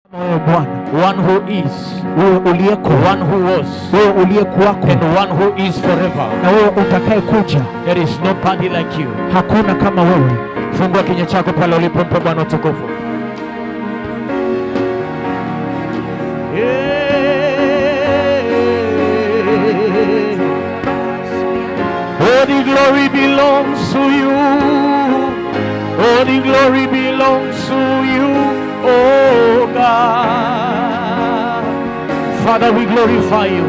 wewe Bwana, one who is, wewe uliyeko, one who was, wewe uliyekuwako and one who is forever. na wewe utakaye kuja. There is nobody like you. Hakuna kama wewe. Fungua kinywa chako pale ulipompa Bwana utukufu. All the glory belongs to you. All the glory belongs to you, oh God. Father, we glorify you.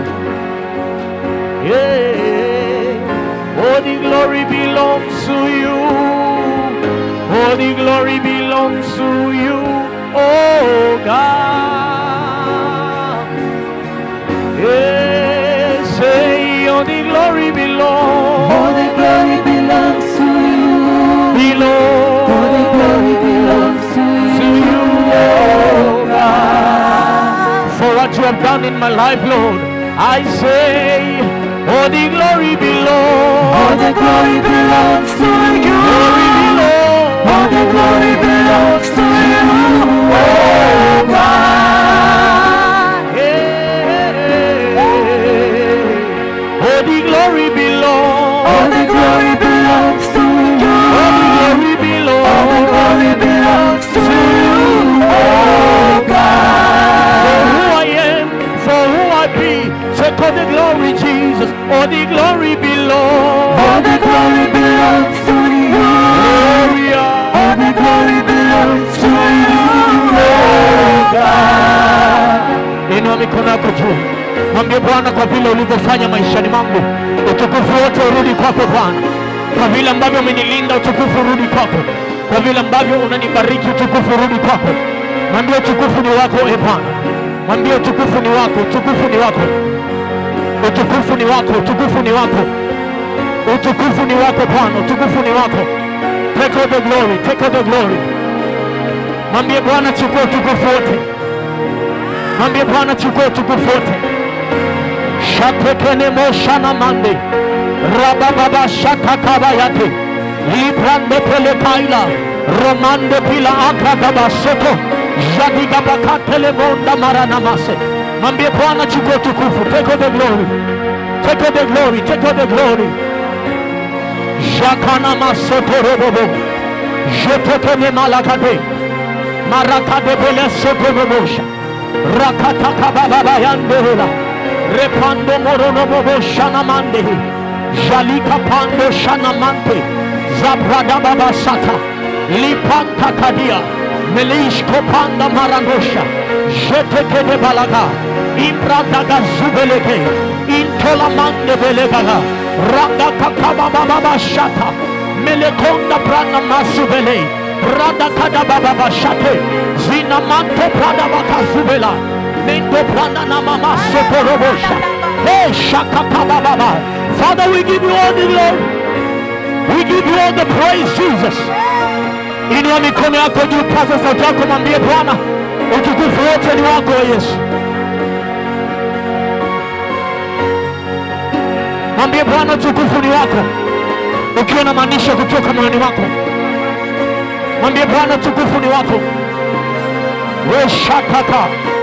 Yeah. All the glory belongs to you. All the glory belongs to you, oh God. Yeah, say all the glory belongs. All the glory belongs to you. belongs. All the glory belongs to to you. you, oh God. For what you have done in my life, Lord, I say, all the glory belongs. All the glory belongs to you. Glory belongs. All the glory belongs to you. Oh God. Yeah. All the glory belongs. All the glory belongs to you. All the glory All the belongs. glory belongs to you. Oh For God. who I am, for who I be, take all the glory, Jesus. All the glory All belongs. the glory belongs to you. Gloria. All the glory belongs to you. Oh God. Inua mikono yako juu, mwambie Bwana, kwa vile ulivyofanya maishani mwangu, utukufu wote urudi kwako Bwana. Kwa vile ambavyo umenilinda, utukufu urudi kwako. Kwa vile ambavyo unanibariki, utukufu urudi kwako. Mwambie utukufu ni wako, e Bwana. Mwambie utukufu ni wako, utukufu ni wako, utukufu ni wako, utukufu ni wako, utukufu ni wako Bwana, utukufu ni wako. Take all the glory, take all the glory. Mwambie Bwana, chukua utukufu wote. Mwambie Bwana chukua utukufu wote. Shatekene moshana mande rabababa shatakaba yate librande pele kaila romande pila akagaba soto jadigabakatele monda maranamase. Mwambie Bwana chukua utukufu. Take all the glory. Take all the glory. Take all the glory. Jakana masoto robobo. Jetekene malakade. Marakade bele soto robosha. Rakataka baba yandela. Repando morono bobo shanamande. Jalika pando shanamante. Zabrada baba sata. Lipanta kadia. Melish kopanda marangosha. Jeteke de balaga. Imbradaga zubeleke. Intola mande belegaga. Randa kakaba baba shata. Melekonda prana masubele. Rada kada baba bashate. Zina manto prada bakazubela. Mendo prana na mama sotorobosha. Hey shakaka baba. Father, we give you all the glory. We give you all the praise, Jesus. Inua mikono yako juu, paza sauti yako, mwambie Bwana, utukufu wote ni wako Yesu. Mwambie Bwana, utukufu ni wako, ukiwa na maanisha kutoka moyoni wako. Mwambie Bwana, utukufu ni wako. Weshakaka,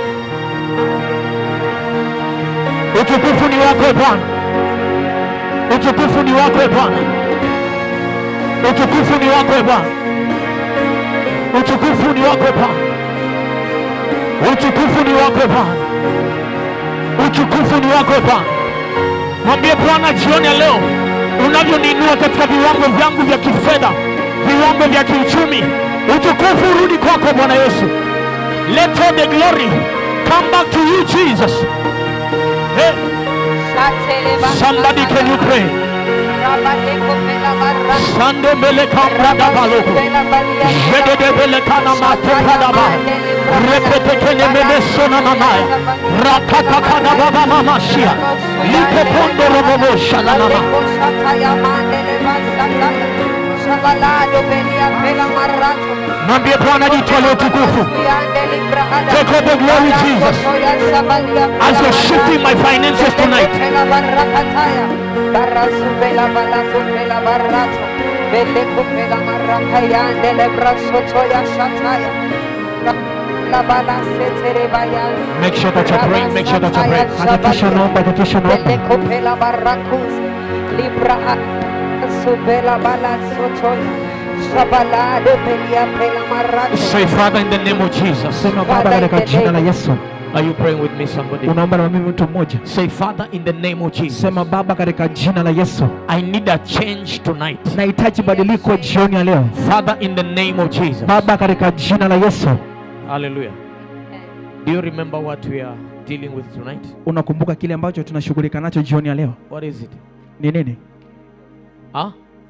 utukufu ni wako e Bwana, utukufu ni wako e Bwana, utukufu ni wako e Bwana, utukufu ni wako e Bwana, utukufu ni wako e Bwana, utukufu ni wako e Bwana. Mwambie Bwana jioni ya leo, unavyoniinua katika viwango vyangu vya kifedha, viwango vya kiuchumi, utukufu urudi kwako Bwana Yesu. Let all the glory come back to you Jesus. Hey, somebody can you pray? Sande mbele kamrada baloko. Jedede mbele kana matokada ba. Repete kene mbele sona mamaya. Rakata kana baba mama shia. Lipo pondo robobo shalala. Mwambie Bwana jitwalie utukufu. Take all the glory Jesus. As you're shifting my finances tonight. Make sure that you're praying. Make sure that you're praying. Hakikisha unaomba, hakikisha unaomba. Belekopela barakus, libra subela bala sotoy, shabalade belia pela marato. Say, Father, in the name of Jesus. Sema Baba, katika jina la Yesu. Are you praying with me, somebody? Unaomba na mimi mtu mmoja. Say, Father, in the name of Jesus. Sema Baba, katika jina la Yesu. I need a change tonight. Nahitaji badiliko jioni ya leo. Father, in the name of Jesus. Baba, katika jina la Yesu. Hallelujah. Do you remember what we are dealing with tonight? Unakumbuka kile ambacho tunashughulika nacho jioni ya leo What is it? ni nini? Huh?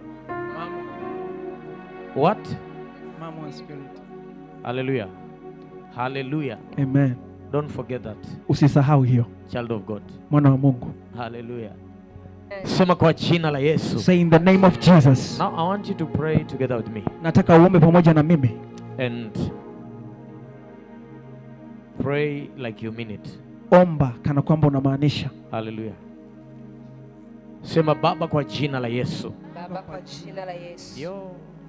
What? Hallelujah. Hallelujah. Amen. Don't forget that, Usisahau hiyo, child of God. mwana wa Mungu. Hallelujah. Sema kwa jina la Yesu. Say in the name of Jesus. Now I want you to pray together with me Nataka uombe pamoja na mimi. and pray like you mean it. Omba kana kwamba unamaanisha. Hallelujah. Sema Baba kwa jina la Yesu. Baba kwa jina la Yesu. Yo.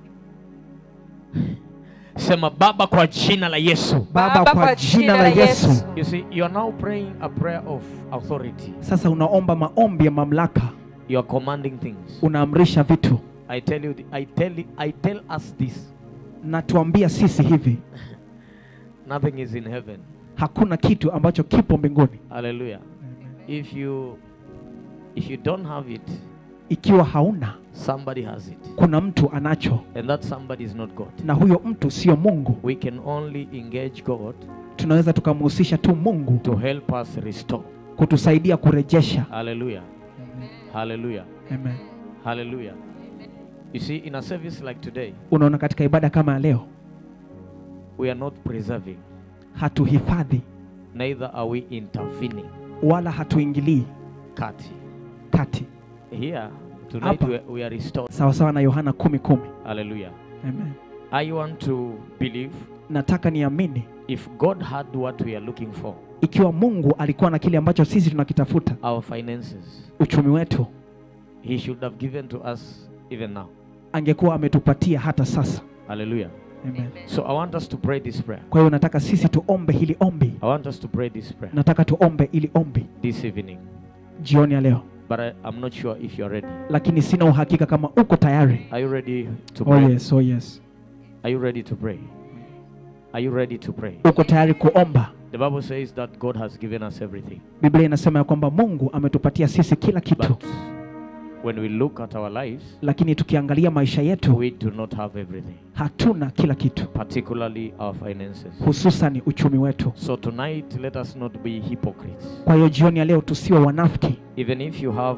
Sema Baba kwa jina la Yesu. Baba, kwa jina la Yesu. You see, you are now praying a prayer of authority. Sasa unaomba maombi ya mamlaka, You are commanding things. unaamrisha vitu. I tell you, th- I tell, you- I tell us this. Na tuambia sisi hivi, Nothing is in heaven. hakuna kitu ambacho kipo mbinguni. Hallelujah. If you, if you don't have it, Ikiwa hauna, somebody has it, kuna mtu anacho, and that somebody is not God. na huyo mtu sio Mungu. We can only engage God Tunaweza tukamhusisha tu Mungu to help us restore. kutusaidia kurejesha. Hallelujah. Hallelujah. Amen. Hallelujah. You see, in a service like today, Unaona, katika ibada kama ya leo we are not preserving, hatuhifadhi neither are we intervening. wala hatuingilii Kati. kati, Here, tonight Hapa. we are, we are restored. sawasawa na Yohana kumi kumi. Hallelujah. Amen. I want to believe Nataka niamini if God had what we are looking for, ikiwa Mungu alikuwa na kile ambacho sisi tunakitafuta, our finances, uchumi wetu, He should have given to us even now. angekuwa ametupatia hata sasa. Hallelujah. Amen. So I want us to pray this prayer. Kwa hiyo nataka sisi tuombe hili ombi, I want us to pray this prayer nataka tuombe ili ombi this evening. jioni ya leo, But I, I'm not sure if you're ready. lakini sina uhakika kama uko tayari. Are you ready to Oh pray? yes, oh yes. Are you ready to pray? Are you ready to pray? Uko tayari kuomba? The Bible says that God has given us everything. Biblia inasema ya kwamba Mungu ametupatia sisi kila kitu, But when we look at our lives, lakini tukiangalia maisha yetu we do not have everything, hatuna kila kitu, particularly our finances. hususan uchumi wetu. So tonight, let us not be hypocrites. Kwa hiyo jioni ya leo tusiwe wanafiki, Even if you have,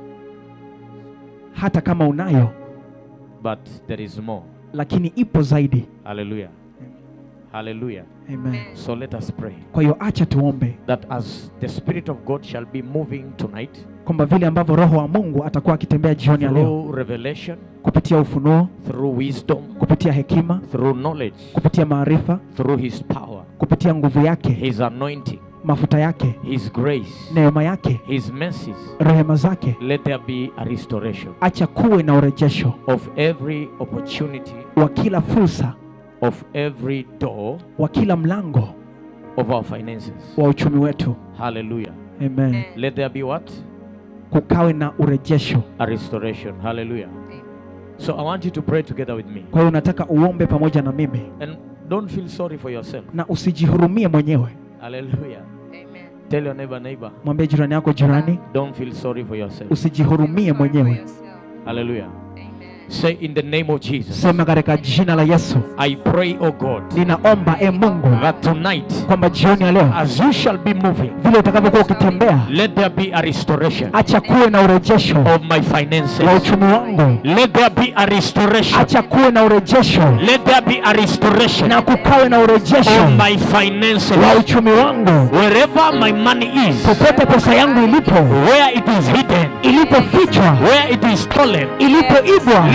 hata kama unayo, but there is more. lakini ipo zaidi. Hallelujah. Hallelujah. Amen. So let us pray Kwa hiyo acha tuombe that as the Spirit of God shall be moving tonight kwamba vile ambavyo Roho wa Mungu atakuwa akitembea jioni ya leo through revelation, kupitia ufunuo, through wisdom, kupitia hekima, through knowledge, kupitia maarifa, through His power, kupitia nguvu yake, His anointing, mafuta yake, His grace, neema yake, His mercies, rehema zake, let there be a restoration acha kuwe na urejesho of every opportunity, wa kila fursa, of every door wa kila mlango of our finances. wa uchumi wetu. Hallelujah. Amen. Let there be what? Kukawe na urejesho. A restoration. Hallelujah. So I want you to pray together with me. Kwa hiyo nataka uombe pamoja na mimi And don't feel sorry for yourself. na usijihurumie mwenyewe. Hallelujah. Amen. Tell your neighbor, neighbor, Mwambie jirani yako, jirani, don't feel sorry for yourself. usijihurumie mwenyewe. Hallelujah. Say in the name of Jesus. Sema katika jina la Yesu, I pray, oh God, ninaomba e Mungu that tonight, kwamba jioni ya leo as you shall be moving, vile utakavyokuwa ukitembea, let there be a restoration acha kuwe na urejesho of my wa finances. uchumi wangu, Let there be a restoration. acha kuwe na urejesho Let there be a restoration na kukawe na urejesho of my wa finances. uchumi wangu, Wherever my money is, popote pesa yangu ilipo, where it is hidden, ilipofichwa, where it is stolen, ilipoibwa,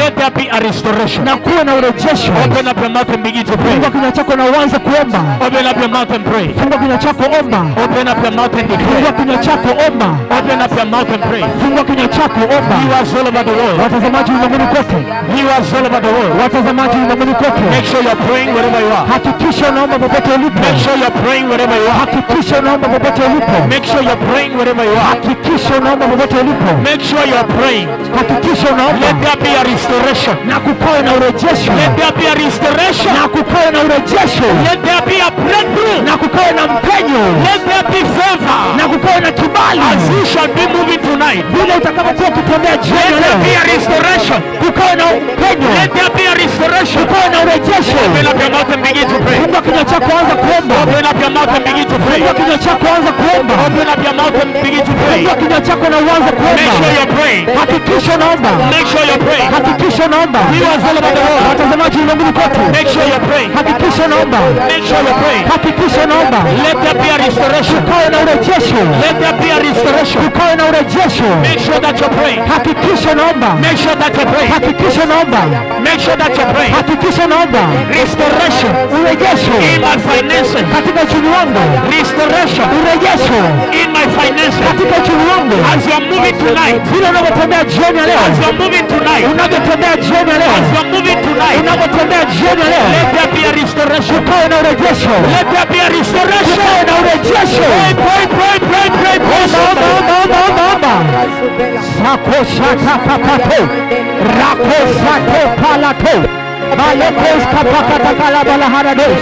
Let there be a restoration. na kuwe na urejesho. Open up your mouth and begin to pray. Fungua kinywa chako na uanze kuomba. Open up your mouth and pray. Fungua kinywa chako, omba. Open up your mouth and Fungua declare. kinywa chako, omba. Open up your mouth and pray. Fungua kinywa chako, omba. Viewers all over the world. Watazamaji ulimwenguni kote, Viewers all over the world. watazamaji ulimwenguni kote, Make sure you're praying wherever you are. hakikisha unaomba popote ulipo. Make sure you're praying wherever you are. Hakikisha unaomba popote ulipo. Make sure you're praying wherever you are. Hakikisha unaomba popote ulipo. Make sure you're praying. Hakikisha unaomba Let there be a restoration. na kukawe na urejesho, Let there be a restoration. na kukawe na urejesho, Let there be a breakthrough. na kukawe na mpenyo, Let there be favor. na kukawe na kibali As you shall be moving tonight. vile utakapokuwa ukitembea Let jioni there be leo, a restoration. kukawe na mpenyo, Let there be a restoration. kukawe na urejesho. Open up your mouth and begin to pray. Fungua kinywa chako, anza kuomba. Open up your mouth and begin to pray. Fungua kinywa chako, anza kuomba. Open up your mouth and begin to pray. Fungua kinywa chako na uanze Make sure kuomba. you're praying. Hakikisha unaomba, Make sure you're praying. hakikisha unaomba. Viewers all over the world. Watazamaji ulimwenguni kote, Make sure you're praying. hakikisha unaomba, Make sure you're praying. hakikisha unaomba. Let there be a restoration. Kukawe na urejesho, Let there be a restoration. kukawe na urejesho. Make sure that you're praying. Hakikisha unaomba, Make sure that you're praying. hakikisha unaomba, Make sure that you're praying. hakikisha unaomba. Restoration Urejesho in my finances. katika uchumi wangu, Restoration urejesho in my finances. katika uchumi wangu. As you're moving tonight. Vile unavyotembea jioni ya leo, As you're moving tonight. unavyotembea jioni ya leo, As you're moving tonight. unavyotembea jioni ya leo, Let there be a restoration. kukawe na urejesho, Let there be a restoration. kukawe na urejesho. Pray, pray, pray, pray, pray, Omba, omba, pray. omba, omba, omba, omba. Sako shaka kapato, rako sato palato, balekos kapakata kalabala harados,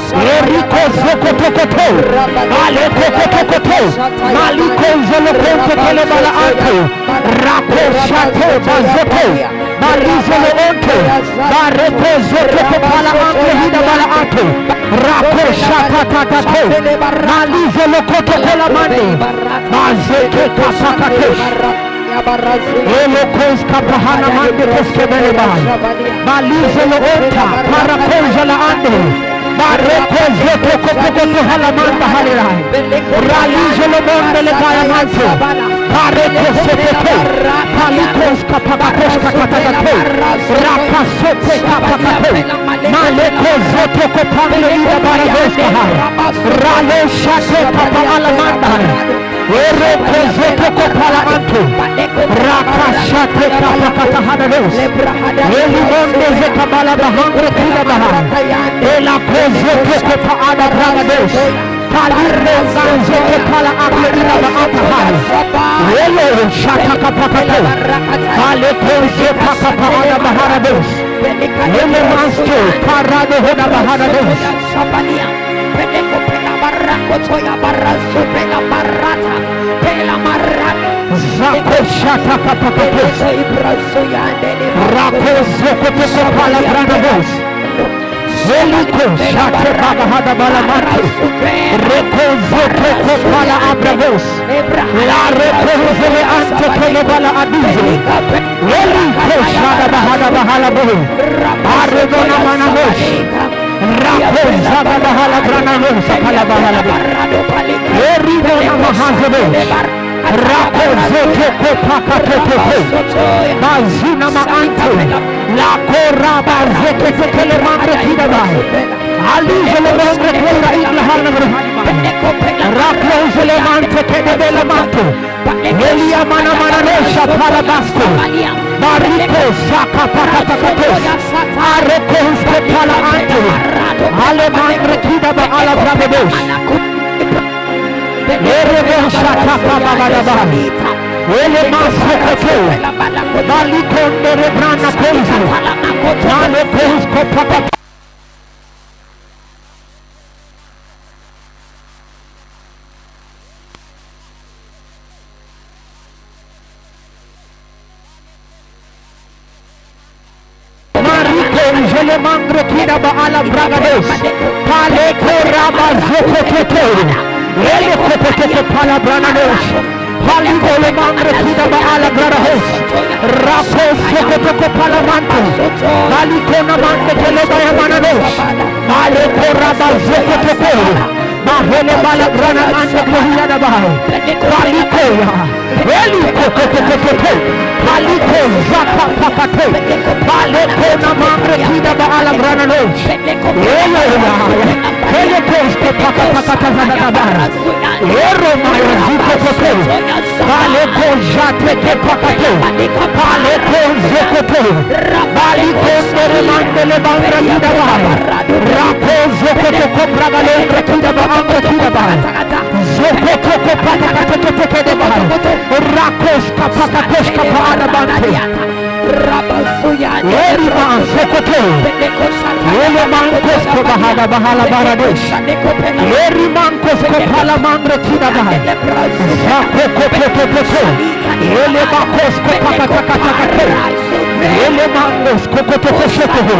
eriko zokotokoto, baleko kotokoto, maliko zolokonte kelebala anto, rako shato bazoto, barizolo onto, bareko zotoko pala anto hida bala anto, rako shaka tatato, malizolo koto kola mande, mazeke kasakatesh, Elokos kapahana mande koskebele bai. Balize lo ota parakoja la ande. Bareko zoto kopoko hala manda halirai. Ralize lo monde le kaya manto. Bareko sepete. Palikos kapakatos kakatakato. Rakasote kapakato. Maleko zoto kopangle ida baragos kahai. Ralo shate kapa alamanda. Ereko zoto kopala anto. Rakashate kapakata hadados. Elimonde zekabala bahangre kila bahai. Ela kozo koko pa ada bragados. Kalire zanzo kepala akle ila ba atahai. Elo shata kapakato. Kale kozo paka pa ada baharados. Ele masto parado hoda baharados. Zako shata kapakatos. Rako zoko toko pala bragados. Zeliko shate baga hada balamante. Reko zoko kopala abragos. La reko zele ante kele bala adizo. Eliko shada bahada bahala bohu. Aredona manamosh. Rako zaga bahala grananos akala bahala bohu. Erigo na mahazebesh. Rako zoto kopaka tototo. Bazina maanto. La koraba zeke tekele mande kidabai. Alize le nombre kura igla harna vrhani Raklo zele mante kede bele manto. Elia mana mana nesha para basko. Bariko saka paka pakatos. Areko uske pala anto. Ale mangre kidaba ala brabedosh. Erebo shaka papa badabai. Ele maso koto. Baliko ndere brana kozo. Nale kozo papa Mariko jele mangre kida ba ala bragados. Pale koraba zoko toto. Ele kopo toto pala bragados. Pali ole mangre kida ba ala bragados. Rapo zoko toto pala manto. Pali kona mante kele ba yamanados. Pale koraba zoko toto. mahele bala grana ande kohia da bahai palikoya eliko kokokokote paliko zaka pakate paleko na mangre kida baala grana nos eleya pelekos ke pakapakata zanakabara ero maya ziko kote paleko jate ke pakate paleko zokote baliko ndere mandele bangra kida bahai rako zokoto kopra balengre kida baangre kida bahai zokoto kopaka kateketeke de bahai rakos kapakakosh kapaana bante Erima zokoto Ele mankos ko bahada bahala baradesh Eri mankos ko pala mangre kida bahai Zako ko ko ko ko ko Ele makos ko pakatakatake Ele mangos ko ko ko ko shoko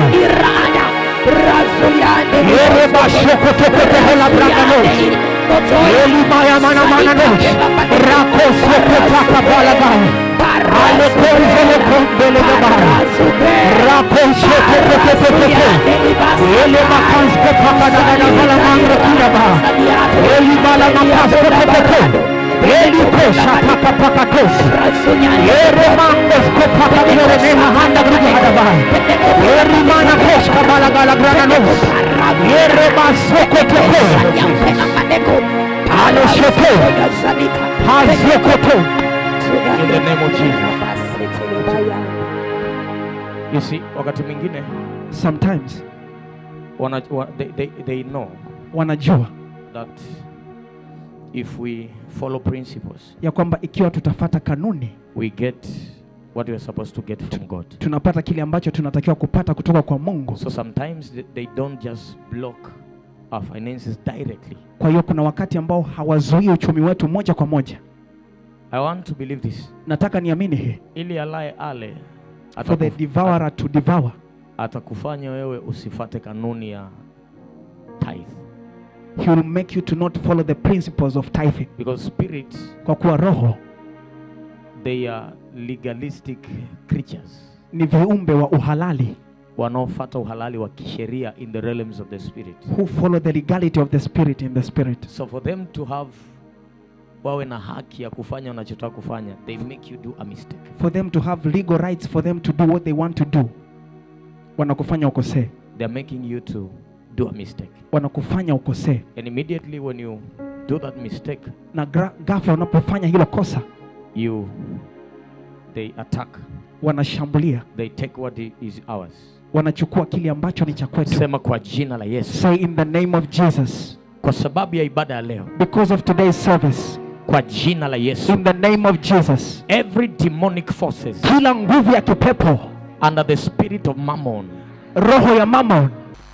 Ere bashoko to ko ko hola braganos Eli maya mana mana nos Rako soko paka pala bahai Ale konzele kondele de bahai Rako soko ko ko ko ko ko Ele makans ko paka na na na bala mangre kida bahai Eli bala makas ko ko ko ko Eli kosha paka paka kos Ere mangos ko paka mere neha handa grubu hada bahai Eri mana kos kabala gala grana nos Ere basoko to ko Ale shoto Hazokoto In the name of Jesus. You see, wakati mwingine Sometimes wana, wa, they, they, they know wanajua that if we follow principles, ya kwamba ikiwa tutafata kanuni we get what we are supposed to get from God. tunapata kile ambacho tunatakiwa kupata kutoka kwa Mungu. So sometimes they, they don't just block our finances directly. Kwa hiyo kuna wakati ambao hawazuii uchumi wetu moja kwa moja. I want to believe this. Nataka niamini hii, Ili alaye ale for the atakuf- devourer to devour, atakufanya wewe usifate kanuni ya tithe he will make you to not follow the principles of tithing, because spirits kwa kuwa roho they are legalistic creatures ni viumbe wa uhalali wanaofata uhalali wa kisheria in the realms of the spirit who follow the legality of the spirit in the spirit. so for them to have wawe na haki ya kufanya wanachotaka kufanya they make you do a mistake For them to have legal rights for them to do what they want to do, wanakufanya ukosee, they're making you to do a mistake wanakufanya ukosee, and immediately when you do that mistake na gra- ghafla unapofanya hilo kosa you they attack wanashambulia, they take what i- is ours wanachukua kile ambacho ni cha kwetu. sema kwa jina la yesu Say in the name of Jesus, kwa sababu ya ibada ya leo because of today's service, kwa jina la yesu in the name of Jesus, every demonic forces kila nguvu ya kipepo, under the spirit of mammon roho ya mammon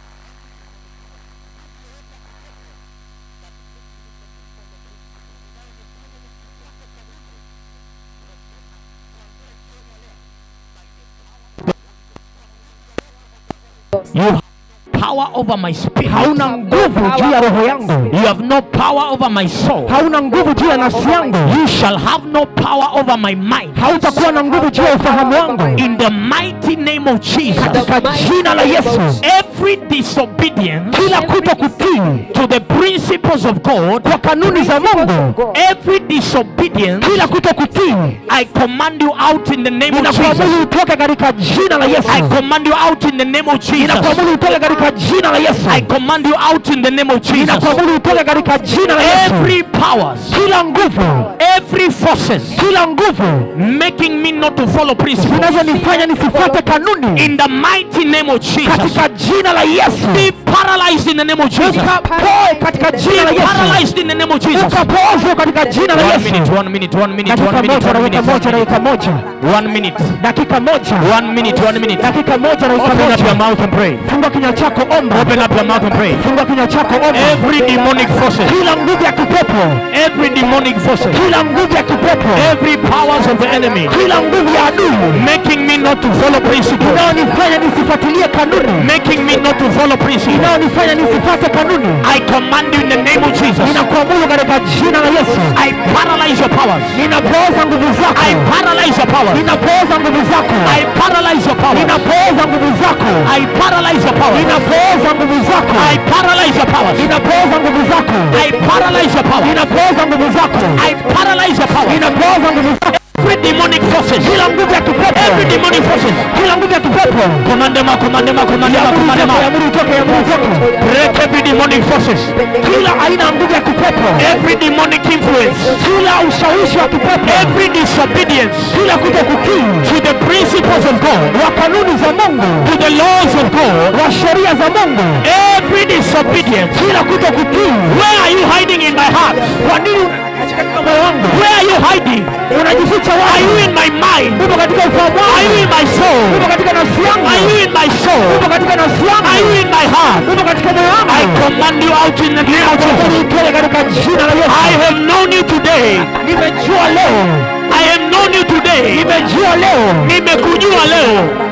you have power over my spirit hauna nguvu juu ya roho yangu, you have no power over my soul hauna nguvu juu ya nafsi yangu, you shall have no power over my mind hautakuwa na nguvu juu ya ufahamu wangu, in the mighty name of jesus katika jina la Yesu. every disobedience Kila kuto kutii to the principles of god kwa kanuni za Mungu, every disobedience kila kuto kutii, i command you out in the name of jesus ninakuamuru utoke katika jina la Yesu, i command you out in the name of jesus ninakuamuru utoke katika jina la Yesu, i command you out in the name of jesus ninakuamuru utoke katika jina la Yesu. every powers Kila nguvu, every forces kila nguvu making me not to follow principles zinazonifanya nisifuate kanuni in the mighty name of jesus katika jina la Yesu, be paralyzed in the name of jesus ukapoe katika jina la be Yesu, paralyzed in the name of jesus ukapoozwe katika jina la one Yesu. minute one minute one minute Dakika one minute moja, one dakika minute moja, one minute dakika moja, one minute dakika moja, one minute one minute dakika moja, dakika open up your moja. mouth and pray Fungua kinywa chako, omba. open up your mouth and pray Fungua kinywa chako, omba. every demonic forces Kila nguvu ya kipepo, every demonic forces kila nguvu ya kipepo, every powers of the enemy kila nguvu ya adui making me not to follow principles inayonifanya nisifuatilie kanuni, making me not to follow principles inayonifanya nisifuate kanuni, I command you in the name of Jesus ninakuamuru katika jina la Yesu, I paralyze your powers powers. ninapooza nguvu zako I paralyze your powers. ninapooza nguvu zako I paralyze your powers. ninapooza nguvu zako I paralyze your powers. ninapooza nguvu zako I paralyze your powers. ninapooza nguvu zako I paralyze your powers. ninapooza nguvu zako I paralyze your powers. ninapooza nguvu zako Every demonic forces. kila nguvu ya kipepo Every demonic forces. kila nguvu ya kipepo Commandema, commandema, commandema, commandema. yamuru utoke yamuru utoke Break every demonic forces. kila aina ya nguvu ya kipepo Every demonic influence. kila ushawishi wa kipepo Every disobedience kila kuto kutii to the principles of God. wa kanuni za Mungu To the laws of God. wa sheria za Mungu Every disobedience. kila kuto kutii Where are you hiding in my heart? kwa nini katika moyo wangu Where are you hiding? unajificha Are wapi you in my mind? upo katika ufahamu Are you wangu in my soul? upo katika nafsi yangu Are you in my soul? upo katika nafsi Are you yangu in my heart? upo katika moyo I wangu command you out in the name of Nakuamuru Jesus. utoke katika jina la I Yesu have known you today. nimejua leo I have known you today. nimejua leo Nimekujua leo.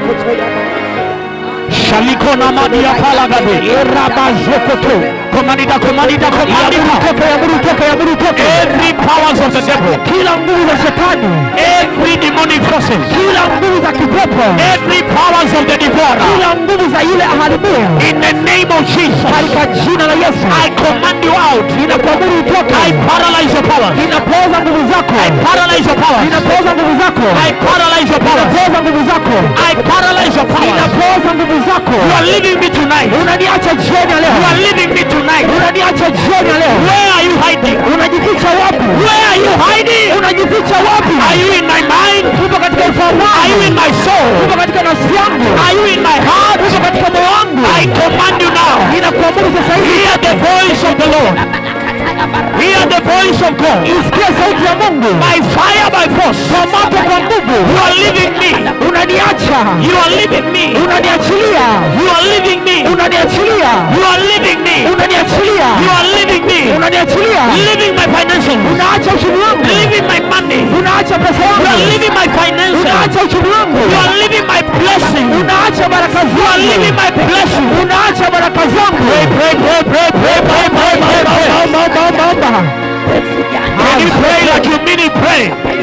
Shalikona madia palagade. erabazokoto Komandita, komandita, komandita. toke yamuru toke yamuru toke Every powers of the devil. kila nguvu za shetani Every demonic forces. kila nguvu za kipepo Every powers of the devourer. kila nguvu za yule aharibia In the name of Jesus. katika jina la Yesu I command you out. ninakuamuru utoke I paralyze your powers. ninapooza nguvu zako I paralyze your powers. ninapooza nguvu zako I paralyze your powers. ninapooza nguvu zako I paralyze your powers. ninapooza nguvu zako You are leaving me tonight. unaniacha jioni ya You leo are leaving me tonight. unaniacha jioni ya leo Where are you hiding? unajificha wapi Where are you hiding? unajificha wapi Are you in my mind? upo katika ufahamu Are you in wangu my soul? upo katika nafsi yangu Are you in my heart? upo katika moyo wangu I command you now. ninakuamuru sasa hivi Hear the voice of the Lord. Hear the voice of God. usikie sauti ya Mungu By fire, by force. kwa moto kwa nguvu You are leaving me. unaniacha You are leaving me. unaniachilia You are leaving me. unaniachilia You are leaving me. unaniachilia You are leaving me. unaniachilia Leaving my finances. unaacha uchumi wangu Leaving my money. unaacha pesa You are yangu leaving my finances. unaacha uchumi wangu You are leaving my blessing. unaacha baraka You are leaving zangu my blessing. unaacha baraka zangu Pray, pray, pray, pray, pray, pray, pray, pray, pray. Omba, omba, omba, omba. Can you pray like you mean it? Pray.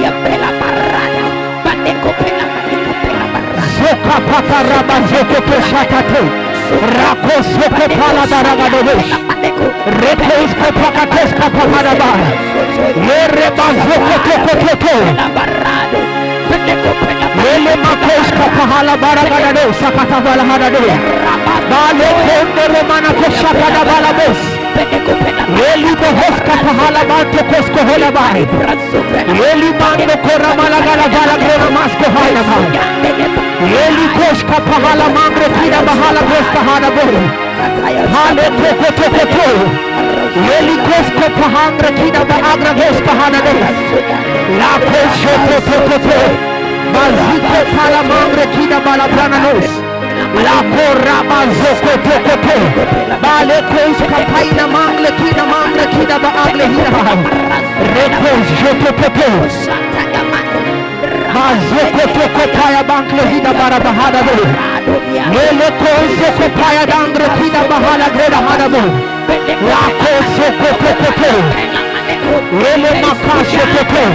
Zoka papa raba zoko peshatate. Rako soko pala daragadobesh. Reko isko pakates kapa maraba. Lere bazoko toko toko. Lele makos kapa hala baragadado sakata bala hadado. Bale konde romana koshakada bala bos. Leli bohos kapa hala banto kosko hola bai. Leli mando kora malagala bala grena masko hala bai. Leli koshka pahala mangre kina bahala goska hana bori. Hale toko toko to. Leli kosko pahangre kina baagra goska hana bori. La kosho to to to to. Maziko pala mangre kina bala prana nos. La korra mazoko toko to. Bale koshka paina mangle kina mangle kina baagle hina bahai. Reko joto to to. Mazoko toko paya bankle hina bara bahada bori. Lele kozo ko paya dangre kina bahala greda hada bo. La kozo ko ko ko ko. Lele makasho ko ko.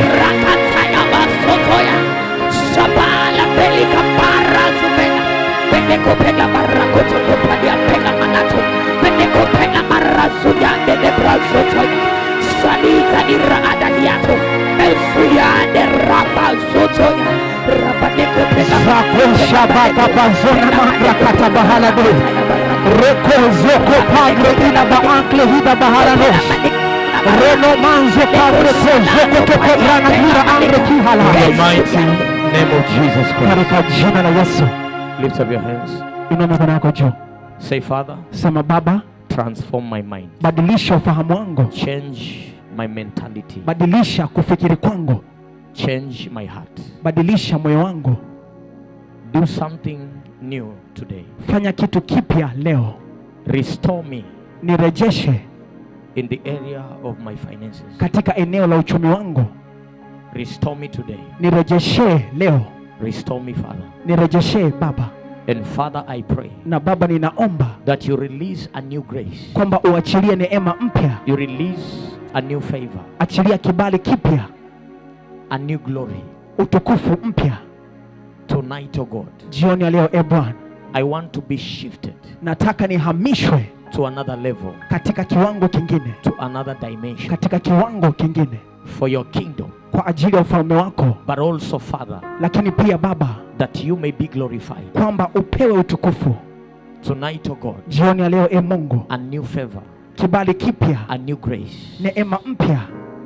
Zako shabaka bazona mambra kata bahala bo. Reko zoko pagre ina ba ankle hida bahala no. Reno manzo pagre ko zoko toko brana hira angre kihala. In the mighty name of Jesus Christ. Katika jina la Yesu. Lift up your hands. Inua mikono yako juu. Say, Father, Sema Baba, transform my mind. badilisha ufahamu wangu. Change my mentality. Badilisha kufikiri kwangu. Change my heart. Badilisha moyo wangu. Do something new today. Fanya kitu kipya leo. Restore me Nirejeshe in the area of my finances. katika eneo la uchumi wangu. Restore me today. Nirejeshe leo. Restore me, Father. Nirejeshe Baba. And Father, I pray Na Baba, ninaomba that you release a new grace. kwamba uachilie neema mpya, You release a new favor. achilia kibali kipya a new glory utukufu mpya tonight, oh God. jioni ya leo e bwana I want to be shifted nataka nihamishwe to another level, katika kiwango kingine to another dimension katika kiwango kingine for your kingdom, kwa ajili ya ufalme wako but also, Father, lakini pia baba that you may be glorified. kwamba upewe utukufu Tonight, oh God, jioni ya leo e mungu a new favor, kibali kipya a new grace, neema mpya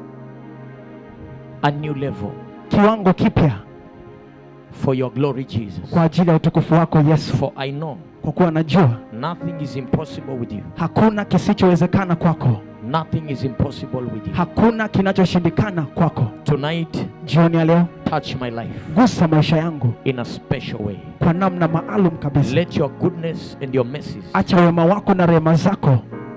a new level kiwango kipya for your glory, Jesus. kwa ajili ya utukufu wako yesu For I know kwa kuwa najua nothing is impossible with you. hakuna kisichowezekana kwako Nothing is impossible with you. hakuna kinachoshindikana kwako Tonight, jioni ya leo touch my life gusa maisha yangu in a special way. kwa namna maalum kabisa Let your goodness and your mercies acha wema wako na rehema zako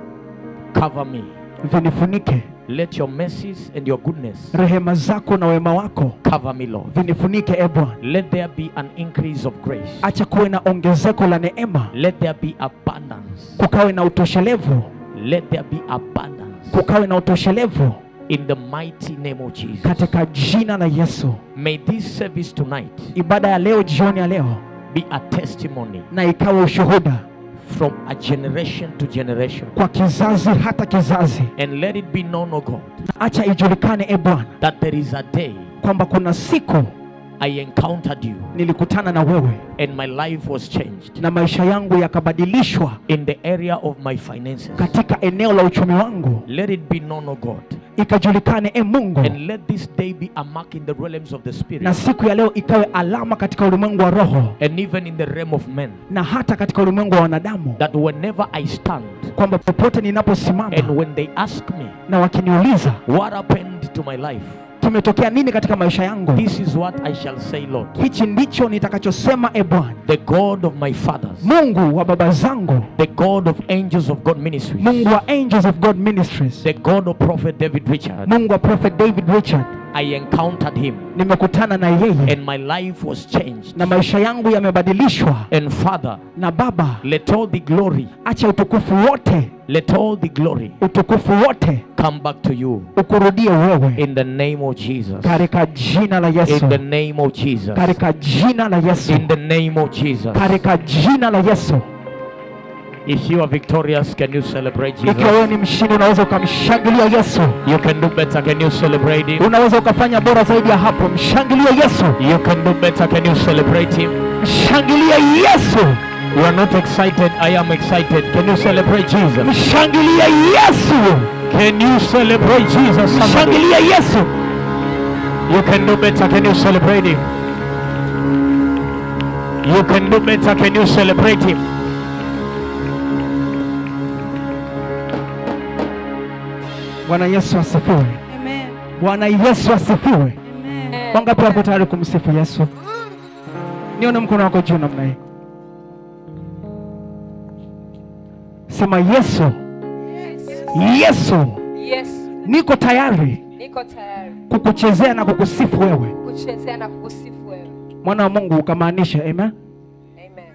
cover me. vinifunike Let your mercies and your goodness rehema zako na wema wako cover me, Lord. vinifunike e bwana Let there be an increase of grace. acha kuwe na ongezeko la neema Let there be abundance. kukawe na utoshelevu Let there be abundance. kukawe na utoshelevu In the mighty name of Jesus. katika jina la yesu May this service tonight ibada ya leo jioni ya leo be a testimony na ikawe ushuhuda from a generation to generation. kwa kizazi hata kizazi And let it be known, O God, na acha ijulikane e bwana that there is a day kwamba kuna siku I encountered you nilikutana na wewe and my life was changed na maisha yangu yakabadilishwa in the area of my finances. katika eneo la uchumi wangu Let it be known, O God, ikajulikane e mungu and let this day be a mark in the realms of the na Spirit siku ya leo ikawe alama katika ulimwengu wa roho and even in the realm of men. na hata katika ulimwengu wa wanadamu That whenever I stand kwamba popote ninaposimama and when they ask me, na wakiniuliza What happened to my life? kimetokea nini katika maisha yangu This is what I shall say, Lord. hichi ndicho nitakachosema e bwana The God of my fathers, mungu wa baba zangu the God of angels of God ministries, mungu wa angels of god ministries the God of Prophet David Richard. mungu wa prophet david richard I encountered him nimekutana na yeye and my life was changed. na maisha yangu yamebadilishwa And Father, na baba let all the glory, acha utukufu wote let all the glory utukufu wote come back to you ukurudie wewe in the name of Jesus. katika jina la yesu In the name of Jesus. katika jina la yesu In the name of Jesus. katika jina la yesu If you are victorious, can you celebrate Jesus? ikiwa wewe ni mshindi unaweza ukamshangilia yesu You can do better. Can you celebrate him? unaweza ukafanya bora zaidi ya hapo mshangilie yesu You can do better. Can you celebrate him? mshangilie yesu You are not excited. I am excited. Can you celebrate Jesus? mshangilie yesu Can you celebrate Jesus? Somebody. mshangilie yesu You can do better. Can you celebrate him? You can do better. Can you celebrate him? bwana yesu asifiwe Amen. bwana yesu asifiwe Amen. wangapi wako tayari kumsifu yesu nione mkono wako juu namna hii sema yesu yesu Yesu, niko tayari niko tayari kukuchezea na kukusifu wewe kuchezea na kukusifu wewe. mwana wa mungu ukamaanisha amen Amen.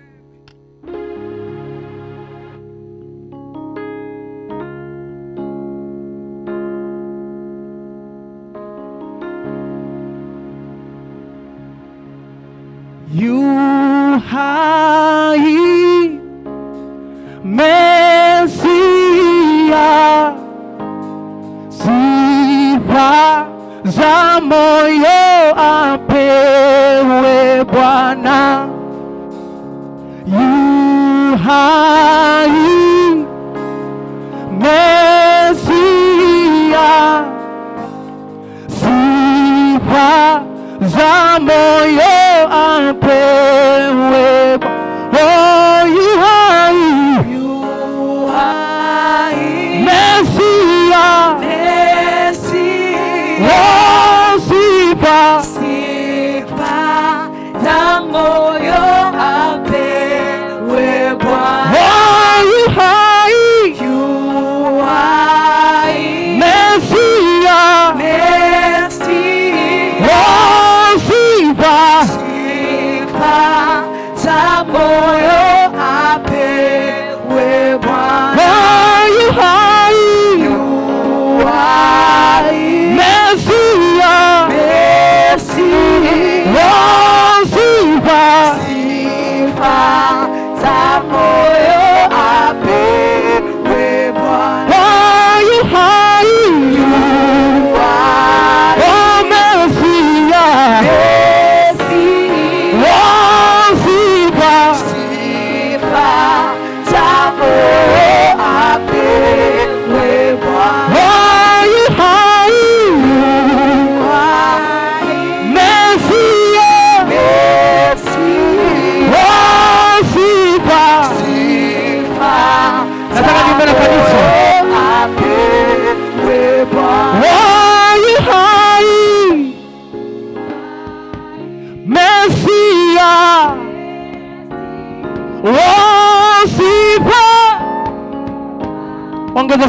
yu hai mesia sifa za moyo apewe bwana yu hai mesia sifa za moyo apewe Bwa- oh, yu hai mesia oh, sifa oh, yu hai mesia oh, sifa oh, yu hai mesia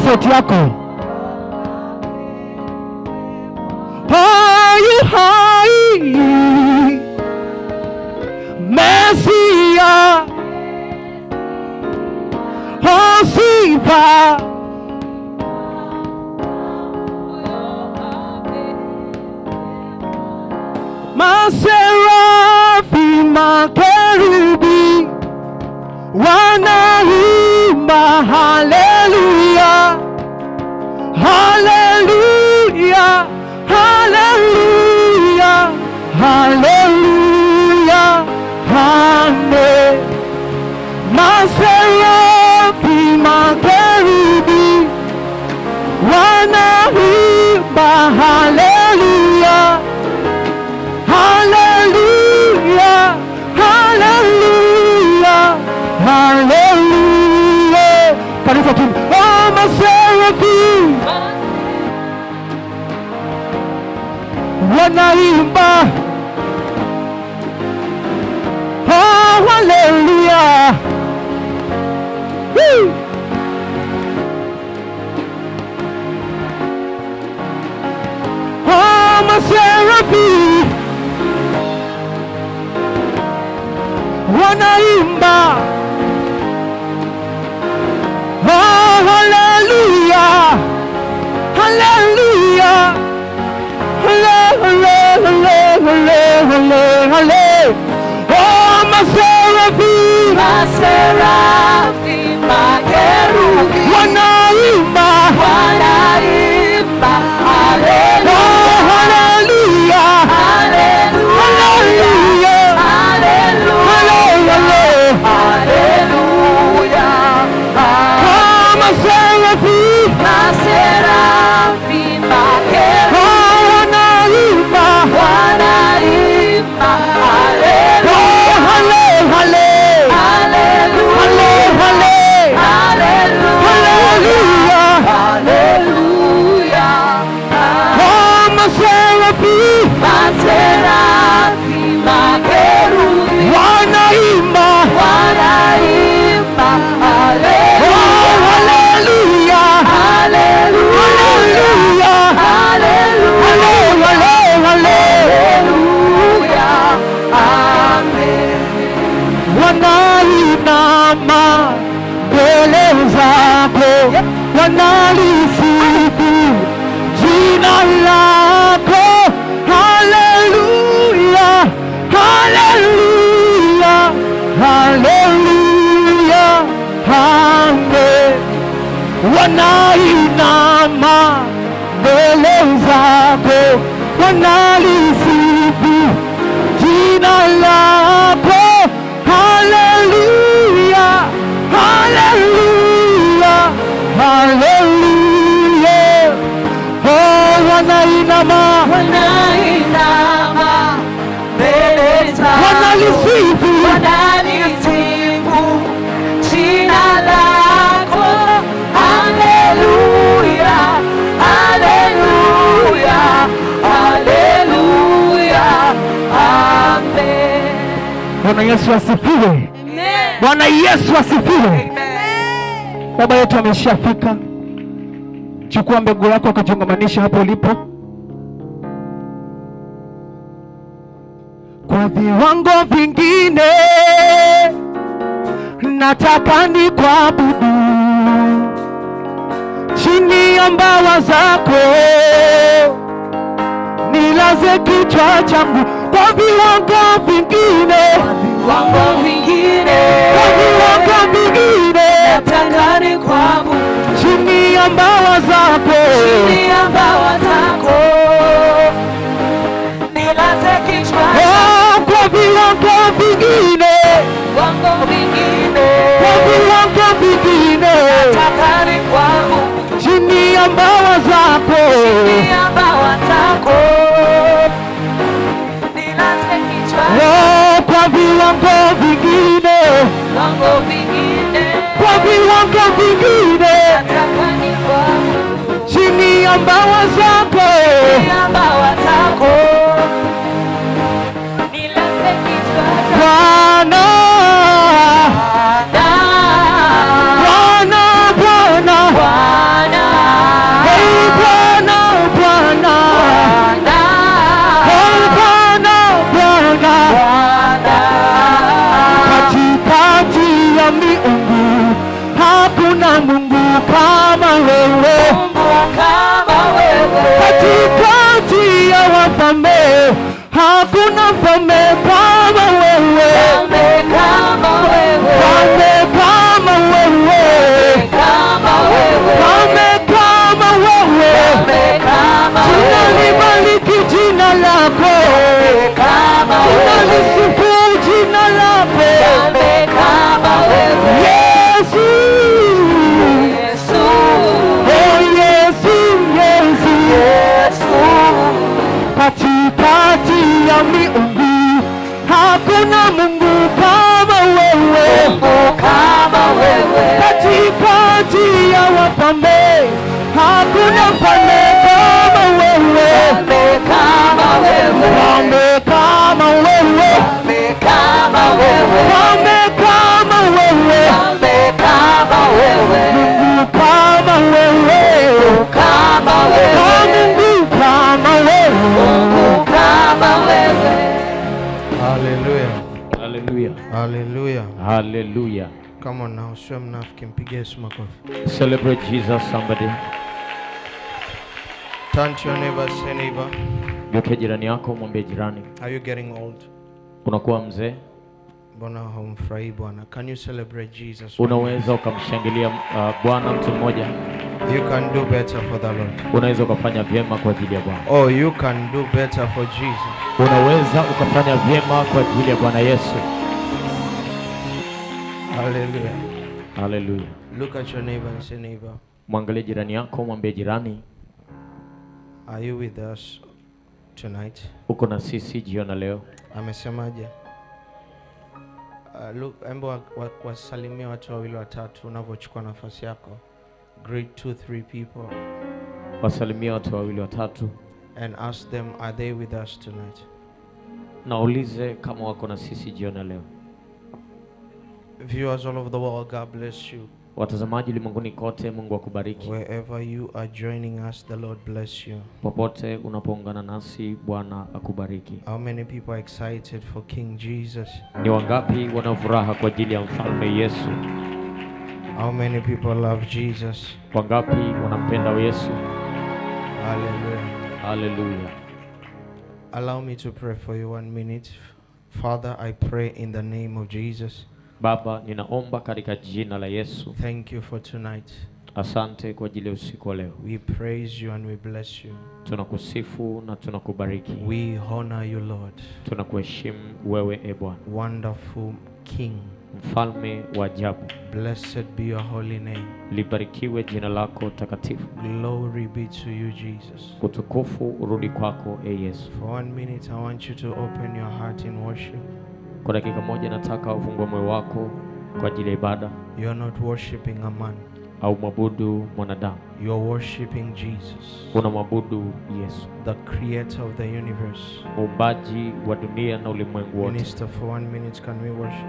sauti yako. Hai hai Mesia Hosifa Maserafi makerubi wanaimba haleluya haleluya haleluya haleluya hane maserafi makerubi wanaimba haleluya haleluya haleluya haleluya kanisa tu oh maserafi wanaimba oh haleluya Woo! oh maserafi wanaimba oh haleluya haleluya hale hale hale hale hale hale oh maserafi Maserafi, makerubi, wanaimba wanaimba, oh haleluya, haleluya haleluya, haleluya haleluya, haleluya. oh maserafi Maserafi, makerubi, oh wanaimba wanaimba, oh haleluya, hale hale haleluya, hale hale haleluya, haleluya haleluya. oh maserafi Maserafi, makerubi, wanaimba wanaimba, oh haleluya, haleluya haleluya, haleluya hale haleluya, amen. wanainama mbele zako wanalisifu jina lako haleluya haleluya haleluya amen wanainama mbele zako wanalisifu jina lako haleluya haleluya haleluya oh wanainama Wanainama mbele zako, wanalisifu wanalisifu jina lako. Haleluya, haleluya, haleluya, amen. bwana yesu asifiwe Amen. bwana yesu asifiwe baba yetu ameshafika chukua mbegu yako ukajiungamanisha hapo ulipo kwa viwango vingine nataka ni kuabudu chini ya mbawa zako nilaze kichwa changu kwa viwango vingine Viwango vingine kwa viwango vingine nataka ni kwangu chini ya mbawa zako chini ya mbawa zako, nilaze kichwa Oh, kwa viwango vingine viwango vingine kwa viwango vingine nataka ni kwangu chini ya mbawa zako chini ya mbawa zako, nilaze kichwa Oh, kwa viwango vingine viwango vingine kwa viwango vingine nataka ni kwangu chini ya mbawa zako chini ya mbawa zako, nilaze kichwa Bwana Bwana, Bwana Bwana Bwana, hakuna mfalme kama wewe Mfalme kama wewe, mfalme kama wewe kama wewe, mfalme kama wewe Mfalme kama wewe, tunalibariki jina lako kama wewe, tunalisifu jina lako Mfalme kama wewe, yesu Yesu, oh yesu yesu Yesu, katikati ya miungu hakuna mungu kama wewe Mungu kama wewe, katikati ya wafalme hakuna mfalme kama wewe Mfalme kama wewe, mfalme kama wewe Mfalme kama wewe, mfalme kama wewe Mfalme kama wewe, mungu kama wewe kama Oh, wewe, mungu kama wewe Mungu kama wewe. Hallelujah. haleluya Hallelujah. haleluya Come on now, sio mnafiki, mpigie Yesu makofi. celebrate jesus somebody Turn to your neighbor, say neighbor, geuke jirani yako mwambie jirani are you getting old? unakuwa mzee Mbona haumfurahii Bwana? Can you celebrate Jesus? unaweza ukamshangilia uh, bwana mtu mmoja You can do better for the Lord. unaweza ukafanya vyema kwa ajili ya bwana Oh, you can do better for Jesus. unaweza ukafanya vyema kwa ajili ya bwana yesu Hallelujah. haleluya Look at your neighbor and say, neighbor, mwangalie jirani yako mwambie jirani are you with us tonight? uko na sisi jiona leo Amesemaje? Uh, look, embo wa- wa- wasalimie watu wawili watatu unavyochukua nafasi yako. Greet two, three people wasalimia watu wawili watatu and ask them, are they with us tonight? na ulize kama wako na sisi jiona leo Viewers all over the world, God bless you. watazamaji ulimwenguni kote mungu akubariki Wherever you are joining us, the Lord bless you. popote unapoungana nasi bwana akubariki How many people are excited for King Jesus? ni wangapi wana furaha kwa ajili ya mfalme yesu How many people love Jesus? wangapi wanampenda yesu Hallelujah. haleluya Allow me to pray for you one minute. Father, I pray in the name of Jesus. baba ninaomba katika jina la yesu Thank you for tonight. asante kwa ajili ya usiku wa leo We praise you and we bless you. tunakusifu na tunakubariki We honor you, Lord. tunakuheshimu wewe e bwana Wonderful King. mfalme wa ajabu Blessed be your holy name. libarikiwe jina lako takatifu Glory be to you, Jesus. utukufu urudi kwako e yesu For one minute, I want you to open your heart in worship. kwa dakika moja nataka ufungue moyo wako kwa ajili ya ibada You're not worshiping a man, au mwabudu mwanadamu you're worshiping Jesus, una mwabudu yesu the creator of the universe. muumbaji wa dunia na ulimwengu wote Minister, for one minute, can we worship?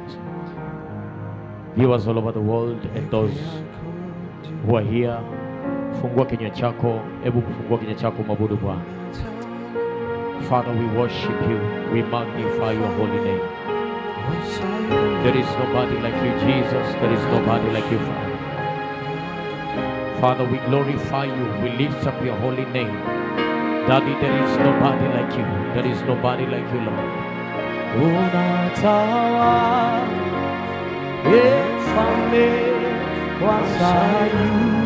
viewers all over the world and those who are here fungua kinywa chako hebu fungua kinywa chako mwabudu bwana father we worship you we magnify your holy name there is nobody like you jesus there is nobody like you father father we glorify you we lift up your holy name daddy there is nobody like you there is nobody like you lord unatawa mfalme wa Sayuni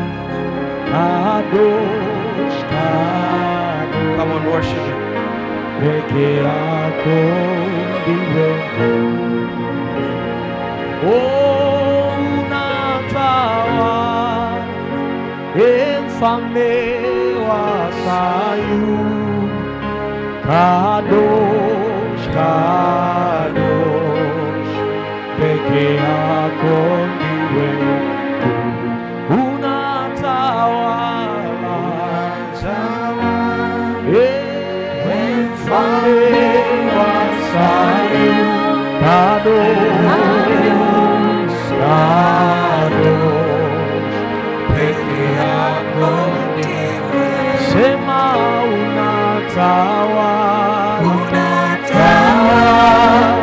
kadosh kadosh Come on, worship him. peke yako ndiwe Mungu. Oh, unatawala, ee mfalme wa Sayuni kadosh kadosh peke yako ndiwe Mungu. unatawala Ee mfalme wa Sayuni kadosh kadosh peke yako sema unatawala unatawala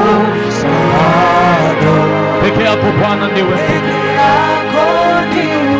peke yako Bwana ndiwe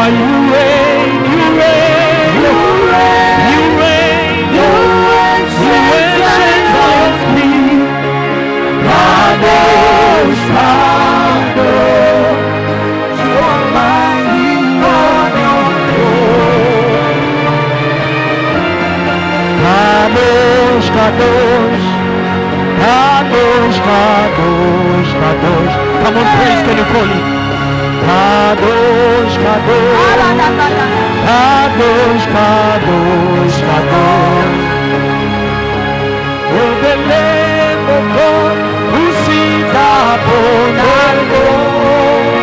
For you reign, you reign, you reign, you reign, you reign, Zion's King. Kadosh, Kadosh, you're mighty on your throne. Kadosh, Kadosh, Kadosh, Kadosh, Kadosh. Come on, praise, can you call him? Kadosh, Kadosh, Kadosh, Kadosh, Kadosh. Oh, the Lamb of God who sits upon the throne.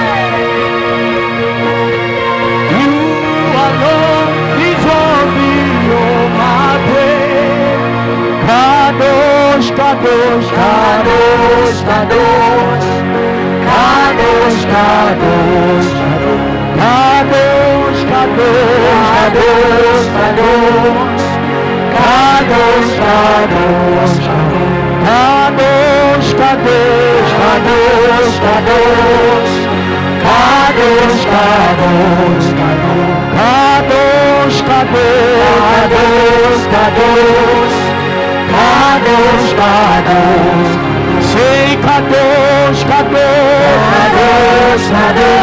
You alone deserve all my praise. Kadosh, Kadosh, Kadosh, Kadosh, Kadosh, Kadosh, Kadosh, Kadosh, Kadosh, Kadosh. Kadosh, Kadosh, Kadosh, Kadosh, Kadosh, Kadosh, Kadosh, Kadosh, Kadosh, Kadosh, Kadosh, Kadosh, Kadosh, Kadosh, say Kadosh, Kadosh, Kadosh,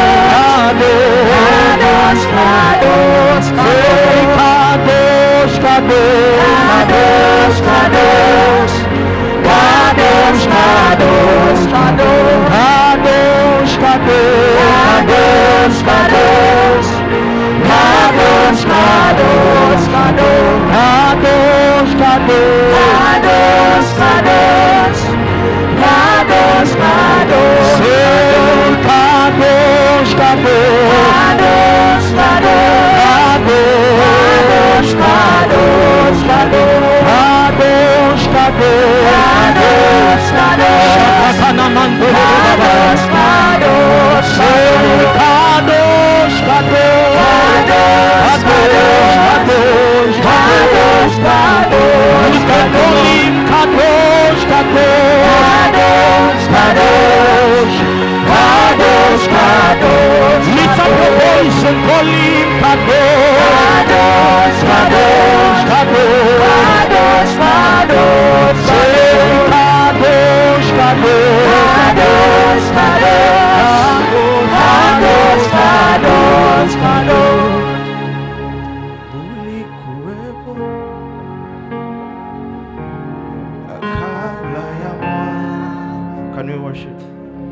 Kadosh, Kadosh, Kadosh, say Kadosh, Kadosh, Kadosh, Kadosh, Kadosh, Kadosh, Kadosh, Kadosh, Kadosh, Kadosh, Kadosh, Kadosh, Kadosh, Kadosh, Kadosh, Kadosh, Kadosh, Kadosh, Kadosh, say Kadosh, Kadosh, Kadosh, Kadosh, Kadosh, Kadosh, Kadosh, Kadosh, Kadosh, Shakatana Mando, Kadosh, Kadosh, say Kadosh, Kadosh, Kadosh, Kadosh, Kadosh, Kadosh, we can call him Kadosh, Kadosh, Kadosh, Kadosh, Kadosh, lift up your voice and call him Kadosh, Kadosh, Kadosh, Kadosh, Kadosh, say Kadosh, Kadosh, Kadosh, Kadosh, Kadosh, Kadosh, Kadosh. ulikuwepo kabla ya mwanzo. Can we worship?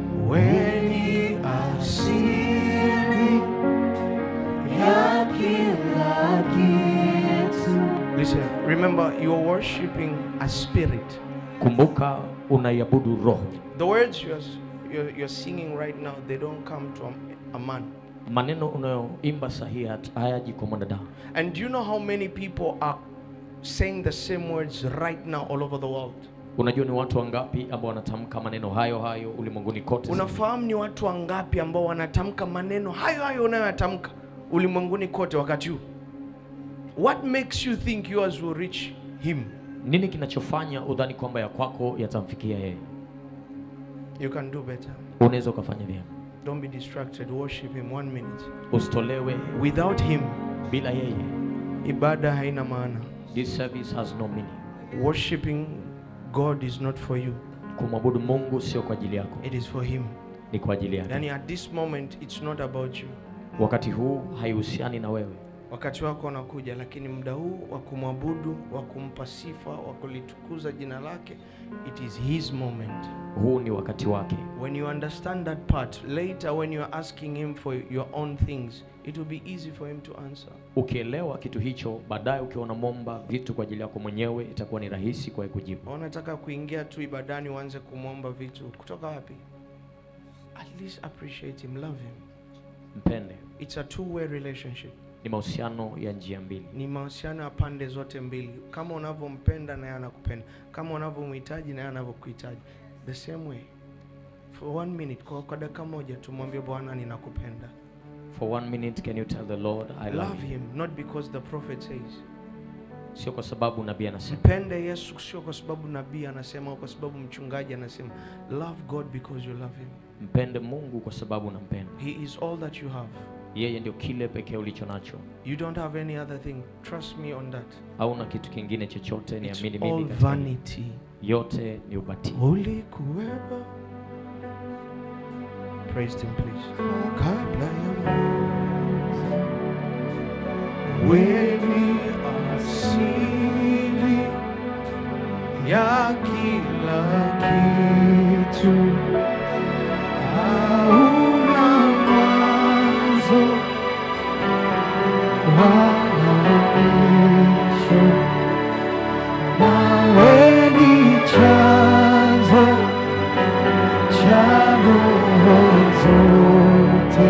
Weni asili ya kila kitu. Listen, remember you are worshiping a spirit. kumbuka unaiabudu roho The words you're, you're, you're singing right now, they don't come from a man. maneno unayoimba sahihi hat- hayaji kwa mwanadamu And do you know how many people are saying the same words right now all over the world? unajua ni watu wangapi ambao wanatamka maneno hayo hayo ulimwenguni kote Unafahamu ni watu wangapi ambao wanatamka maneno hayo hayo unayoyatamka ulimwenguni kote wakati huu? What makes you think yours will reach him? nini kinachofanya udhani kwamba ya kwako yatamfikia yeye You can do better. unaweza ukafanya vyema Don't be distracted. Worship him one minute. usitolewe Without him, bila yeye ibada haina maana. this service has no meaning Worshiping God is not for you. kumwabudu mungu sio kwa ajili yako It is for him. ni kwa ajili yake Yani at this moment it's not about you. wakati huu haihusiani na wewe Wakati wako unakuja, lakini muda huu wa kumwabudu, wa kumpa sifa, wa kulitukuza jina lake, it is his moment. huu ni wakati wake When you understand that part, later when you are asking him for your own things, it will be easy for him to answer. ukielewa kitu hicho baadaye ukiwa unamwomba vitu kwa ajili yako mwenyewe itakuwa ni rahisi kwa yeye kujibu Unataka kuingia tu ibadani uanze kumwomba vitu kutoka wapi? At least appreciate him, love him. mpende It's a two-way relationship. ni mahusiano ya njia mbili Ni mahusiano ya pande zote mbili. Kama unavyompenda naye anakupenda, kama unavyomhitaji naye anavyokuhitaji, the same way. For one minute, kwa, kwa dakika moja tumwambie Bwana, ninakupenda. for one minute can you tell the lord i love, Love you him not because the prophet says. sio kwa sababu nabii anasema Mpende Yesu sio kwa sababu nabii anasema au kwa sababu mchungaji anasema. Love God because you love him. mpende mungu kwa sababu unampenda He is all that you have. yeye ndio kile pekee ulicho nacho You don't have any other thing. Trust me on that. hauna kitu kingine chochote It's niamini all mimi katika hilo. vanity. yote ni ubatili Ulikuwepo. Praise him please. Kabla ya weni asili ya kila kitu, hauna mwanzo wala mwisho, nawe ni chanzo cha roho zote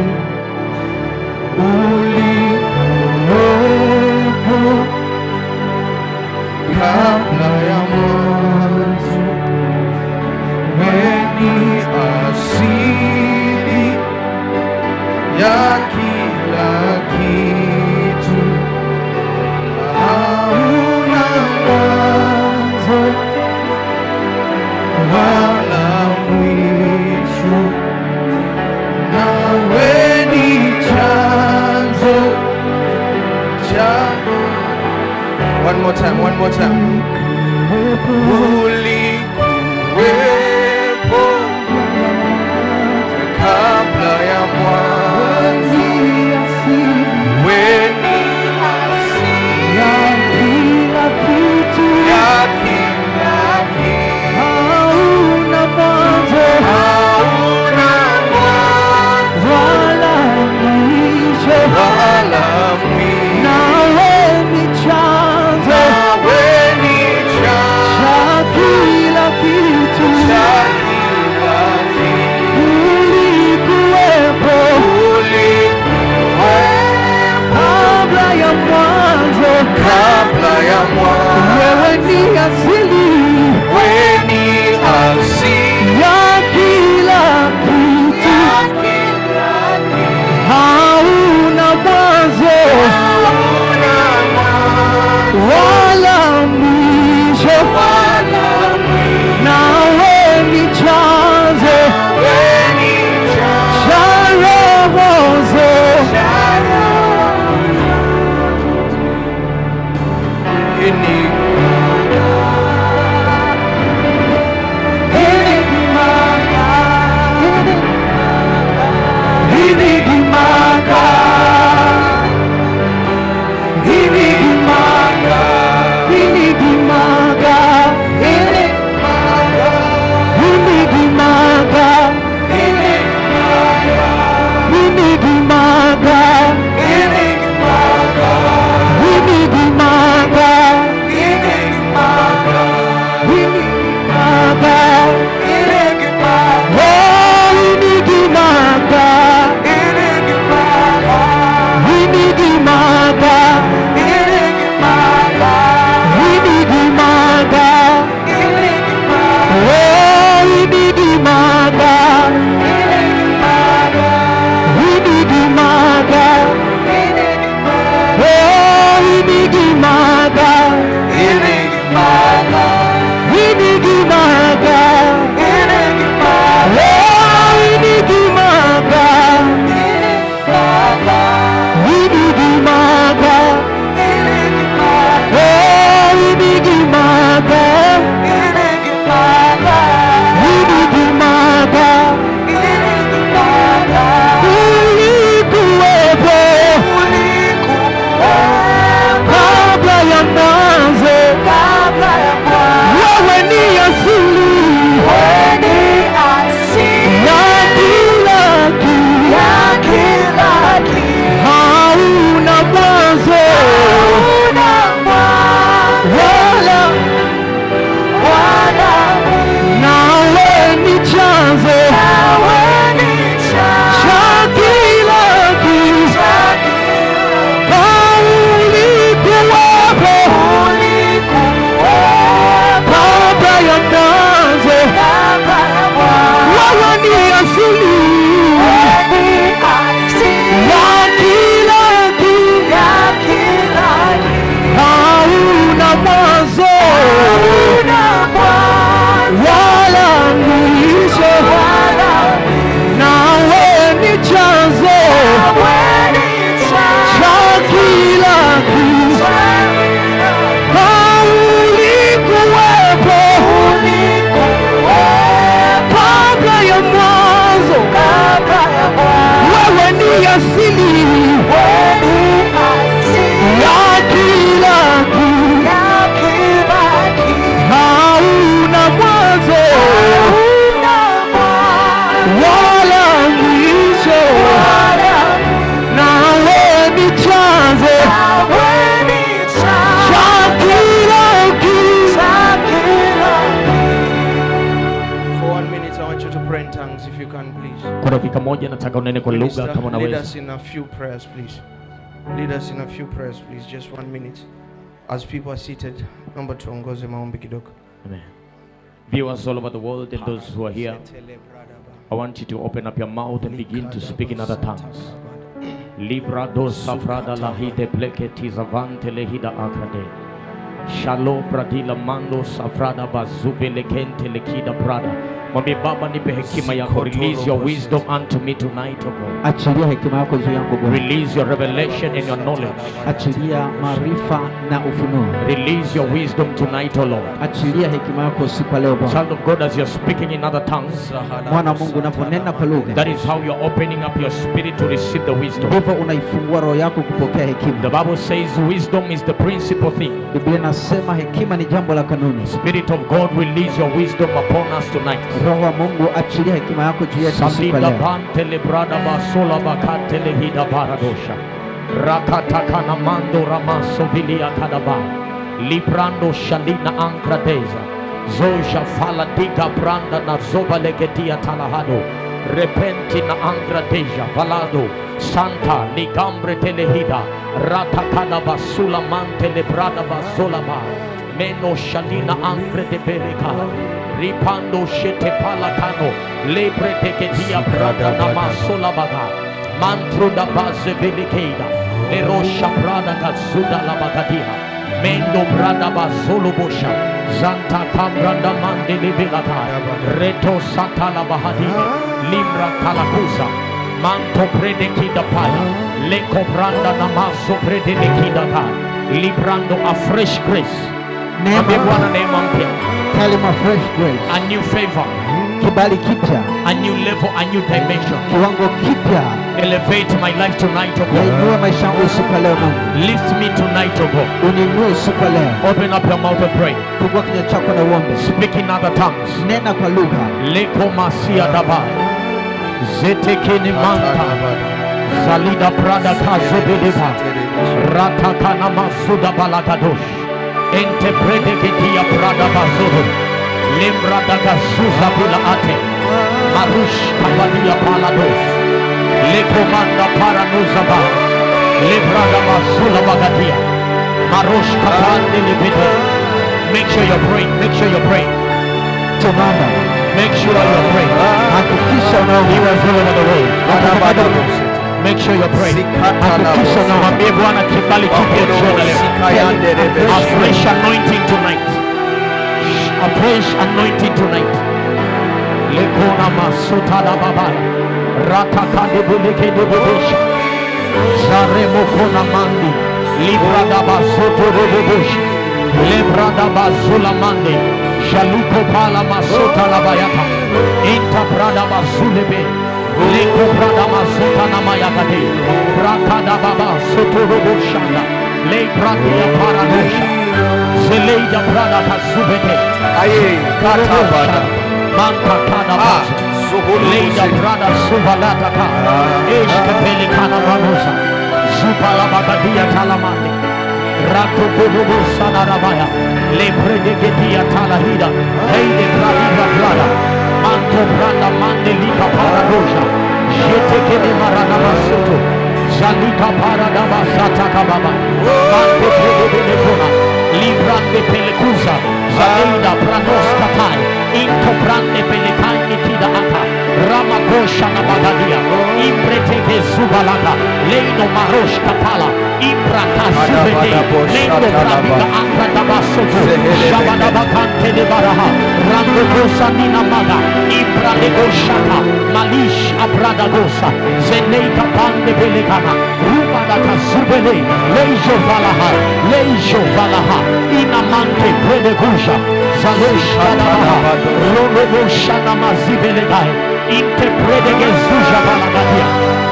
ulikuwepo kabla ya mwanzo, weni asili ya kila kitu, hauna mwanzo wala mwisho, nawe ni chanzo cha One more time, one more time. Ulikuwepo kabla ya mwanzo, weni asili ya kila kitu, hauna mwanzo, hauna mwanzo wala mwisho, wala mwisho, nawe ni chanzo, nawe ni chanzo cha kila kitu, cha kila kitu, ulikuwepo, ulikuwepo kabla ya mwanzo, kabla ya mwanzo, wewe ni asili, wewe ni asili ya kila kitu, ya kila kitu, hauna mwanzo, hauna mwanzo wala mwisho, wala mwisho, nawe ni chanzo, wewe ni chanzo cha roho zote. ini kwa dakika moja nataka unene kwa lugha Minister, kama lead unaweza us in a few prayers, please. Lead us in a few prayers, please. Just one minute. As people are seated, naomba tuongoze maombi kidogo. Amen. Viewers all over the world and those who are here, I want you to open up your mouth and begin to speak in other tongues. Libra dos safrada lahide pleketi zavante lehida akade. Shalo pradila mando safrada bazuve lekente lekida prada. Mwambie Baba, nipe hekima yako. Release your wisdom unto me tonight, O God. achilia hekima yako juu yangu Bwana, Release your revelation and your knowledge. achilia maarifa na ufunuo, Release your wisdom tonight, O Lord. achilia hekima yako usiku wa leo Bwana. Child of God, as you're speaking in other tongues, Mwana wa Mungu, unaponena kwa lugha, that is how you're opening up your spirit to receive the wisdom. ndivyo unaifungua roho yako kupokea The hekima. Bible says wisdom is the principal thing. Biblia inasema hekima ni jambo la kanuni. Spirit of God, release your wisdom upon us tonight. Roho wa Mungu, achilia hekima yako juu yetu usiku wa Salida leo. pante lebrada basola bakate lehida baradosha. Rakatakana mando ramaso vilia kadaba. Librando shalina ankradeza. Zoja fala diga branda na zoba legedia talahado. Repenti na angradeja valado. Santa ligambre telehida. Ratakada basula mante lebrada basola ba. Meno shalina ankre de bereka. Ripando shete palakano. Lebre teketia brada na masola baga. Mantro da base velikeda. Erosha brada katsuda la bagadia. Mendo brada basolo bosha. Zanta kambranda mande libilata. Reto sata la bahadina. Limbra kalakuza. Manto predekida paya. Leko branda na maso predekida ta. Librando a fresh grace. Mwambie Bwana neema mpya. Tell him a fresh grace, A new favor. kibali kipya, A new level, a new dimension. kiwango kipya. Elevate my life tonight, oh God. Yainue maisha yangu usiku wa leo Mungu, Lift me tonight, oh God. uniinue usiku wa leo. Open up your mouth and pray. Fungua kinywa chako na uombe, Speak in other tongues. nena kwa lugha. Leko masia daba. Zetekene manta. Salida prada kazobeleba. Ratakana masuda balagadosh. Ente predeketia prada bazodo. Lembra daga suza bila ate. Marush kabadia palados. Lekomanda paranuza ba. Lebrada masula bagadia. Marosh kapande libede. Make sure you're praying. Make sure you're praying. Simama, Make sure you're praying. hakikisha He unaomba. was all over the world. Make sure you're praying. Hakikisha unaomba. Mwambie Bwana kibali kipya jioni leo. A fresh anointing tonight. A fresh anointing tonight. Lekona masuta la babaya. Rataka de beleke de bebesha. Zaremo kona mandi. Libra da basoto de bebesha. Lebra da bazula mandi. Shaluko pala masuta la bayata. Inta brada bazulebe. Leko brada masuta na mayagade. Rakada baba soto robo shanda. Le bradia paradosha. Zeleida brada kazubete. Aye, kata bada. Manta kada Ah, bazo. suhulu Leida kusini. brada subalata ka. Eshke pelikana manusa. Zupala bagadia talamande. Rato kububu sana rabaya. Le predegedia talahida. Heide gradida brada. Manto branda mande lika paradosha. Jete kene marana masuto. Zalika parada basata kababa. Mante predegede kona. Librande pelekuza. Zaleida pranos katai. Into brande pelekai nikida ata. Ramakosha na bagadia. Impreteke zubalanga. Leino marosh kapala. Imbrata zubede. Lendo bradiga akra dabasoto. Shabada bakante de baraha. Rando kosa nina maga. Ibra de goshaka. Malish abrada gosa. Zeneika pande belegana. Rubada kazubele. Leijo valaha. Leijo valaha. Inamante prede gusha. Zalosh kadabaha. Robo shana mazibelegai. Inte prede gezuja balagadia.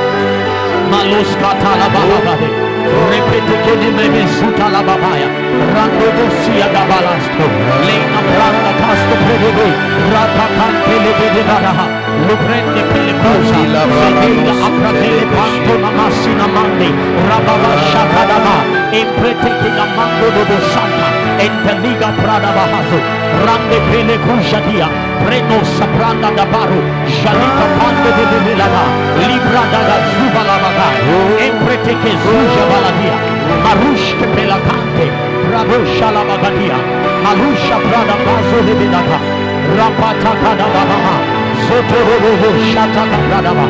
Malos katala balabade. Repete che ne mebe suta la babaya. Rando dosia da balasto. Leina branda casto predebe. Rata cante le vede baraha. Lo prende per le cosa. Sedila apra delle panto na massina mandi. Rababa shakadaba. E prete che la mando dobo santa. enteliga prada bahazo rande pele kushadia preno sapranda dabaru jalika pande de bebelaba libra daga zuba labaga empreteke zuja baladia marushke pelakante bravo shalabagadia malusha prada bazo lebedaka rapata kada babaha zoto robo shataka prada ba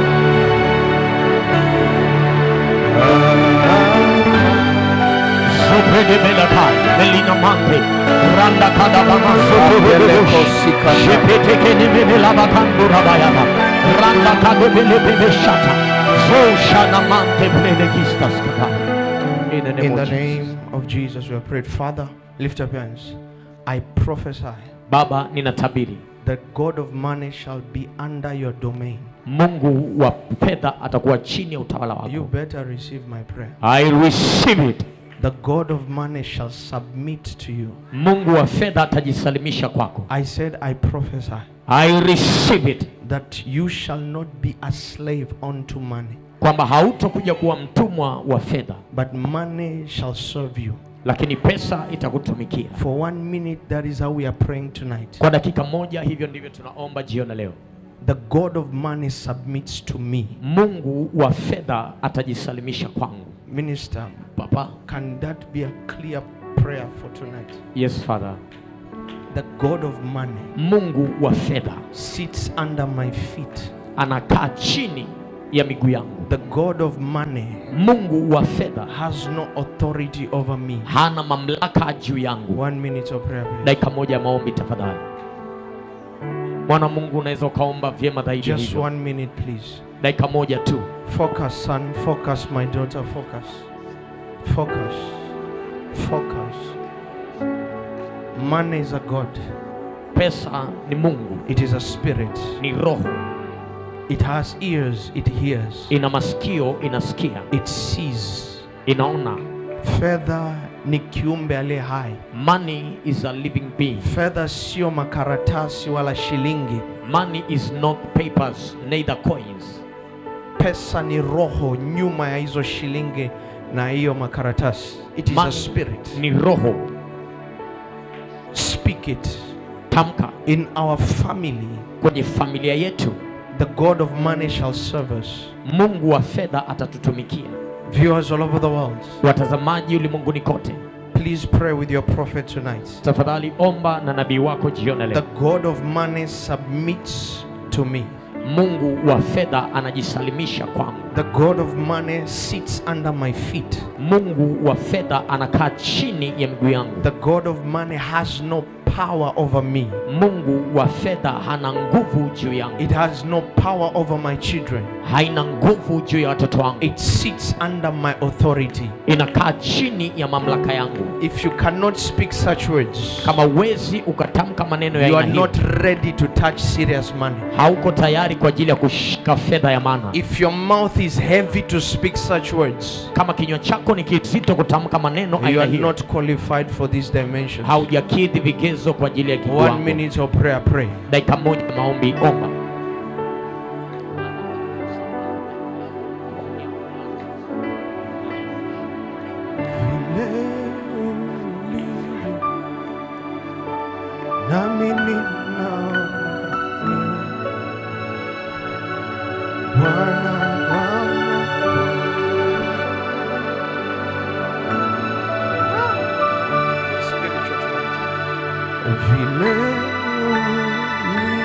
Soprede belaka, melina mante, randa kada bama soto Beleko robo sikanda. Shepete kene mene lava kandu rabayaba, randa kado bele bele shata, zo shana mante plele kistas kata. In the name In the of Jesus. name of Jesus, we have prayed. Father, lift up your hands. I prophesy Baba, ninatabiri that God of money shall be under your domain. Mungu wa fedha atakuwa chini ya utawala You wako. better receive my prayer. I receive it. The God of money shall submit to you. Mungu wa fedha atajisalimisha kwako. I said, I prophesy I receive it. that you shall not be a slave unto money, kwamba hautokuja kuwa mtumwa wa fedha, but money shall serve you. lakini pesa itakutumikia. For one minute, that is how we are praying tonight. Kwa dakika moja, hivyo ndivyo tunaomba jioni ya leo. The God of money submits to me. Mungu wa fedha atajisalimisha kwangu. Minister, Papa, can that be a clear prayer for tonight? yes father. The God of money Mungu wa fedha sits under my feet. anakaa chini ya miguu yangu. The God of money Mungu wa fedha has no authority over me. hana mamlaka juu yangu. One minute of prayer, please. Dakika moja ya maombi tafadhali. Mwana wa Mungu, unaweza ukaomba vyema zaidi Just hivyo. one minute, please. Dakika moja tu. Focus, son. Focus, my daughter. Focus. Focus. Focus. Money is a God, Pesa ni Mungu, it is a spirit. ni roho, It has ears, it hears, ina masikio, inasikia, it sees. inaona. Fedha ni kiumbe aliye hai. Money is a living being. Fedha sio makaratasi wala shilingi. Money is not papers, neither coins. Pesa ni roho nyuma ya hizo shilingi na hiyo makaratasi. It is a Money spirit. ni roho. Speak it. Tamka In our family, kwenye familia yetu, the God of money shall serve us. Mungu wa fedha atatutumikia. Viewers all over the world, Watazamaji ulimwenguni kote, please pray with your prophet tonight. tafadhali omba na nabii wako jioni ya The leo. God of money submits to me. Mungu wa fedha anajisalimisha kwangu. The God of money sits under my feet. Mungu wa fedha anakaa chini ya miguu yangu. The God of money has no power over me. Mungu wa fedha hana nguvu juu yangu, It has no power over my children. haina nguvu juu ya watoto wangu, It sits under my authority. inakaa chini ya mamlaka yangu. If you cannot speak such words, Kama uwezi ukatamka maneno ya you aina are hiyo, not ready to touch serious money. hauko tayari kwa ajili ya kushika fedha ya maana. If your mouth is heavy to speak such words, Kama kinywa chako ni kizito kutamka maneno you aina are hiyo, not qualified for this dimension. haujakidhi vigezo kwa ajili ya One kiwango. minute of prayer, pray. Dakika moja ya maombi, omba. Nami ninaamini Bwana wangu. Spiritual tonight. Vile ulivyo,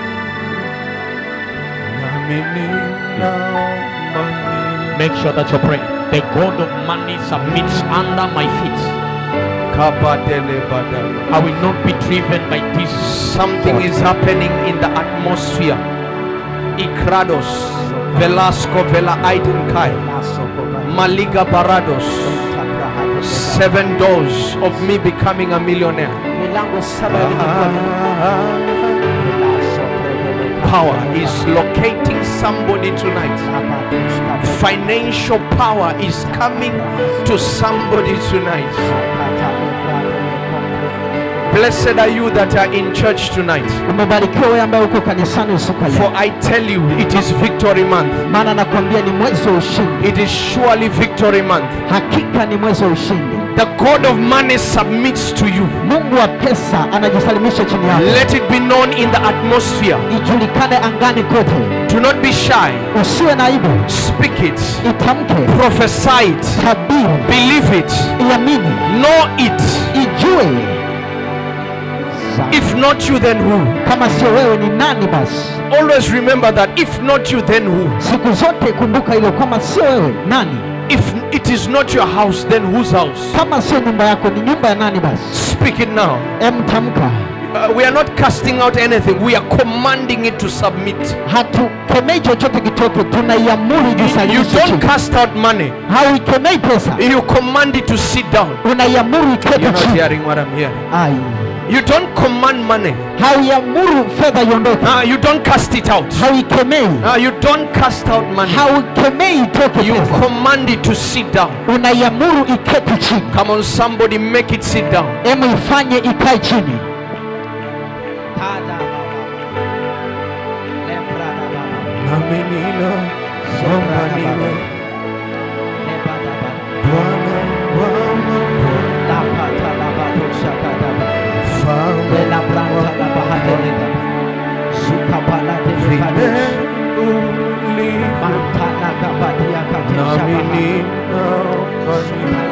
nami ninaomba ni- Make sure that you're praying. The God of money submits under my feet. Kabadele badala. I will not be driven by this. Something is happening in the atmosphere. Ikrados, Velasco, Vela Aidenkai, Maliga Barados. Seven doors of me becoming a millionaire. milango saba ya mbinguni. Power is locating somebody tonight. Financial power is coming to somebody tonight. Blessed are you that are in church tonight. umebarikiwa wewe ambaye uko kanisani usiku wa For leo I tell you, it is victory month. maana nakwambia ni mwezi wa ushindi It is surely victory month. hakika ni mwezi wa ushindi The God of money submits to you. mungu wa pesa anajisalimisha chini yako Let it be known in the atmosphere. ijulikane angani kote Do not be shy. usiwe na aibu Speak it. itamke Prophesy it. tabiri Believe it. iamini Know it. ijue Sa- If not you, then who? kama sio wewe ni nani basi Always remember that. If not you, then who? siku zote kumbuka hilo kama sio wewe nani If it is not your house, then whose house? kama sio nyumba yako ni nyumba ya nani basi Speak it now. emtamka Uh, we are not casting out anything, we are commanding it to submit. hatukemei chochote kitoke tunaiamuru You jisalimishe don't chini cast out money, hauikemei pesa you command it to sit down. unaiamuru You're ikete not chini hearing what I'm hearing. Ai. You don't command money, hauiamuru fedha iondoke uh, you don't cast it out. hauikemei Uh, you don't cast out money, hauikemei itoke you pesa command it to sit down. unaiamuru iketi chini Come on, somebody, make it sit down. emu ifanye ikae chini Nami nina omba niwe Bwana wa mfalme vile ulivyo. Nami ninaomba niwe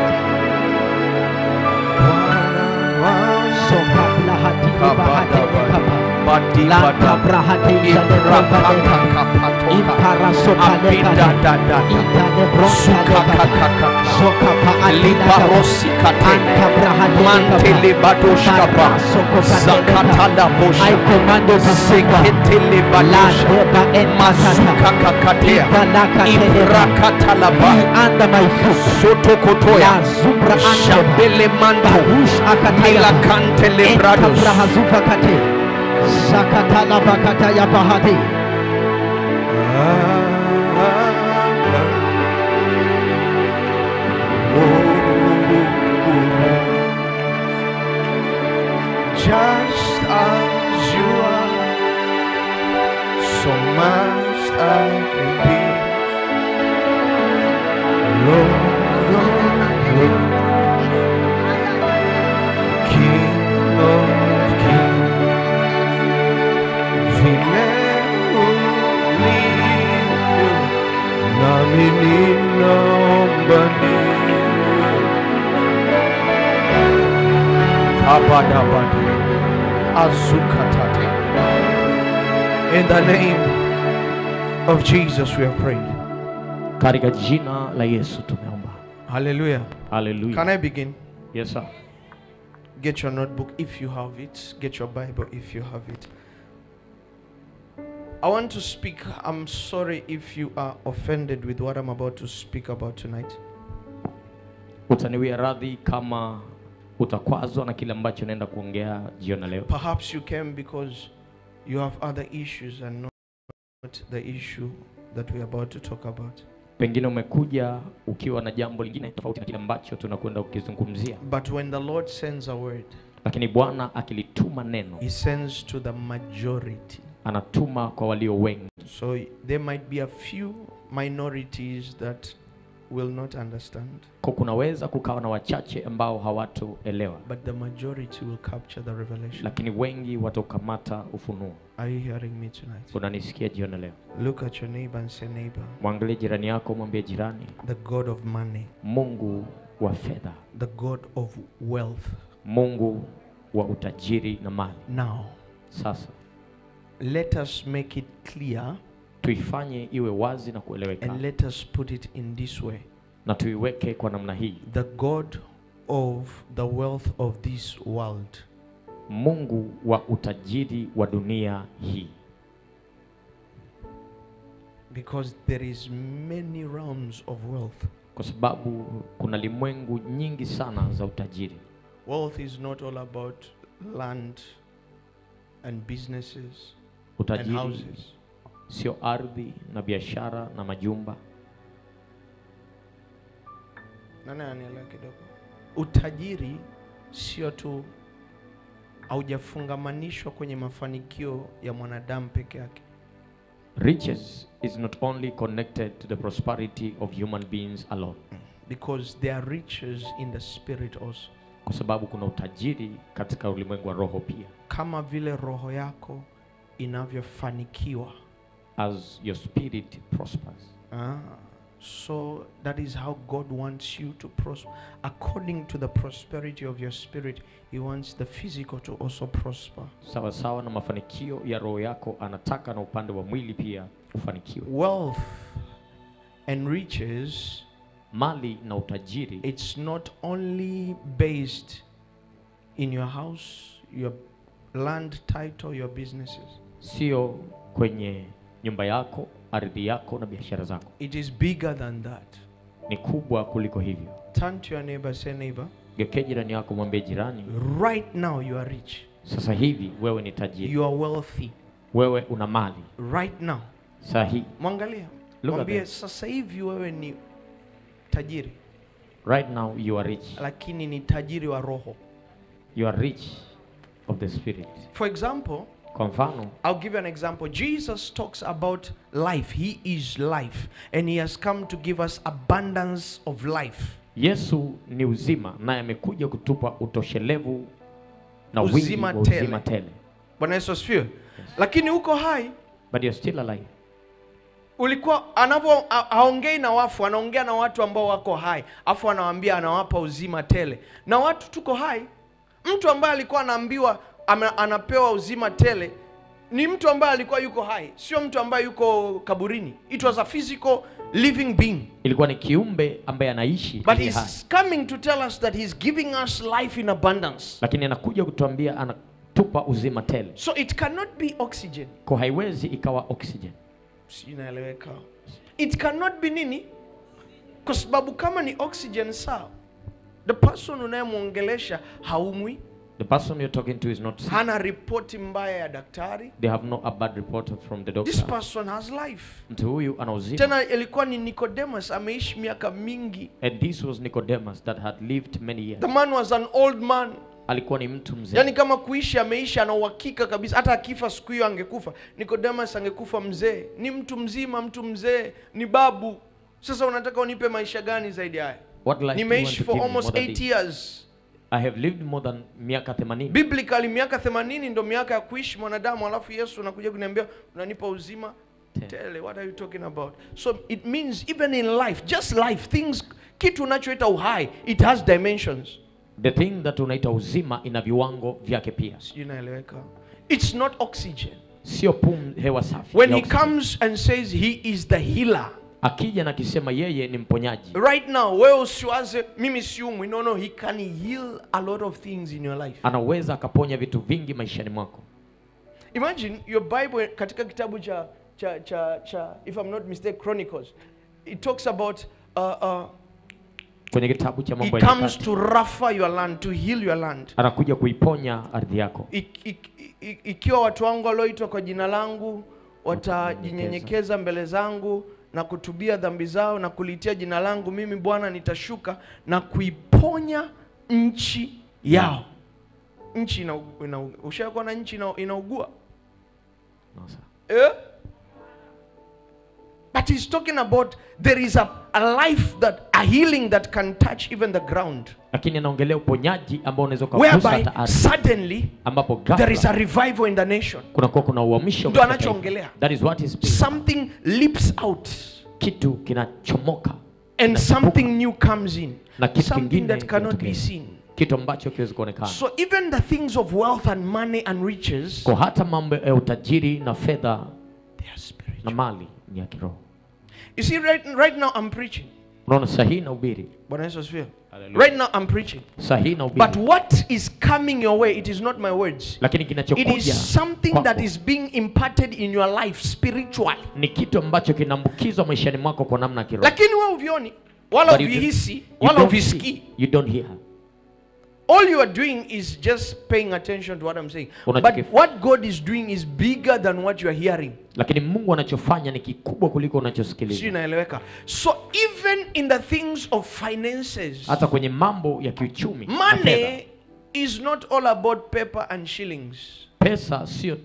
Bwana wa Badi bada Ibrapaka kapatoka Abida dada Suka kakaka Libarosi kate Mantele badoshka ba Zakatala I bosha command you to speak up. Seketele badosha Mazuka kakatea Ibrakatala Be ba under my foot. Soto kotoya La zubra ante. Shabele manto Barush akataya. Milakantele Enta brados brahazufa kate. Sakatala bakata ya bahati. Just as you are, so must I be. Lord of lords, King of kings, vile ulivyo, nami ninaomba niwe Abadabadi. Azukatate. In the name of Jesus, we have prayed. katika jina la yesu tumeomba Hallelujah. Can haleluya I begin? yes sir Get your notebook if you have it. Get your Bible if you have it. I want to speak. I'm sorry if you are offended with what I'm about to speak about tonight. utaniwia radhi kama utakwazwa na kile ambacho naenda kuongea jioni ya leo Perhaps you came because you have other issues and not the issue that we're about to talk about. pengine umekuja ukiwa na jambo lingine tofauti na kile ambacho tunakwenda kukizungumzia But when the Lord sends a word, lakini bwana akilituma neno He sends to the majority. anatuma kwa walio wengi So there might be a few minorities that will not understand, kwa kunaweza kukawa na wachache ambao hawatoelewa but the majority will capture the revelation. lakini wengi watokamata ufunuo Are you hearing me tonight? unanisikia jioni ya leo Look at your neighbor and say, Neighbor, mwangalie jirani yako mwambie jirani the God of money, mungu wa fedha the God of wealth. mungu wa utajiri na mali Now, sasa let us make it clear tuifanye iwe wazi na kueleweka and let us put it in this way na tuiweke kwa namna hii the God of the wealth of this world mungu wa utajiri wa dunia hii because there is many realms of wealth kwa sababu kuna limwengu nyingi sana za utajiri wealth is not all about land and businesses and utajiri houses sio ardhi na biashara na majumba nani anielewa kidogo utajiri sio tu haujafungamanishwa kwenye mafanikio ya mwanadamu peke yake riches is not only connected to the prosperity of human beings alone because there are riches in the spirit also. kwa sababu kuna utajiri katika ulimwengu wa roho pia Kama vile roho yako inavyofanikiwa. as your spirit prospers Ah, so that is how God wants you to prosper. According to the prosperity of your spirit, He wants the physical to also prosper. sawa sawa na mafanikio ya roho yako anataka na upande wa mwili pia ufanikiwe Wealth and riches, mali na utajiri it's not only based in your house, your land title, your businesses. sio kwenye nyumba yako ardhi yako na biashara zako It is bigger than that. ni kubwa kuliko hivyo Turn to your neighbor, say, neighbor, geukia jirani yako mwambie jirani right now you are rich. sasa hivi wewe ni tajiri You are wealthy. wewe una mali Right now. sahi Mwangalia. Look at Mwambie them. sasa hivi wewe ni tajiri, right now you are rich lakini ni tajiri wa roho. you are rich of the spirit For example, kwa mfano I'll give you an example. Jesus talks about life. He is life, and he has come to give us abundance of life. yesu ni uzima naye amekuja kutupa utoshelevu na wingi Uzima wa tele. uzima tele Bwana Yesu asifiwe. Lakini uko hai but you're still alive ulikuwa anavyo a- haongei na wafu, anaongea na watu ambao wako hai, afu anawaambia anawapa uzima tele. Na watu tuko hai. Mtu ambaye alikuwa anaambiwa ama, anapewa uzima tele ni mtu ambaye alikuwa yuko hai, sio mtu ambaye yuko kaburini. It was a physical living being. ilikuwa ni kiumbe ambaye anaishi But aliye hai. he's coming to tell us that he's giving us life in abundance. lakini anakuja kutuambia anatupa uzima tele So it cannot be oxygen. kwa haiwezi ikawa oxygen Si inaeleweka? It cannot be nini? Kwa sababu kama ni oxygen sawa, the person unayemwongelesha haumwi, the person you're talking to is not sick. hana ripoti mbaya ya daktari. they have no a bad report from the This doctor person has life. mtu huyu ana uzima Tena ilikuwa ni Nicodemus, ameishi miaka mingi. and this was nicodemus that had lived many years The man was an old man. alikuwa ni mtu mzee Yaani kama kuishi ameishi, ana uhakika kabisa, hata akifa siku hiyo angekufa. Nicodemus angekufa mzee, ni mtu mzima, mtu mzee, ni babu. Sasa unataka unipe maisha gani zaidi haya? what life do you want Nimeishi to for give me almost more than 8 this? years. i have lived more than miaka 80 Biblically miaka 80 ndo miaka ya kuishi mwanadamu, alafu Yesu anakuja kuniambia unanipa uzima Tele. tele. What are you talking about? So it means even in life, just life, things kitu unachoita uhai, it has dimensions. the thing that unaita uzima ina viwango vyake pia Sijui inaeleweka. It's not oxygen. sio pum hewa safi When ya he oxygen. comes and says he is the healer, akija na akisema yeye ni mponyaji right now wewe usiwaze mimi siumwi. No, no, he can heal a lot of things in your life. anaweza akaponya vitu vingi maishani mwako Imagine your Bible katika kitabu cha cha cha, cha if I'm not mistaken Chronicles it talks about uh, uh, kwenye kitabu cha he mambo ya comes nyakati to rougher your land to heal your land. anakuja kuiponya ardhi yako Ik- ik- ik- Ikiwa watu wangu walioitwa kwa jina langu watajinyenyekeza mbele zangu na kutubia dhambi zao na kulitia jina langu, mimi Bwana nitashuka na kuiponya nchi yao. Nchi ina, ina, ushakuwa na nchi ina, inaugua No, sir. Eh? But he's talking about there is a, a life that a healing that can touch even the ground. lakini anaongelea uponyaji ambao unaweza ukagusa Whereby hata ardhi suddenly ambapo there is a ghafla revival in the nation. kunakuwa kuna uhamisho Ndio katika taifa. anachoongelea. that is what is speaking. Something leaps out kitu kinachomoka and kinachipuka, something new comes in. na kitu Something kingine that cannot be kinatokea. seen. kitu ambacho kiwezi kuonekana So even the things of wealth and money and riches, kwa hata mambo ya utajiri na fedha they are spiritual. na mali ni ya kiroho You see, right, right now I'm preaching. unaona sahihi na ubiri Bwana Yesu asifiwe. Hallelujah. Right now I'm preaching. sahihi na ubiri But what is coming your way, it is not my words. lakini It kinachokuja is something kwako that is being imparted in your life spiritually. ni kitu ambacho kinaambukizwa maishani mwako kwa namna ya kiroho Lakini wewe uvioni wala But you do- uvihisi you wala don't uvisikii. see, you don't hear All you are doing is just paying attention to what I'm saying. But Unachokif- what God is doing is bigger than what you are hearing. lakini mungu anachofanya ni kikubwa kuliko Sio unachosikiliza inaeleweka. So even in the things of finances, hata kwenye mambo ya kiuchumi na fedha money is not all about paper and shillings. pesa sio tu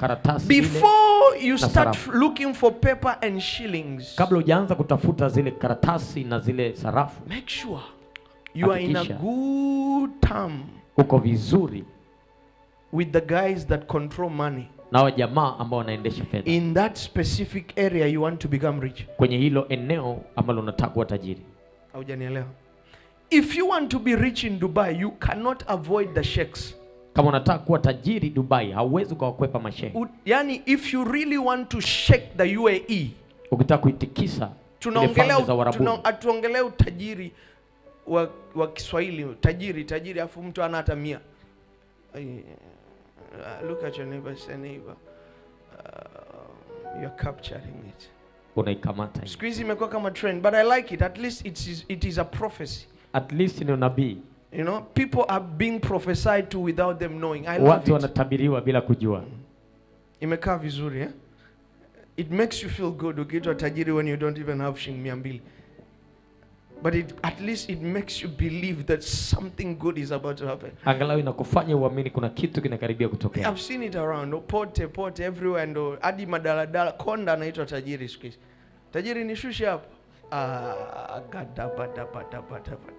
karatasi ile before you start sarafu. looking for paper and shillings, kabla hujaanza kutafuta zile karatasi na zile sarafu make sure you are in a Hakikisha. good term uko vizuri with the guys that control money na wa jamaa ambao wanaendesha fedha in that specific area you want to become rich. kwenye hilo eneo ambalo unataka kuwa tajiri Haujanielewa? If you want to be rich in Dubai, you cannot avoid the sheikhs. kama unataka kuwa tajiri dubai hauwezi ukawakwepa mashehe U- Yani, if you really want to shake the UAE, ukitaka kuitikisa ile tunaongelea falme za tuna, uarabuni hatuongelea utajiri wa, wa Kiswahili, tajiri tajiri, afu mtu ana hata mia. Ai, uh, look at your neighbor, say neighbor, uh, you're capturing it. unaikamata hiyo. Siku hizi imekuwa kama trend, but I like it. At least it is, it is a prophecy. at least ni unabii You know, people are being prophesied to without them knowing. I love watu it. wanatabiriwa bila kujua Imekaa vizuri eh? It makes you feel good ukiitwa tajiri when you don't even have shilingi mia mbili. But it, at least it makes you believe that something good is about to happen. angalau inakufanya uamini kuna kitu kinakaribia kutokea I've seen it around oh, pote pote everywhere and oh, hadi madaladala konda anaitwa tajiri siku hizi. Tajiri nishushe hapo. Ah, gadabadabadabadabada.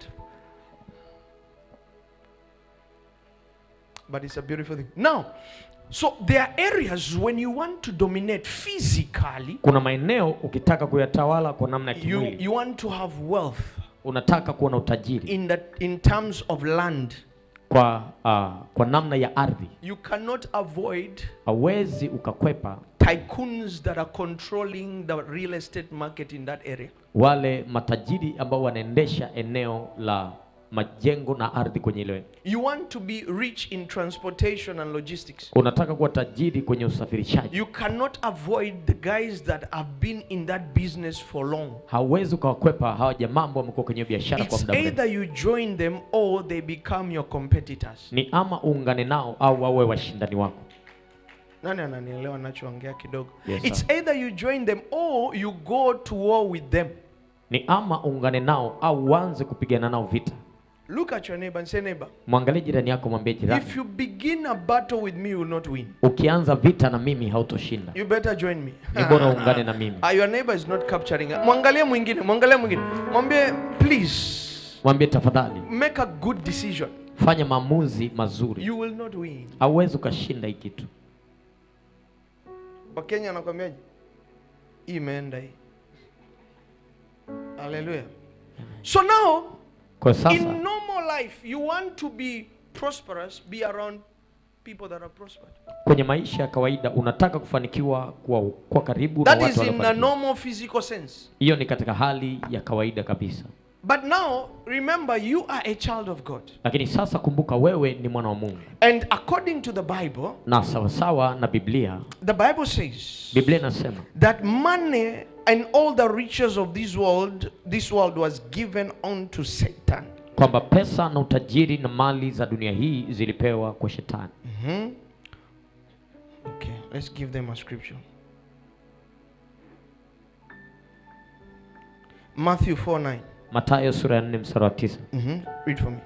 But it's a beautiful thing. Now, so there are areas when you want to dominate physically, kuna maeneo ukitaka kuyatawala kwa namna ya you, kimwili you want to have wealth unataka kuwa na utajiri in that in terms of land. kwa uh, kwa namna ya ardhi You cannot avoid hauwezi ukakwepa tycoons that are controlling the real estate market in that area. wale matajiri ambao wanaendesha eneo la majengo na ardhi kwenye ile You want to be rich in transportation and logistics. unataka kuwa tajiri kwenye usafirishaji You cannot avoid the guys that have been in that business for long. hauwezi ukawakwepa hawa jamaa ambao wamekuwa kwenye biashara kwa It's muda mrefu either you join them or they become your competitors. ni ama uungane nao au wawe washindani wako Nani ananielewa nachoongea kidogo? Yes, It's sir. either you join them or you go to war with them. ni ama uungane nao au uanze kupigana nao vita Look at your neighbor and say, neighbor, mwangalie jirani yako mwambie jirani if you begin a battle with me, you will not win. ukianza vita na mimi hautoshinda You better join me. ni bora uungane na mimi Ah, your neighbor is not capturing. Mwangalie mwingine, mwangalie mwingine. Mwambie please mwambie tafadhali make a good decision. fanya maamuzi mazuri You will not win. hauwezi ukashinda hii kitu Wakenya anakwambiaje? Hii imeenda hii. Hallelujah. So now kwa sasa in normal life you want to be prosperous, be around people that are prospered. kwenye maisha ya kawaida unataka kufanikiwa kwa, kwa karibu na That watu is in a waliofanikiwa. normal physical sense. hiyo ni katika hali ya kawaida kabisa But now remember you are a child of God. lakini sasa kumbuka wewe ni mwana wa mungu And according to the Bible, na sawasawa na biblia the Bible says biblia inasema that money and all the riches of this world this world was given unto Satan. kwamba pesa na utajiri na mali za dunia hii zilipewa kwa shetani Mhm. Okay, let's give them a scripture. Matthew 4 9. matayo sura ya 4 mstari wa 9 Mhm. Read for me.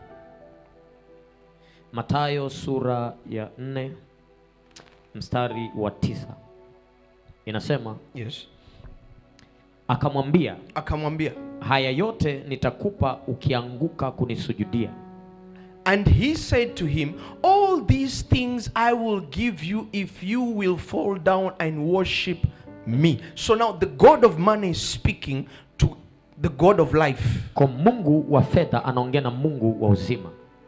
matayo sura ya 4 mstari wa 9 inasema Yes. akamwambia Akamwambia. haya yote nitakupa ukianguka kunisujudia And he said to him, All these things I will give you if you will fall down and worship me. So now the God of money is speaking to the God of life. kwa mungu wa fedha anaongea na mungu wa uzima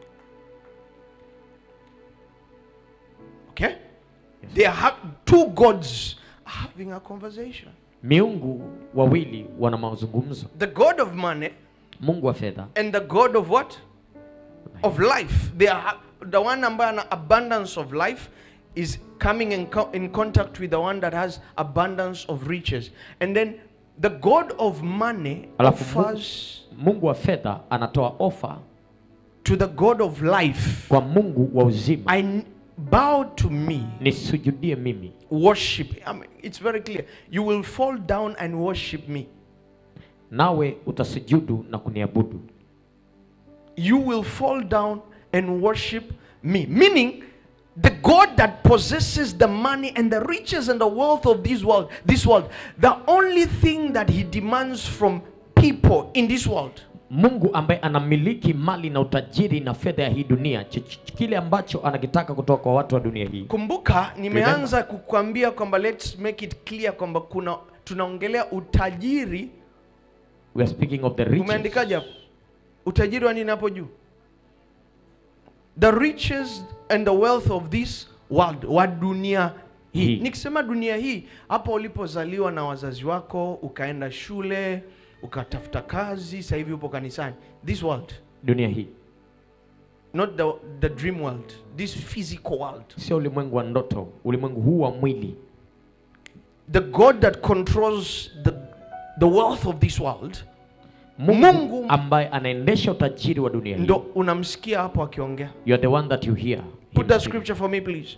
Okay? They are two gods having a conversation. miungu wawili wana mazungumzo The God of money mungu wa fedha and the God of what? Of life. They are the one ambaye ana abundance of life is coming in, co- in contact with the one that has abundance of riches. And then the God of money Alafu Mungu- offers mungu wa fedha anatoa ofa to the God of life. kwa mungu wa uzima I n- bow to me, nisujudie mimi worship. I mean, it's very clear. You will fall down and worship me. nawe utasujudu na kuniabudu you will fall down and worship me. Meaning, the God that possesses the money and the riches and the wealth of this world, this world, the only thing that he demands from people in this world mungu ambaye anamiliki mali na utajiri na fedha ya hii dunia ch- ch- kile ambacho anakitaka kutoka kwa watu wa dunia hii kumbuka nimeanza kukwambia kwamba let's make it clear kwamba kuna tunaongelea utajiri we are speaking of the riches. umeandikaje hapo utajiri wa nini hapo juu the riches and the wealth of this world wa dunia hii Hii. nikisema dunia hii hapo ulipozaliwa na wazazi wako ukaenda shule ukatafuta kazi sasa hivi upo kanisani this world dunia hii not the, the dream world this physical world sio ulimwengu wa ndoto ulimwengu huu wa mwili the god that controls the, the wealth of this world mungu, Mungu- ambaye anaendesha utajiri wa dunia hii ndo unamsikia hapo akiongea you are the one that you hear him Put that speak. scripture for me, please.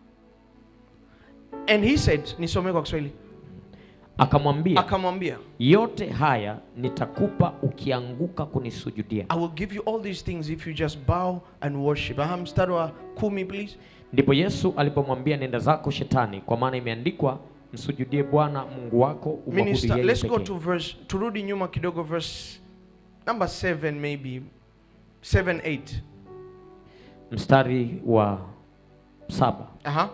And he said, nisome kwa Kiswahili. akamwambia Akamwambia, yote haya nitakupa ukianguka kunisujudia I will give you all these things if you just bow and worship. Aha, mstari wa kumi, please. ndipo yesu alipomwambia nenda zako shetani kwa maana imeandikwa msujudie bwana mungu wako umwabudu Minister, yeye let's go pekee." to verse, turudi nyuma kidogo verse number 7 maybe. 7, 8. mstari wa saba Aha.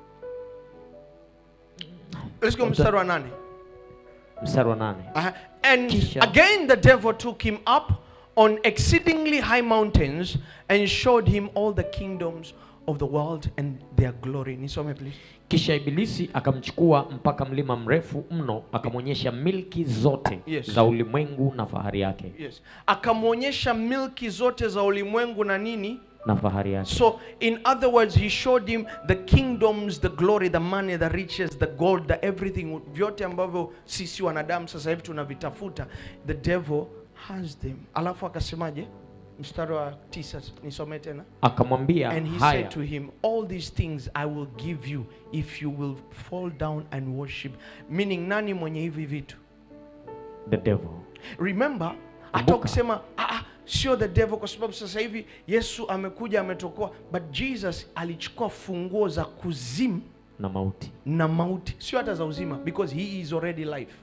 Let's go mstari wa nane. mstari wa nane Uh-huh. And Kisha. again, the devil took him up on exceedingly high mountains and showed him all the kingdoms of the world and their glory. Nisome, please. kisha ibilisi akamchukua mpaka mlima mrefu mno akamwonyesha milki zote Yes. za ulimwengu na fahari yake Yes. Akamwonyesha milki zote za ulimwengu na nini? na fahari yake So, in other words, he showed him the kingdoms, the glory, the money, the riches, the gold, the everything, vyote ambavyo sisi wanadamu sasa hivi tunavitafuta. The devil has them. Alafu akasemaje? Mstari wa tisa, nisome tena. akamwambia And he haya said to him, All these things I will give you if you will fall down and worship. Meaning, nani mwenye hivi vitu? the devil Remember, hata Kumbuka. ukisema ah, ah, sio the devil, kwa sababu sasa hivi Yesu amekuja ametokoa, but Jesus alichukua funguo za kuzimu na mauti na mauti, sio hata za uzima, because he is already life.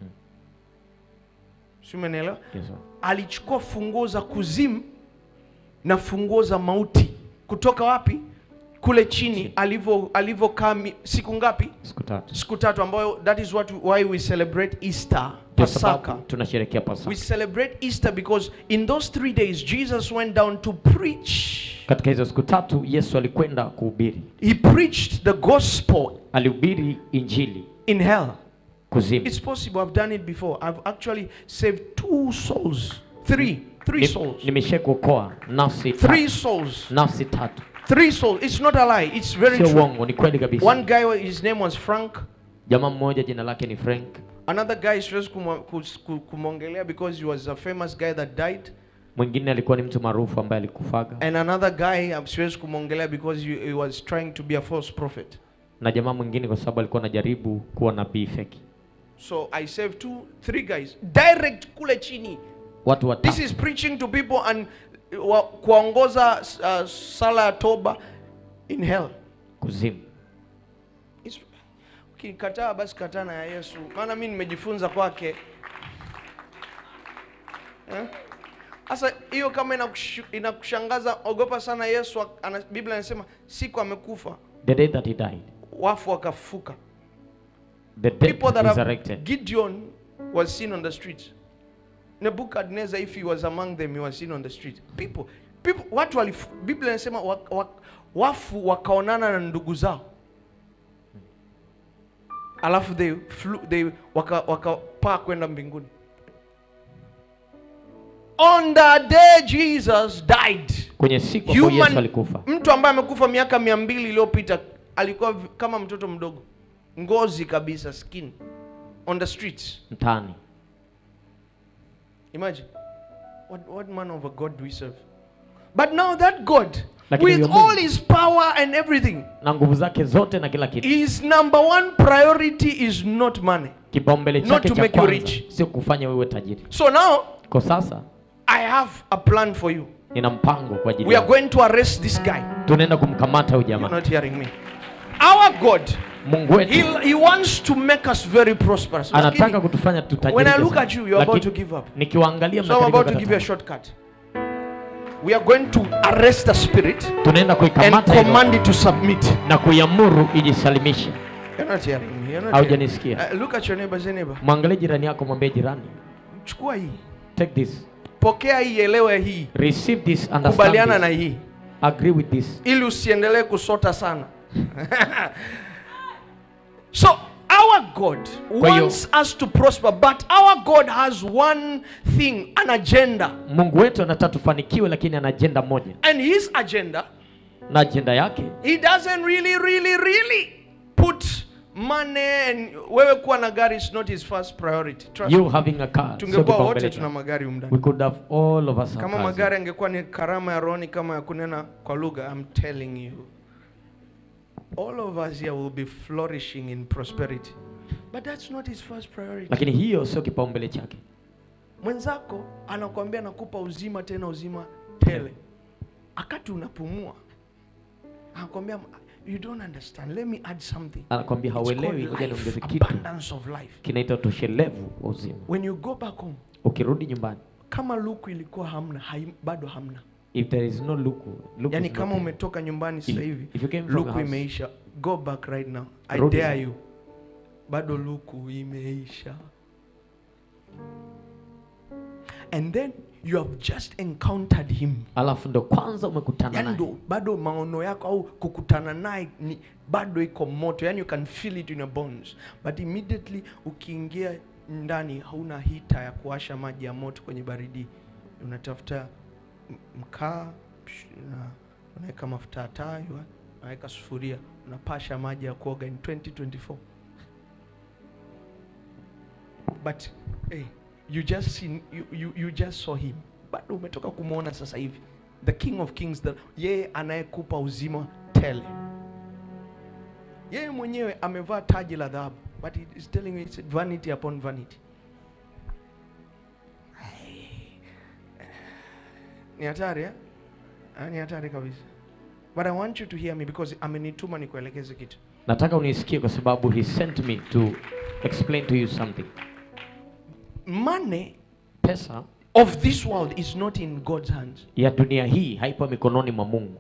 Si umenielewa? yes, sir. alichukua funguo za kuzimu na funguo za mauti kutoka wapi kule chini alivyo alivyokaa mi- siku ngapi siku tatu siku tatu ambayo that is what why we celebrate easter Kwa pasaka sababu tunasherekea we pasaka celebrate easter because in those three days jesus went down to preach katika hizo siku tatu yesu alikwenda kuhubiri he preached the gospel alihubiri injili in hell kuzimu it's possible i've done it before i've actually saved two souls three three Ni- souls nimesha kuokoa nafsi three tatu. souls nafsi tatu Three souls. It's not a lie. It's very sio true. uongo ni kweli kabisa One guy, his name was Frank. jamaa mmoja jina lake ni frank Another guy, siwezi kumo- kus- ku- kumwongelea because he was a famous guy that died. mwingine alikuwa ni mtu maarufu ambaye alikufaga And another guy, um, siwezi kumwongelea because he, he was trying to be a false prophet. na jamaa mwingine kwa sababu alikuwa anajaribu kuwa nabii feki So I saved two, three guys. Direct kule chini. watu This watatu is preaching to people and uh, wa- kuwaongoza uh, sala ya toba in hell. kuzimu It's- Ukikataa basi kataa na ya Yesu, maana mi nimejifunza kwake. Eh? Sasa hiyo kama inakushu- inakushangaza, ogopa sana Yesu. ak- Ana, Biblia inasema siku amekufa, the day that he died wafu wakafuka. the dead People that have resurrected Gideon was seen on the streets. Nebuchadnezzar, if he was among them, he was seen on the street. People, people, watu walif, Biblia inasema wa, wa, wafu wakaonana na ndugu zao, alafu they flew, they waka wakapaa kwenda mbinguni. On the day Jesus died, kwenye siku ambayo Human- yesu alikufa mtu ambaye amekufa miaka mia mbili iliyopita alikuwa vi- kama mtoto mdogo, ngozi kabisa, skin on the streets. mtaani Imagine what, what man of a God do we serve? But now that God, Lakini with huyo Mungu- all his power and everything, na nguvu zake zote na kila kitu his number one priority is not money. kipaumbele Not chake to cha make you kwanza rich. sio kufanya wewe tajiri So now kwa sasa I have a plan for you. nina mpango kwa ajili We are yako going to arrest this guy. tunaenda kumkamata huyu You're jamaa not hearing me. Our God, mungu wetu he, he wants to make us very prosperous. anataka Lakini, kutufanya when I tutajirike look sana. at you, you're about to Lakini give up. nikiwaangalia So I'm mnakaribia about to kukata give you a tamaa. shortcut. We are going to arrest the spirit tunaenda and kuikamata hilo command it to submit. na kuiamuru ijisalimishe You're not hearing me. You're not hearing haujanisikia Uh, look at your neighbor, say neighbor. mwangalie jirani yako mwambie jirani Chukua hii. take this Pokea hii, elewe hii. receive this understand Kubaliana na this hii. agree with this ili usiendelee kusota sana so our god Kwa hiyo- wants us to prosper but our god has one thing an agenda mungu wetu anataka tufanikiwe lakini ana ajenda moja and his agenda na ajenda yake he doesn't really really really put money and wewe kuwa na gari is not his first priority Trust you me. having a car sio tungekuwa kipaumbele wote chake. tuna magari we umndani could have all of us have kama cars. magari angekuwa ni karama ya roni kama ya kunena kwa lugha i'm telling you all of us here will be flourishing in prosperity but that's not his first priority lakini hiyo sio kipaumbele chake mwenzako anakuambia nakupa uzima tena uzima tele akati unapumua anakuambia you don't understand let me add something anakwambia It's called hauelewi ngoja life, niongeze kitu abundance of life kinaitwa utoshelevu wa uzima when you go back home ukirudi nyumbani kama luku ilikuwa hamna hai, bado hamna if there is no luku, luku yani is kama not there. umetoka nyumbani sasa If- hivi if you came from a luku house, imeisha go back right now i Rudi dare sasa. you bado luku imeisha and then you have just encountered him alafu ndo kwanza umekutana yani naye ndo bado maono yako au kukutana naye ni bado iko moto yani you can feel it in your bones but immediately ukiingia ndani hauna hita ya kuwasha maji ya moto kwenye baridi unatafuta m- mkaa psh, una- unaweka mafuta ya taa yua- unaweka sufuria unapasha maji ya kuoga in 2024 but hey, you just seen, you, you, you just saw him bado umetoka kumwona sasa hivi the king of kings the, yeye anayekupa uzima tele yeye mwenyewe amevaa taji la dhahabu but he is telling me it's vanity upon vanity ni hatari eh? Ah, ni hatari kabisa but i want you to hear me because amenituma nikuelekeze kitu nataka unisikie kwa sababu he sent me to explain to you something money pesa of this world is not in god's hands ya dunia hii haipo mikononi mwa mungu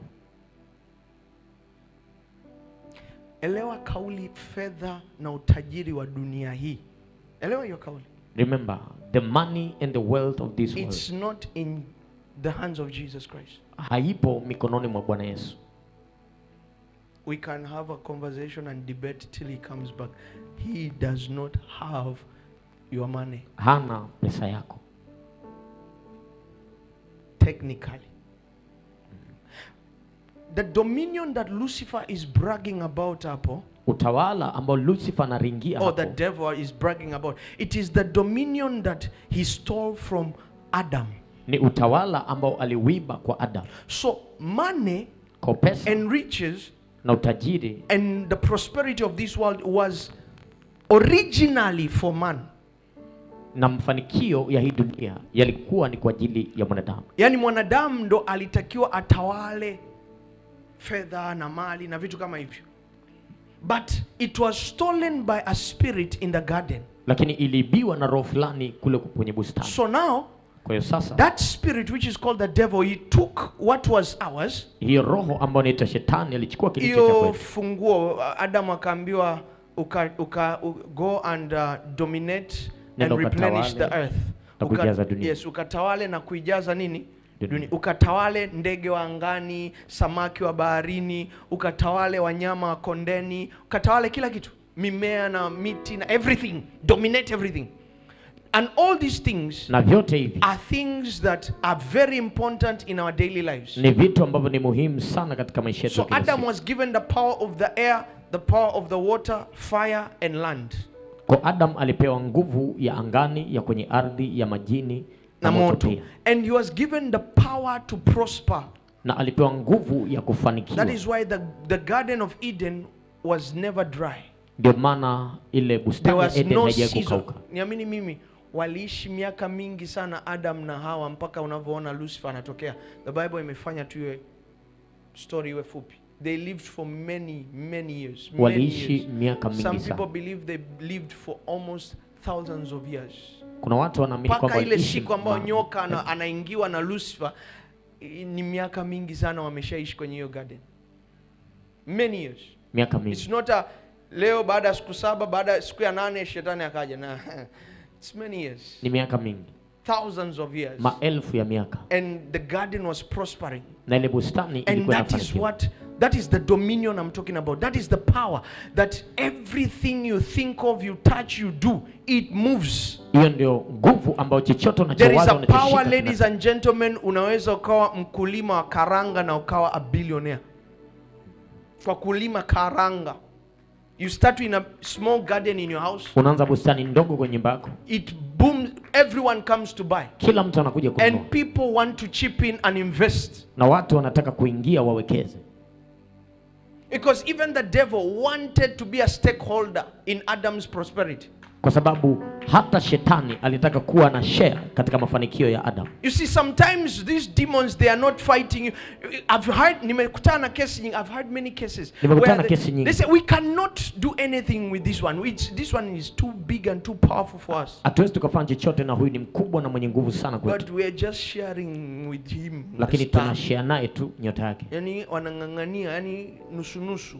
elewa kauli fedha na utajiri wa dunia hii elewa hiyo kauli remember the money and the wealth of this world it's not in the hands of jesus christ haipo mikononi mwa bwana yesu we can have a conversation and debate till he comes back he does not have your money hana pesa yako technically the dominion that lucifer is bragging about hapo utawala ambao lucifer anaringia or the hapo devil is bragging about it is the dominion that he stole from adam ni utawala ambao aliwiba kwa adam so money kwa pesa and riches na utajiri and the prosperity of this world was originally for man na mafanikio ya hii dunia yalikuwa ni kwa ajili ya mwanadamu yaani mwanadamu ndo alitakiwa atawale fedha na mali na vitu kama hivyo but it was stolen by a spirit in the garden lakini iliibiwa na roho fulani kule kwenye bustani so now kwa hiyo sasa that spirit which is called the devil he took what was ours hiyo roho ambayo inaitwa shetani alichukua kilicho cha hiyo kwetu funguo adam akaambiwa uka, uka, u, go and uh, dominate Nenda and replenish the ukatawale earth na kuijaza dunia. yes ukatawale na kuijaza nini Dunia. dunia ukatawale ndege wa angani samaki wa baharini ukatawale wanyama wa kondeni ukatawale kila kitu mimea na miti na everything dominate everything and all these things na vyote hivi are things that are very important in our daily lives ni vitu ambavyo ni muhimu sana katika maisha yetu So ya kila Adam siku. was given the power of the air, the power of the water, fire, and land. kwa adam alipewa nguvu ya angani ya kwenye ardhi ya majini Na moto. pia And he was given the power to prosper. na alipewa nguvu ya That kufanikiwa is why the, the Garden of Eden was never dry. ndio maana ile There bustani ya was eden no haijai season. kukauka Niamini mimi, waliishi miaka mingi sana adam na hawa mpaka unavyoona lucifer anatokea the bible imefanya tu iwe story iwe fupi they lived for many many years many waliishi years. miaka some mingi people sana believe they lived for almost thousands of years kuna watu wanaamini kwamba mpaka ile waliishi siku ambayo ma- nyoka ana, anaingiwa na lucifer i- ni miaka mingi sana wameshaishi kwenye hiyo garden many years miaka mingi It's not a leo baada ya siku saba baada ya siku ya nane shetani akaja na it's many years ni miaka mingi thousands of years maelfu ya miaka and the garden was prospering na ile bustani and ilikuwa that is inafanikiwa what that is the dominion i'm talking about that is the power that everything you think of you touch you do it moves hiyo ndio nguvu ambayo chochote there is unachowaza a power unachoshika ladies and gentlemen unaweza ukawa mkulima wa karanga na ukawa a billionaire kwa kulima karanga you start in a small garden in your house unaanza bustani ndogo kwenye nyumba yako it booms everyone comes to buy kila mtu anakuja kununua and people want to chip in and invest na watu wanataka kuingia wawekeze because even the devil wanted to be a stakeholder in adam's prosperity kwa sababu hata shetani alitaka kuwa na share katika mafanikio ya adam you see sometimes these demons they are not fighting you i've heard nimekutana na kesi nyingi i've heard many cases Nimekutana where na they, kesi nyingi. they say we cannot do anything with this one It's, this one is too big and too powerful for us hatuwezi tukafanya chochote na huyu ni mkubwa na mwenye nguvu sana but kwetu we are just sharing with him the lakini star. tunashare naye tu nyota yake yani wanang'ang'ania yani nusunusu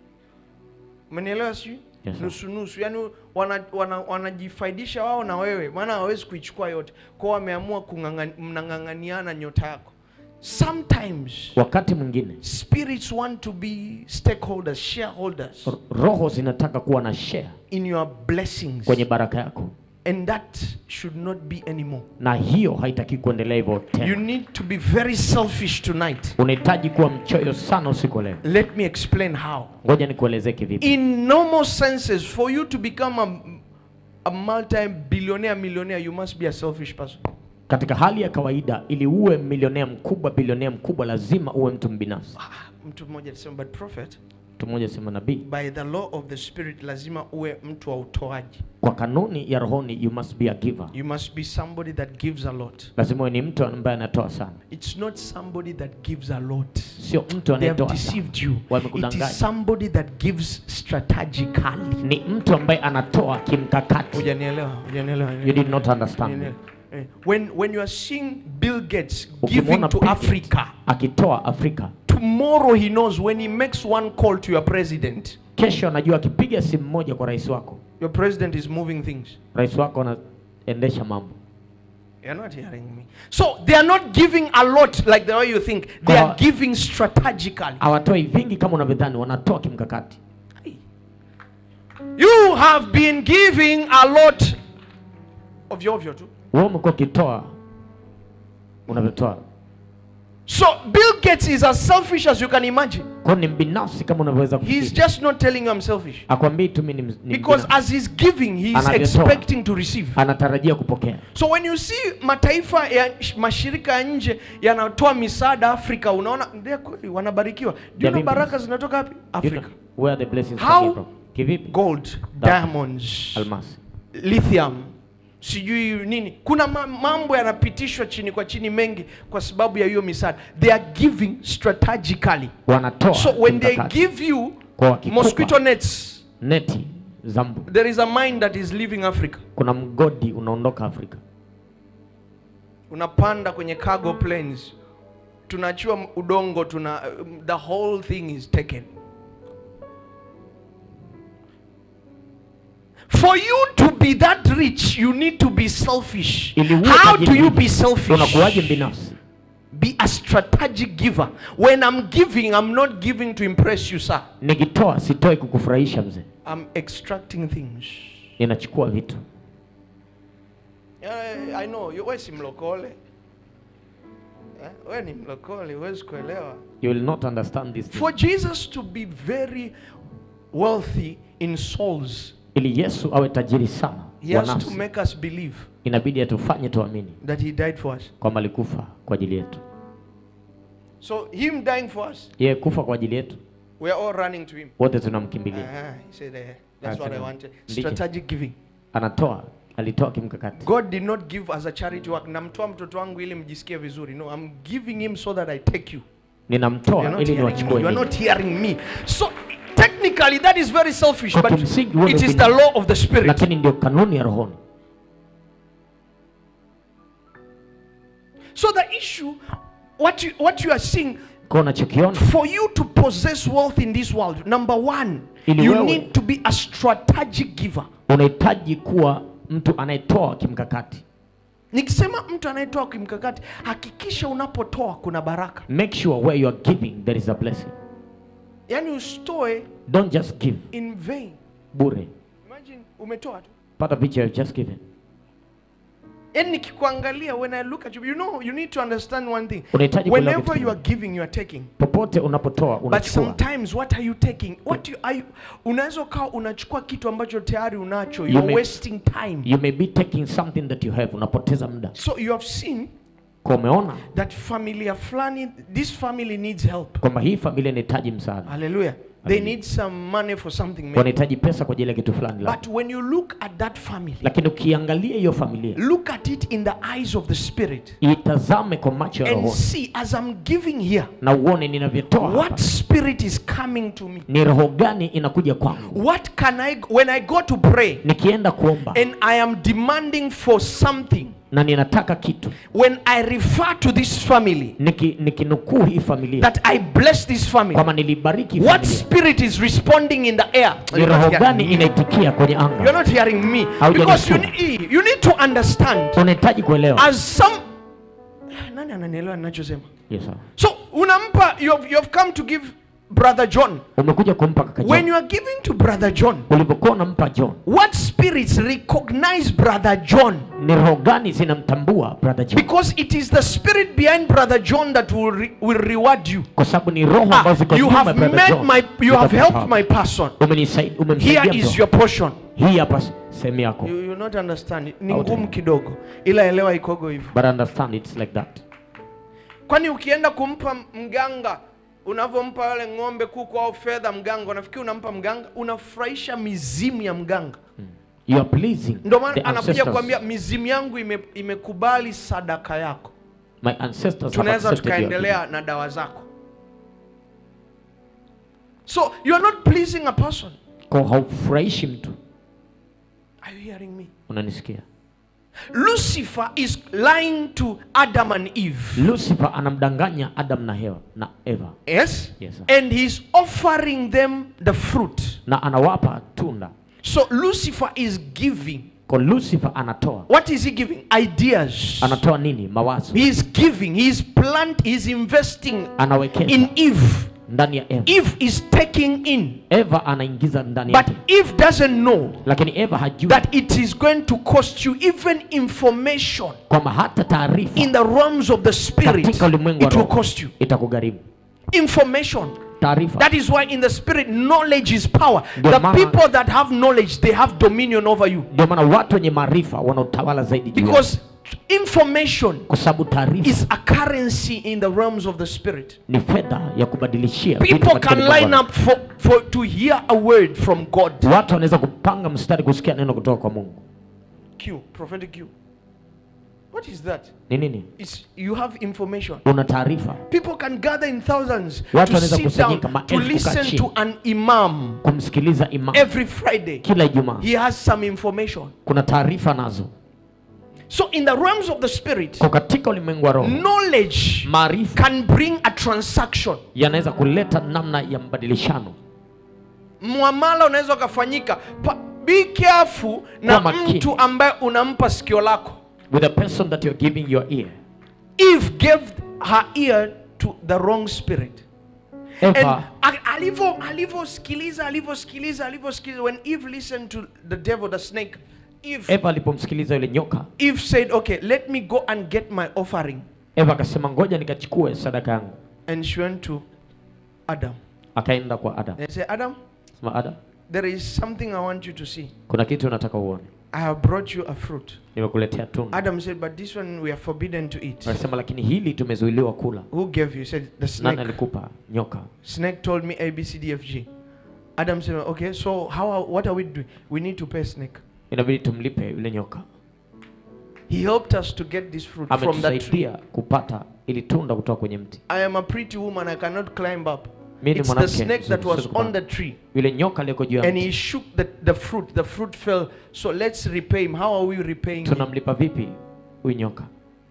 umenielewa sijui Yes, sir. nusunusu yani wanajifaidisha wana, wanajifaidisha wao na wewe maana hawawezi kuichukua yote kwao wameamua kung'ang'ani- mnang'ang'aniana nyota yako sometimes wakati mwingine spirits want to be stakeholders shareholders r- roho zinataka kuwa na share in your blessings kwenye baraka yako and that should not be anymore na hiyo haitaki kuendelea hivyo you tena need to be very selfish tonight unahitaji kuwa mchoyo sana usiku wa leo let me explain how ngoja nikuelezee kivipi in normal senses for you to become a, a multi-billionaire millionaire you must be a selfish person katika hali ya kawaida ili uwe milionea mkubwa bilionea mkubwa lazima uwe mtu mbinafsi ah, mtu mmoja alisema but prophet mtu mmoja sema nabii by the law of the spirit lazima uwe mtu wa utoaji kwa kanuni ya rohoni you must be a giver you must be somebody that gives a lot lazima uwe ni mtu ambaye anatoa sana it's not somebody that gives a lot sio mtu they have anayetoa sana deceived you it Wamekudanganya. is somebody that gives strategically ni mtu ambaye anatoa kimkakati hujanielewa hujanielewa you did not understand me. Hujanielewa. Eh, when when you are seeing bill gates giving Ukimwona to Bill Gates africa akitoa afrika tomorrow he knows when he makes one call to your president kesho anajua akipiga simu moja kwa rais wako your president is moving things rais wako anaendesha mambo you're not hearing me so they are not giving a lot like the way you think they are Kwa- giving strategically hawatoi vingi kama unavyodhani wanatoa kimkakati you have been giving a lot ovyo ovyo tu wewe umekuwa ukitoa unavyotoa so bill gates is as selfish as you can imagine kwao ni mbinafsi kama unavyoweza he's kufikiri just not telling you i'm selfish akwambii tu mi ni, ms- ni because mbinafsi. as he's giving he's Anavyotoa. expecting to receive anatarajia kupokea so when you see mataifa ya sh- mashirika ya nje yanatoa misaada afrika unaona ndio kweli wanabarikiwa do you They're know being baraka zinatoka wapi You afrika know where the blessings How? coming from kivipi gold diamonds almasi lithium sijui nini kuna ma- mambo yanapitishwa chini kwa chini mengi kwa sababu ya hiyo misaada they are giving strategically wanatoa so when they kimkakati. give you Kwa wakikupa mosquito nets neti za mbu there is a mine that is leaving africa kuna mgodi unaondoka afrika unapanda kwenye cargo planes tunachua m- udongo tuna um, the whole thing is taken for you to be that rich you need to be selfish Ili uwe how tajiri do you hivi, be selfish unakuwaje binafsi be a strategic giver when i'm giving i'm not giving to impress you sir nikitoa sitoi kukufurahisha mzee i'm extracting things ninachukua vitu Yeah, i know you- we si mlokole Eh, we ni mlokole huwezi kuelewa you will not understand this thing. For Jesus to be very wealthy in souls, ili yesu awe tajiri sana he wa has to nafsi make us believe inabidi atufanye tuamini that he died for us. kwamba alikufa kwa ajili yetu So him dying for us, yeye kufa kwa ajili yetu we are all running to him. wote tunamkimbilia Ah, he said, eh, that's what I Asema, wanted. ndicho. Strategic giving. anatoa alitoa kimkakati God did not give as a charity work. Namtoa mtoto wangu ili mjisikie vizuri. No, I'm giving him so that I take you. ninamtoa You're not ili hearing me. niwachukue You are nyinyi. not hearing me. So technically that is very selfish, Kwa but kimsingi wewe it is ni- the law of the spirit. lakini ndio kanuni ya rohoni So the issue, what you what you are seeing, kwa unachokiona for you to possess wealth in this world, number one, Ili you wewe- need to be a strategic giver. unahitaji kuwa mtu anayetoa kimkakati Nikisema mtu anayetoa kimkakati, hakikisha unapotoa kuna baraka. make sure where you are giving there is a blessing Yaani usitoe don't just give in vain. bure Imagine umetoa tu. pata picha you just given Yaani nikikuangalia when I look at you, you know, you need to understand one thing. Unahitaji kuelewa Whenever kitu you are giving, you are taking. popote unapotoa But unachukua sometimes what are you taking? What you, are you, unaweza ukawa unachukua kitu ambacho tayari unacho. You You're may- wasting time. you may be taking something that you have unapoteza muda So you have seen kwa umeona that familia fulani, this family needs help. kwamba hii familia inahitaji msaada Hallelujah. They Hallelujah. need some money for something. maybe. wanahitaji pesa kwa ajili ya kitu fulani labda. But when you look at that family, lakini ukiangalia hiyo familia look at it in the eyes of the spirit itazame kwa macho ya and rohoni see as I'm giving here, na uone ninavyotoa hapa what spirit is coming to me. ni roho gani inakuja kwangu What can I, when I go to pray nikienda kuomba and I am demanding for something, na ninataka kitu when I refer to this family, niki- nikinukuu hii familia that I bless this family, kwamba nilibariki hii what familia spirit is responding in the air? ni You're roho not hearing gani me. inaitikia kwenye You're anga not hearing me. Haujanisikia. Because you need, you need to understand unahitaji kuelewa as some nani ananielewa ninachosema yes, sir. so unampa you have, you have come to give brother john umekuja kumpa kaka when John you are giving to brother john ulipokuwa unampa John what spirits recognize brother john ni roho gani zinamtambua brother John because it is the spirit behind brother john that will, re, will reward you kwa sababu ni roho ah, ambazo ziko you nyuma ya have brother met John my you have Zitakupa helped hapa. my person Umenisai- umemsaidia here is mtu. your portion hii hapa sehemu yako you, you not understand ni Out. ngumu kidogo ila elewa ikogo hivyo but understand it's like that kwani ukienda kumpa mganga unavyompa yale ng'ombe kuku au fedha mganga unafikiri unampa mganga unafurahisha mizimu ya mganga you are pleasing ndio the maana anakuja ancestors. kuambia mizimu yangu ime, imekubali sadaka yako my ancestors have tunaweza accepted your tukaendelea na dawa zako so you are not pleasing a person giving. kwa haufurahishi mtu are you hearing me unanisikia lucifer is lying to adam and eve lucifer anamdanganya adam na hewa na eva yes Yes, sir. and he's offering them the fruit na anawapa tunda so lucifer is giving kwa lucifer anatoa What is he giving? Ideas. anatoa nini mawazo He is giving, he is plant, he is investing anawekeza in Eve. ndani ya eva Eve is taking in. eva anaingiza ndani But yake Eve doesn't know lakini eva hajui that it is going to cost you even information kwamba hata taarifa in the realms of the spirit. katika ulimwengu wa It will roho cost you itakugharimu information. taarifa That is why in the spirit, knowledge is power. Ndio The maana- people that have knowledge, they have dominion over you. ndio maana watu wenye maarifa wanaotawala zaidi juu yako. Because information kwa sababu taarifa is a currency in the realms of the spirit. ni fedha ya kubadilishia vitu People katika can ulimwengu wa line roho. up for, for to hear a word from God. watu wanaweza kupanga mstari kusikia neno kutoka kwa mungu Q, prophetic Q. What is that? ni nini It's you have information. una taarifa People can gather in thousands Watu to wanaweza sit down kusanyika to maelfu kukaa listen chini. to an imam kumsikiliza imam every Friday. kila ijumaa He has some information. kuna taarifa nazo So in the realms of the spirit, kwa katika ulimwengu wa roho knowledge maarifa can bring a transaction. yanaweza kuleta namna ya mbadilishano Muamala unaweza ukafanyika. Pa- Be careful na Kuwa makini. mtu ambaye unampa sikio lako. with a person that you're giving your ear Eve gave her ear to the wrong spirit. And eva a- alivyo alivyosikiliza alivyosikiliza alivyosikiliza when Eve listened to the devil the snake Eve, eva alipomsikiliza yule nyoka Eve said okay let me go and get my offering eva akasema ngoja nikachukue sadaka yangu and she went to Adam akaenda kwa adam and said Adam sema adam there is something I want you to see kuna kitu nataka uone I have brought you a fruit nimekuletea tunda Adam said but this one we are forbidden to eat akasema lakini hili tumezuiliwa kula who gave you He said the nani snake alikupa nyoka snake told me A B C D F G Adam said okay so how are, what are we doing we need to pay snake inabidi tumlipe yule nyoka He helped us to get this fruit from that tree. ametusaidia kupata ili tunda kutoka kwenye mti I am a pretty woman. I cannot climb up. mi ni It's the mwanamke snake that mzuri, was siwezi on kupanda. the tree. yule nyoka aliyeko juu ya And he mti shook the, the fruit. The fruit fell. So let's repay him. How are we repaying him? tunamlipa vipi huyu nyoka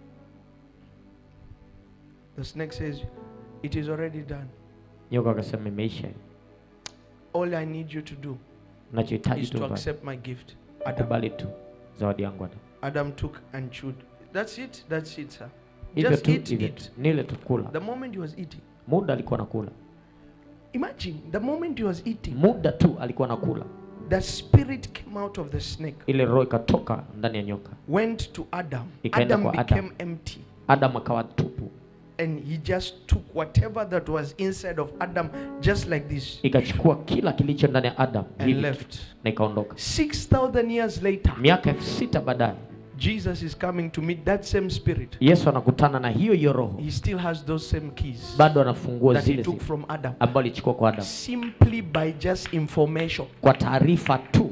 The snake says, It is already done. nyoka akasema imeisha All I need you to do nachohitaji is tu to mfanye. accept my gift. Adam, kubali tu zawadi yangu Adam. Adam took and chewed. That's it. That's it, sir. hivyo Just tu eat hivyo it. tu nile tu kula The moment he was eating, muda alikuwa nakula imagine the moment he was eating, muda tu alikuwa nakula the spirit came out of the snake, ile roho ikatoka ndani ya nyoka went to Adam. Ikaenda Adam kwa became Adam. empty. adam akawa tupu And he just took whatever that was inside of Adam, just like this, ikachukua kila kilicho ndani ya adam and hivi tu, left. na ikaondoka 6,000 years later, miaka elfu sita baadaye Jesus is coming to meet that same spirit. yesu anakutana na hiyo hiyo roho He still has those same keys bado anafungua that he zile took zile from Adam. ambayo alichukua kwa adam Simply by just information. kwa taarifa tu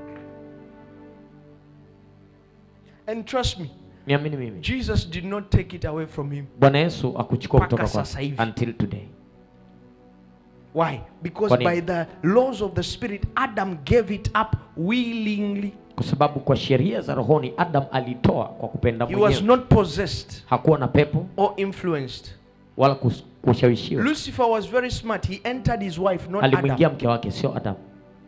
And trust me, niamini mimi Jesus did not take it away from him. bwana yesu akuchukua Mpaka kutoka kwa sasa hivi. until today Why? Because Kwa nini? by the laws of the spirit, Adam gave it up willingly. kwa sababu kwa sheria za rohoni adam alitoa kwa kupenda He was mwenyewe not possessed hakuwa na pepo or influenced. wala kus- kushawishiwa Lucifer was very smart. He entered his wife, not alimwingia Adam. mke wake sio adam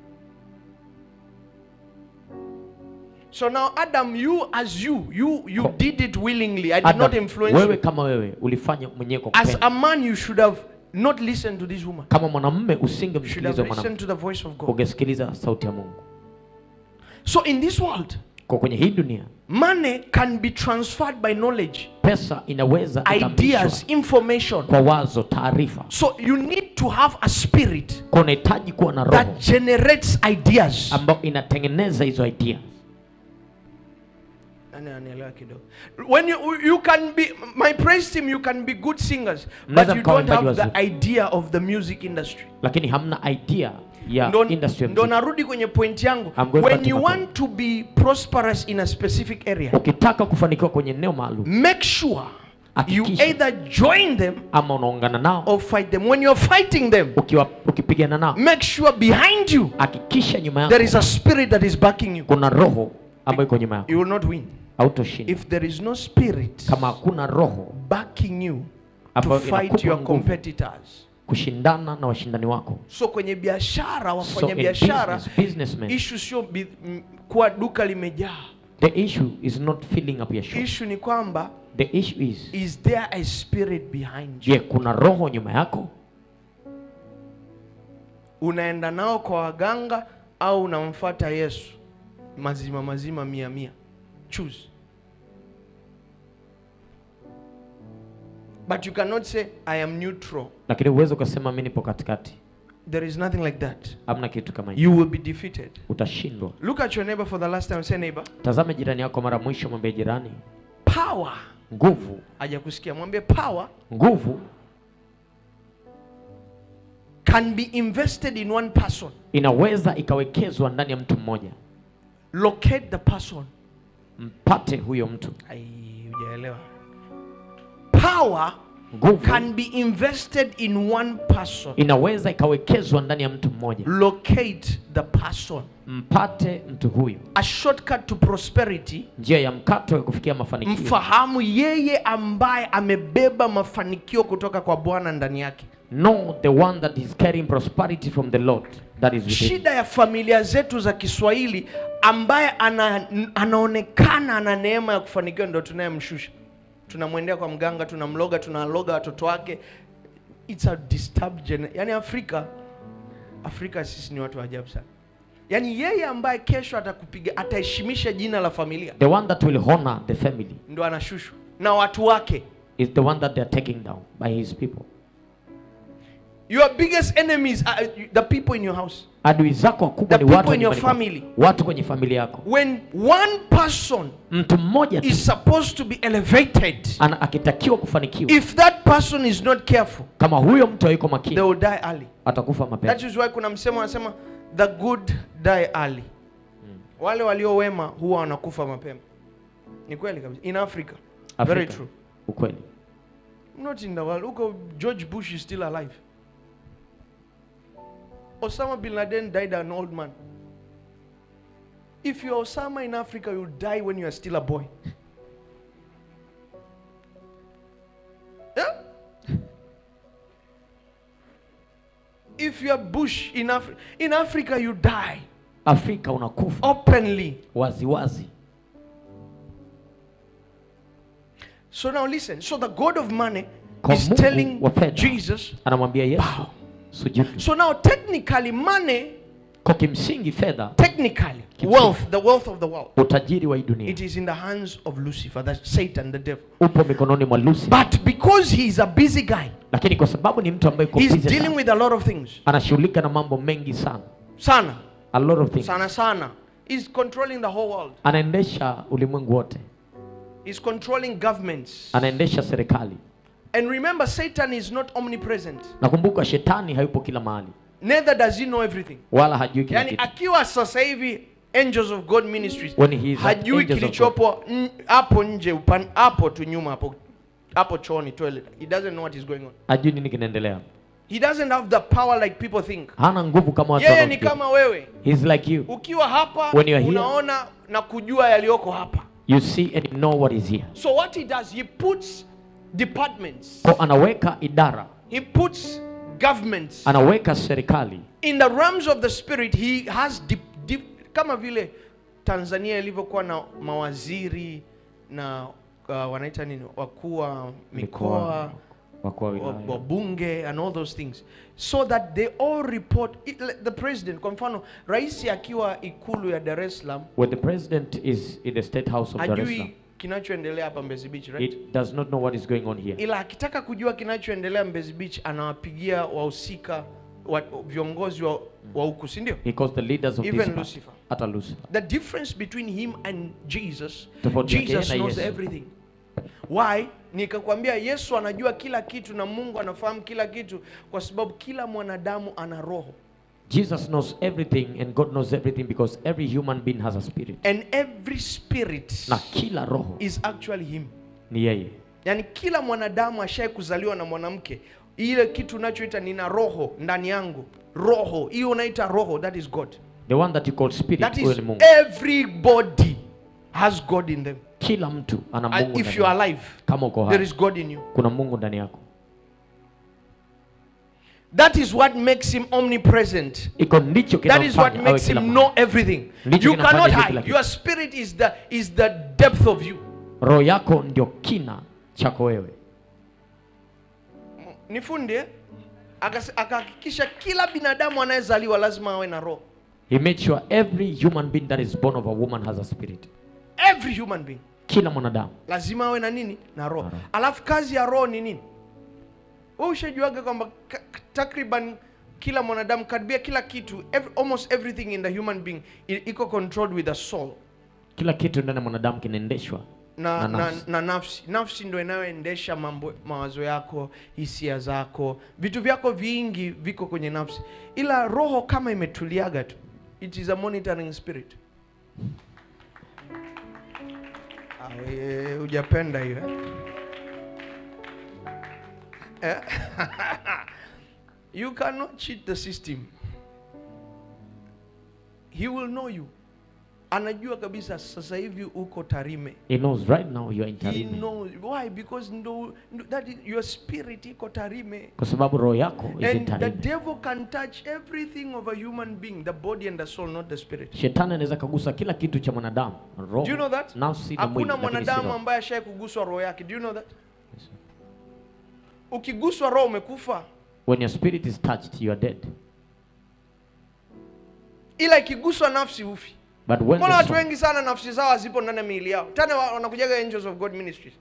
So now, Adam, you as you, you you Ko- did it willingly. I did adam not influence wewe you. kama wewe ulifanya mwenyewe kwa As kupenda a man, you should have not listened to this woman. kama mwanamume You should have usingemsikiliza mwanamke listened to the voice of God. ungesikiliza sauti ya mungu So in this world, kwa kwenye hii dunia money can be transferred by knowledge, pesa inaweza ideas, ikapishwa information. kwa wazo taarifa So you need to have a spirit kwa unahitaji kuwa na roho that generates ideas. ambayo inatengeneza hizo idea Nani ananielewa kidogo? When you you can be my praise team, you can be good singers, but Mnaweza you mkawa don't have waimbaji the idea of the music industry. lakini hamna idea ya Ndo, industry ya ndo muziki. narudi kwenye point yangu. I'm going back When to you my want to be prosperous in a specific area, ukitaka kufanikiwa kwenye eneo maalum make sure you Hakikisha. either join them ama unaungana nao or fight them. When you're fighting them, ukiwa ukipigana nao make sure behind you hakikisha nyuma there yako is a spirit that is backing you. kuna roho ambayo iko nyuma yako You will not win hautoshinda if there is no spirit kama hakuna roho backing you to ambayo fight inakupa your nguvu competitors. kushindana na washindani wako So kwenye biashara, so wafanya in biashara, business, businessmen, issue sio bi- m- kuwa duka limejaa. the issue is not filling up your shop Issue ni kwamba the issue is is there a spirit behind you? je kuna roho nyuma yako Unaenda nao kwa waganga au unamfuata Yesu mazima mazima mia mia? Choose. But you cannot say I am neutral. lakini uweze ukasema mi nipo katikati There is nothing like that. hamna kitu kama hiyo You will be defeated. utashindwa Look at your neighbor for the last time. Say neighbor. tazame jirani yako mara mwisho mwambie jirani Power. nguvu Hajakusikia. Mwambie power nguvu can be invested in one person. inaweza ikawekezwa ndani ya mtu mmoja Locate the person. mpate huyo mtu Ai, hujaelewa. Power nguvu can be invested in one person. inaweza ikawekezwa ndani ya mtu mmoja Locate the person. mpate mtu huyu A shortcut to prosperity. njia ya mkato ya kufikia mafanikio Mfahamu yeye ambaye amebeba mafanikio kutoka kwa Bwana ndani yake. know the one that is carrying prosperity from the lord that is within Shida ya familia zetu za Kiswahili ambaye ana, anaonekana ana neema ya kufanikiwa ndo tunayemshusha. Tunamwendea kwa mganga, tunamloga, tunaloga watoto wake. It's a disturbed gen yani Afrika Afrika sisi ni watu wa ajabu sana. Yaani yeye ambaye kesho atakupiga ataheshimisha jina la familia the one that will honor the family ndo anashushwa na watu wake. is the one that they are taking down by his people Your biggest enemies are the people in your house. adui zako wakubwa The ni watu people in your nyumbani kwako. family. watu kwenye familia yako When one person mtu mmoja tu is supposed to be elevated, ana akitakiwa kufanikiwa if that person is not careful, kama huyo mtu hayuko they makini will die early. atakufa mapema That is why kuna msemo anasema the good die early. wale walio wema huwa wanakufa mapema ni kweli kabisa in africa, very Afrika. true Ukweli. not in the world huko george bush is still alive osama bin laden died an old man if you're osama in africa you'll die when you are still a boy yeah? if you're bush in, Af- in africa you die Afrika unakufa openly waziwazi wazi. so now listen so the god of money Kwa is Mungu telling wa fedha. jesus Anamwambia Yesu Bow. sujudu. so now technically money Kwa kimsingi fedha, technically Kimsingi. wealth the wealth of the world utajiri wa hii dunia it is in the hands of lucifer that's satan the devil upo mikononi mwa Lucy, but because he is a busy guy lakini kwa sababu ni mtu ambaye yuko he's busy dealing sana, with a lot of things anashughulika na mambo mengi sana, sana a lot of things, sana sana he's controlling the whole world anaendesha ulimwengu wote, he's controlling governments anaendesha serikali. and remember satan is not omnipresent Nakumbuka shetani hayupo kila mahali, neither does he know everything wala hajui kila yani kitu. akiwa sasa hivi angels of god ministries When he is at hajui Angels of kilichopo n- hapo nje upan- hapo tu nyuma hapo hapo chooni toilet he doesn't know what is going on Hajui nini kinaendelea, he doesn't have the power like people think hana nguvu kama watu yeye ni wanaofikiri. kama wewe He's like you. ukiwa hapa When you are here- unaona na kujua yaliyoko hapa You see and you know what is here. so what he does he puts departments Kwa anaweka idara, he puts governments anaweka serikali in the realms of the spirit he has deep, deep, kama vile tanzania ilivyokuwa na mawaziri na uh, wanaita nini wakuu wa mikoa wakuu wa wa- wilaya. wabunge and all those things so that they all report it, like the president kwa mfano rais akiwa ikulu ya dar es salaam When the president is in the state house of Dar es Salaam, hajui kinachoendelea hapa mbezi beach right? it does not know what is going on here. ila akitaka kujua kinachoendelea mbezi beach anawapigia wahusika wa, viongozi wa wa huku si ndio He calls the leaders of Even this part. Lucifer. hata Lucifer. the difference between him and jesus Tofauti yake jesus na knows Yesu. everything why nikakwambia yesu anajua kila kitu na mungu anafahamu kila kitu kwa sababu kila mwanadamu ana roho Jesus knows everything and God knows everything because every human being has a spirit. and every spirit Na kila roho is actually him ni yeye. yaani kila mwanadamu ashai kuzaliwa na mwanamke ile kitu unachoita nina roho ndani yangu roho hiyo unaita roho that is god The one that you call spirit, that huyo is ni Mungu. everybody has god in them Kila mtu ana And Mungu if ndani you are yake. alive Kama uko there hai, is god in you kuna Mungu ndani yako. that is what makes him omnipresent Iko ndicho that is what kinamfanya awe makes kila him mahali. know everything Ndicho you kinafanya cannot ajue kila hide kitu. your spirit is the is the depth of you Roho yako ndio kina chako wewe. nifunde eh? Akas- akahakikisha kila binadamu anayezaliwa lazima awe na roho He made sure every human being that is born of a woman has a spirit. every human being Kila mwanadamu. lazima awe na nini na roho Na roho. alafu kazi ya roho ni nini wewe ushajuaga kwamba ka- takriban kila mwanadamu karibia kila kitu every, almost everything in the human being i- iko controlled with the soul Kila kitu ndani ya mwanadamu kinaendeshwa na, Na na, nafsi. na nafsi nafsi ndo inayoendesha mambo mawazo yako hisia zako vitu vyako vingi viko kwenye nafsi ila roho kama imetuliaga tu it is a monitoring spirit Ah, eh, hujapenda hiyo eh? Eh? you cannot cheat the system he will know you anajua kabisa sasa hivi uko tarime He knows right now you are in He Tarime. knows why because ndo, ndo, that is, your spirit iko tarime Kwa sababu roho yako is in and the Tarime. devil can touch everything of a human being the body and the soul not the spirit Shetani anaweza kagusa kila kitu cha mwanadamu, roho, do you know that nafsi na mwili, hakuna lakini si mwanadamu roho. ambaye ashai kuguswa roho yake do you know that ukiguswa roho umekufa When your spirit is touched, you are dead. ila ikiguswa nafsi ufi But when mbona the watu soul, wengi sana nafsi zao hazipo ndani ya miili yao tena wa- wanakujaga angels of god ministries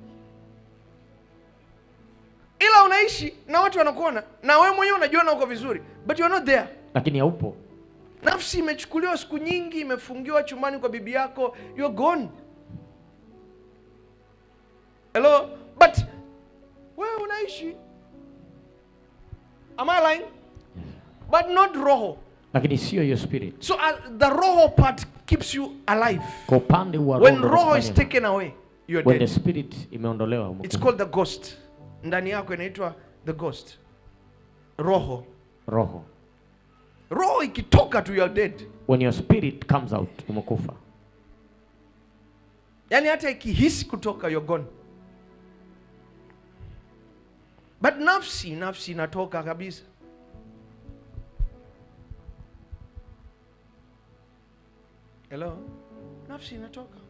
ila unaishi na watu wanakuona na wewe mwenyewe unajiona uko vizuri but you are not there lakini haupo. nafsi imechukuliwa siku nyingi imefungiwa chumbani kwa bibi yako you are gone hello but wewe unaishi am I lying but not roho lakini sio hiyo spirit So uh, the roho part keeps you alive. kwa upande wa When roho roho is unafanya- taken away, you're when the dead. spirit imeondolewa It's umekufa. called the ghost. Ndani yako inaitwa the ghost. Roho. roho Roho ikitoka tu you're dead. when your spirit comes out umekufa Yaani hata ikihisi kutoka you're gone. But nafsi, nafsi inatoka kabisa. Hello? Nafsi inatoka.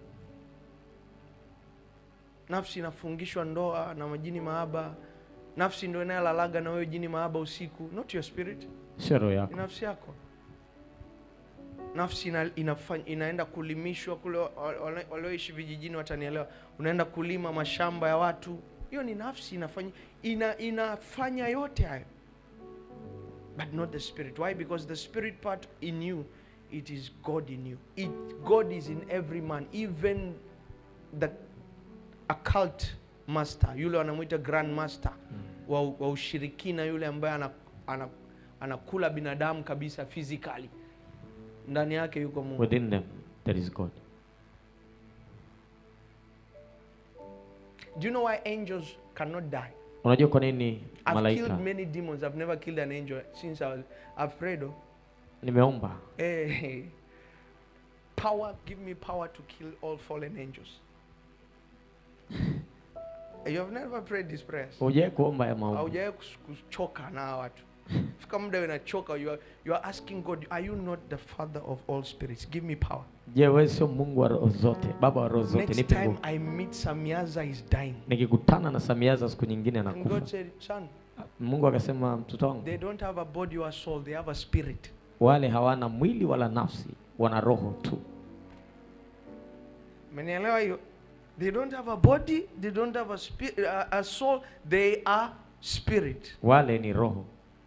Nafsi inafungishwa ndoa na majini maaba. Nafsi ndio inayolalaga na wewe jini maaba usiku, not your spirit. sio roho ni yako nafsi yako nafsi ina, inafanya, inaenda kulimishwa kule wa- wale- walioishi vijijini watanielewa unaenda kulima mashamba ya watu hiyo ni nafsi inafanya ina, inafanya yote hayo but not the spirit why because the spirit part in you it is god in you it, god is in every man even the occult master yule wanamwita grand master wa, wa ushirikina yule ambaye ana, ana, anakula binadamu kabisa physically ndani yake yuko mungu within them there is god do you know why angels cannot die unajua kwa nini i've malaika killed many demons i've never killed an angel since I was, i've prayed oh. nimeomba hey, power give me power to kill all fallen angels you have never prayed these prayers hujawai kuomba ya maombi haujawahi kus- kuchoka na hawa watu fika muda unachoka you are, you are asking god are you not the father of all spirits give me power je wewe sio mungu wa roho zote baba wa roho zote next nipe time nguvu i meet samiaza is dying nikikutana na samiaza siku nyingine and anakufa god said son mungu akasema mtoto wangu they don't have a body or a soul they have a spirit wale hawana mwili wala nafsi wana roho tu Umenielewa hiyo? They don't have a body, they don't have a, spirit, a, a soul, they are spirit. wale ni roho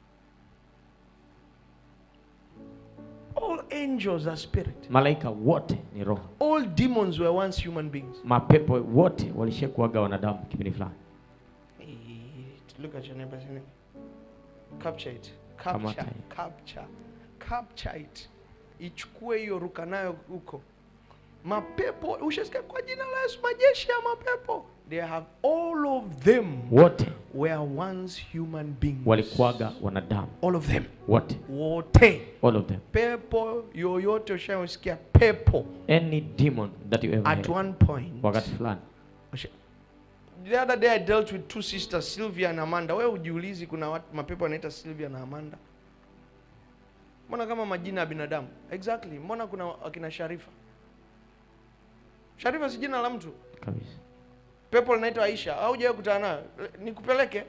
All angels are spirit. malaika wote ni roho All demons were once human beings. mapepo wote walishakuaga wanadamu kipindi fulani Eh, Look at your neighbor. say, neighbor. Capture it. Capture, Kamata hiyo. capture, capture it. Ichukue hiyo ruka nayo huko. Mapepo, ushasikia kwa jina la Yesu majeshi ya mapepo. They have all of them wote were once human beings. walikuaga wanadamu All of them. wote Wote. all of them pepo yoyote ushayosikia pepo any demon that you ever at had one point wakati fulani usha- the other day i dealt with two sisters sylvia and amanda wewe ujiulizi kuna watu mapepo wanaita sylvia na amanda mbona kama majina ya binadamu exactly mbona kuna akina sharifa sharifa si jina la mtu kabisa pepo linaitwa aisha au hujawahi kutana nayo nikupeleke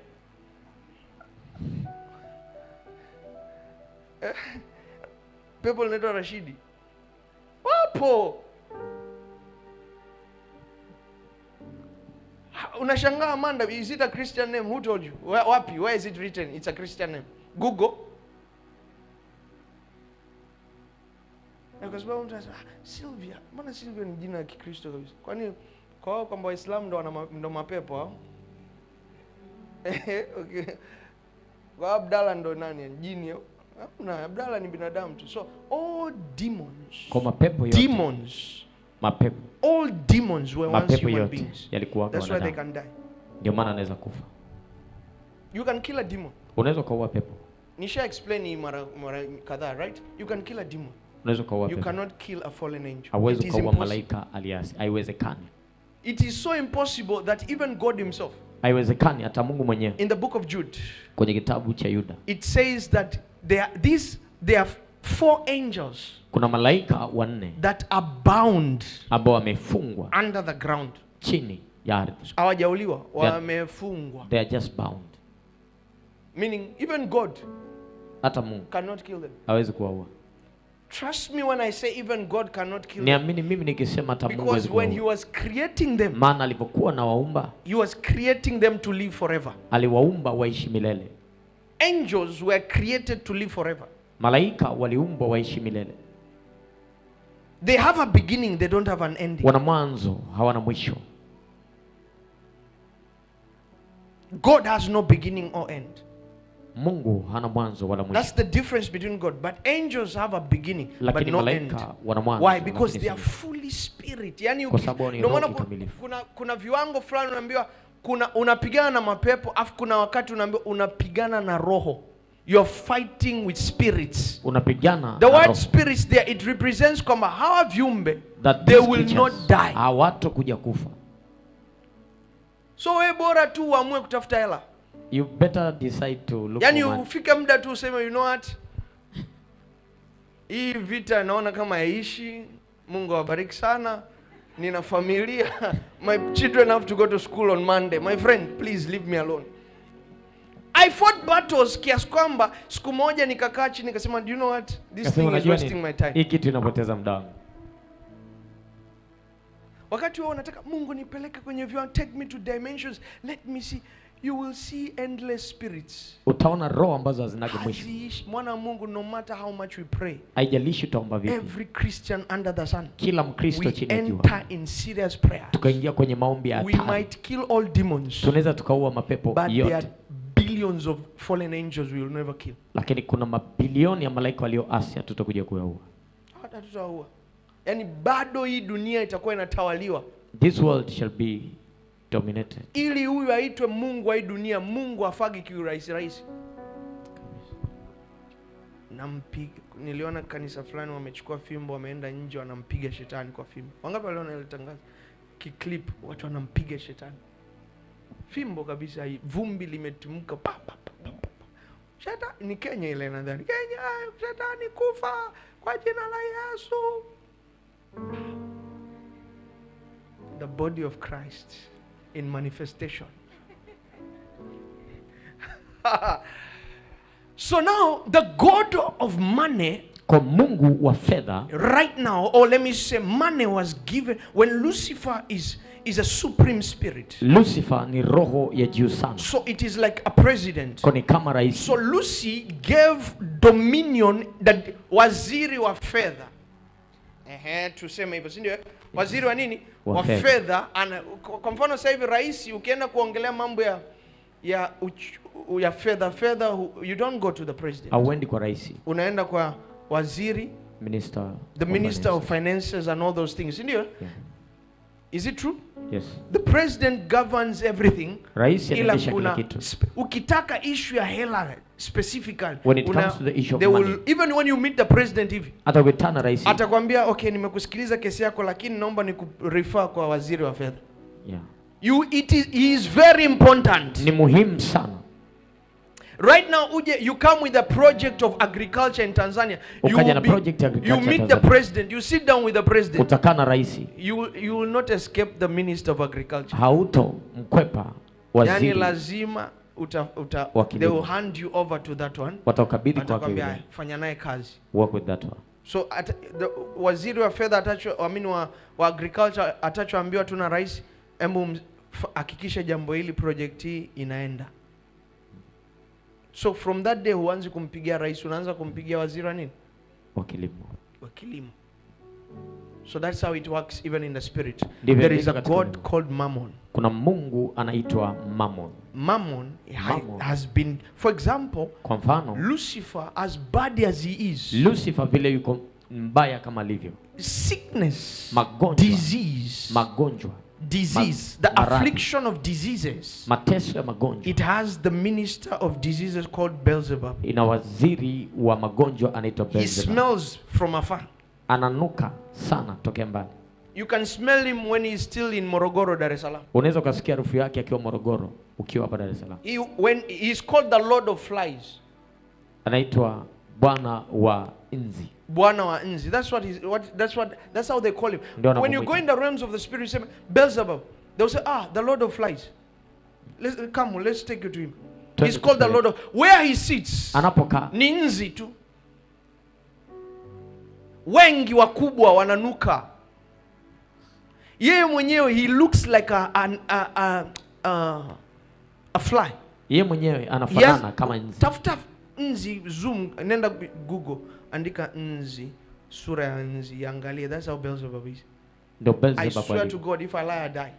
Eh, pepo linaitwa rashidi wapo Ha, unashangaa amanda is it a christian name who told you Where, wapi where is it written it's a christian name google Na kwa sababu mtu anasema "Ah, Sylvia, mbona Sylvia ni jina la Kikristo kabisa? Kwani kwa wao kwamba Waislamu ndo wana ma- ndo mapepo hao? okay. Kwa Abdalla ndo nani? Jini hao? Hamna, Abdalla ni binadamu tu. So all demons. kwa mapepo yote Demons. mapepo All demons were once mapepo human yote beings. yalikuwaga That's why they wanadamu can die. ndio maana anaweza kufa You can kill a demon. unaweza ukaua pepo Nisha explain hii mara mara kadhaa, right? You can kill a demon. unaweza ukaua You pepo cannot kill a fallen angel. hauwezi It is ukaua impossible. malaika aliasi haiwezekani It is so impossible that even God himself haiwezekani hata mungu mwenyewe in the book of Jude kwenye kitabu cha yuda it says that there are these there are four angels kuna malaika wanne that are bound ambao wamefungwa under the ground chini ya ardhi hawajauliwa They are- wamefungwa they are just bound meaning even God hata mungu cannot kill them hawezi kuwaua trust me when I say even God cannot kill them niamini mimi nikisema hata mungu hawezi because when he kuwaua was creating them maana alivyokuwa na waumba he was creating them to live forever aliwaumba waishi milele angels were created to live forever malaika waliumbwa waishi milele they have a beginning they don't have an ending wana mwanzo hawana mwisho God has no beginning or end mungu hana mwanzo wala mwisho That's the difference between God. But angels have a beginning, but lakini no end. malaika wana mwanzo Why? Because lakini they are si- fully spirit. Yani Kwa uki- sababu ni ndio roho maana ku- kikamilifu. kuna, kuna viwango fulani unaambiwa kuna unapigana na mapepo afu kuna wakati unaambiwa unapigana na roho. You're fighting with spirits. unapigana The na word roho. spirits there it represents kwamba hawa viumbe That they these will creatures not die. hawatokuja kufa So we bora tu uamue kutafuta hela. you better decide to look Yaani for money. ufike muda tu useme you know what? Hii vita naona kama yaishi. Mungu awabariki sana. Nina familia. My children have to go to school on Monday. My friend, please leave me alone. I fought battles kiasi kwamba siku moja nikakaa chini nikasema do you know what? This Kasema, thing is "Unajua wasting nini? my time. hii kitu inapoteza muda wangu wakati wewe unataka mungu nipeleke kwenye viwango take me to dimensions let me see you will see endless spirits utaona roho ambazo hazinaga mwisho haziishi mwana wa mungu no matter how much we pray haijalishi utaomba vipi every christian under the sun kila mkristo we chini ya jua enter in serious prayer tukaingia kwenye maombi ya we hatari might kill all demons tunaweza tukaua mapepo but there are yote billions of fallen angels we will never kill lakini kuna mabilioni ya malaika walioasi hatutakuja kuyaua hata tutaua yaani bado hii dunia itakuwa inatawaliwa this world shall be dominated ili huyu aitwe mungu wa hii dunia mungu afagi kiurahisi rahisi nampiga niliona kanisa fulani wamechukua fimbo wameenda nje wanampiga shetani kwa fimbo wangapi waliona ile tangazo kiklip watu wanampiga shetani fimbo kabisa hii vumbi limetimka pa, pa, pa, pa, pa. shetani ni kenya ile nadhani kenya shetani kufa kwa jina la yesu the body of christ in manifestation so now the god of money kwa mungu wa fedha right now or let me say money was given when lucifer is is a supreme spirit lucifer ni roho ya juu sana so it is like a president ko ni kama rais so lucy gave dominion that waziri wa fedha Ehe, tuseme hivyo si ndio waziri wa nini Wa wa fedha. fedha ana- kwa kwa mfano sasa hivi rais ukienda kuongelea mambo ya ya uch, ya fedha fedha hu- you don't go to the president auendi kwa rais unaenda kwa waziri minister the of minister of finances. finances and all those things si ndio Yeah. is it true yes the president governs everything rais ila anaendesha kila kuna kitu sp- ukitaka issue ya hela specifically When it una- comes to the issue of they will, money. even when you meet the president hivi hata ukitana rais atakwambia okay nimekusikiliza kesi yako lakini naomba ni refer kwa waziri wa fedha yeah. you it is, he is very important ni muhimu sana right now uje you come with a project of agriculture in tanzania you, Ukaja will na be- project ya agriculture you meet the Tanzania. president you sit down with the president utakaa na rais you, will- you will not escape the minister of agriculture hauto mkwepa yani waziri lazima uta, uta, Wa they kilimo. will hand you over to that one wataukabidhi kwake atakwambia yule. "Aya, fanya naye kazi work with that one so at, the, waziri wa fedha atacho I mean wa, wa agriculture atachoambiwa tu na rais hebu ms- f- hakikisha jambo hili project hii inaenda so from that day huanzi kumpigia rais unaanza kumpigia waziri wa nini wa kilimo wa kilimo so that's how it works even in the spirit Ndivyo there is a ilivyo katika god Mungu. called mammon kuna mungu anaitwa mammon mammon, ha- Mammon. has been for example kwa mfano lucifer as bad as he is lucifer vile yuko mbaya kama alivyo sickness Magonjwa. disease magonjwa disease Ma- the maradhi. affliction of diseases mateso ya magonjwa it has the minister of diseases called beelzebub ina waziri wa magonjwa anaitwa he Beelzebub. smells from afar ananuka sana tokea mbali you can smell him when he's still in morogoro dar es salaam unaweza ukasikia harufu yake akiwa morogoro ukiwa hapa dar es salaam he, when he's called the lord of flies anaitwa bwana wa nzi bwana wa nzi that's what he's what that's what that's how they call him Ndio when you wanamuita. go in the realms of the spirit you say beelzebub they'll say ah the lord of flies let's come let's take you to him Twende he's called the tupeleke. lord of where he sits anapokaa ni nzi tu wengi wakubwa wananuka yeye mwenyewe he looks like a, an, a, a, a, a fly yeye mwenyewe anafanana Yes. kama nzi tafuta nzi zoom nenda google andika nzi sura ya nzi angalie that's how Beelzebub is ndio i Beelzebub swear to alivyo. god if i lie i die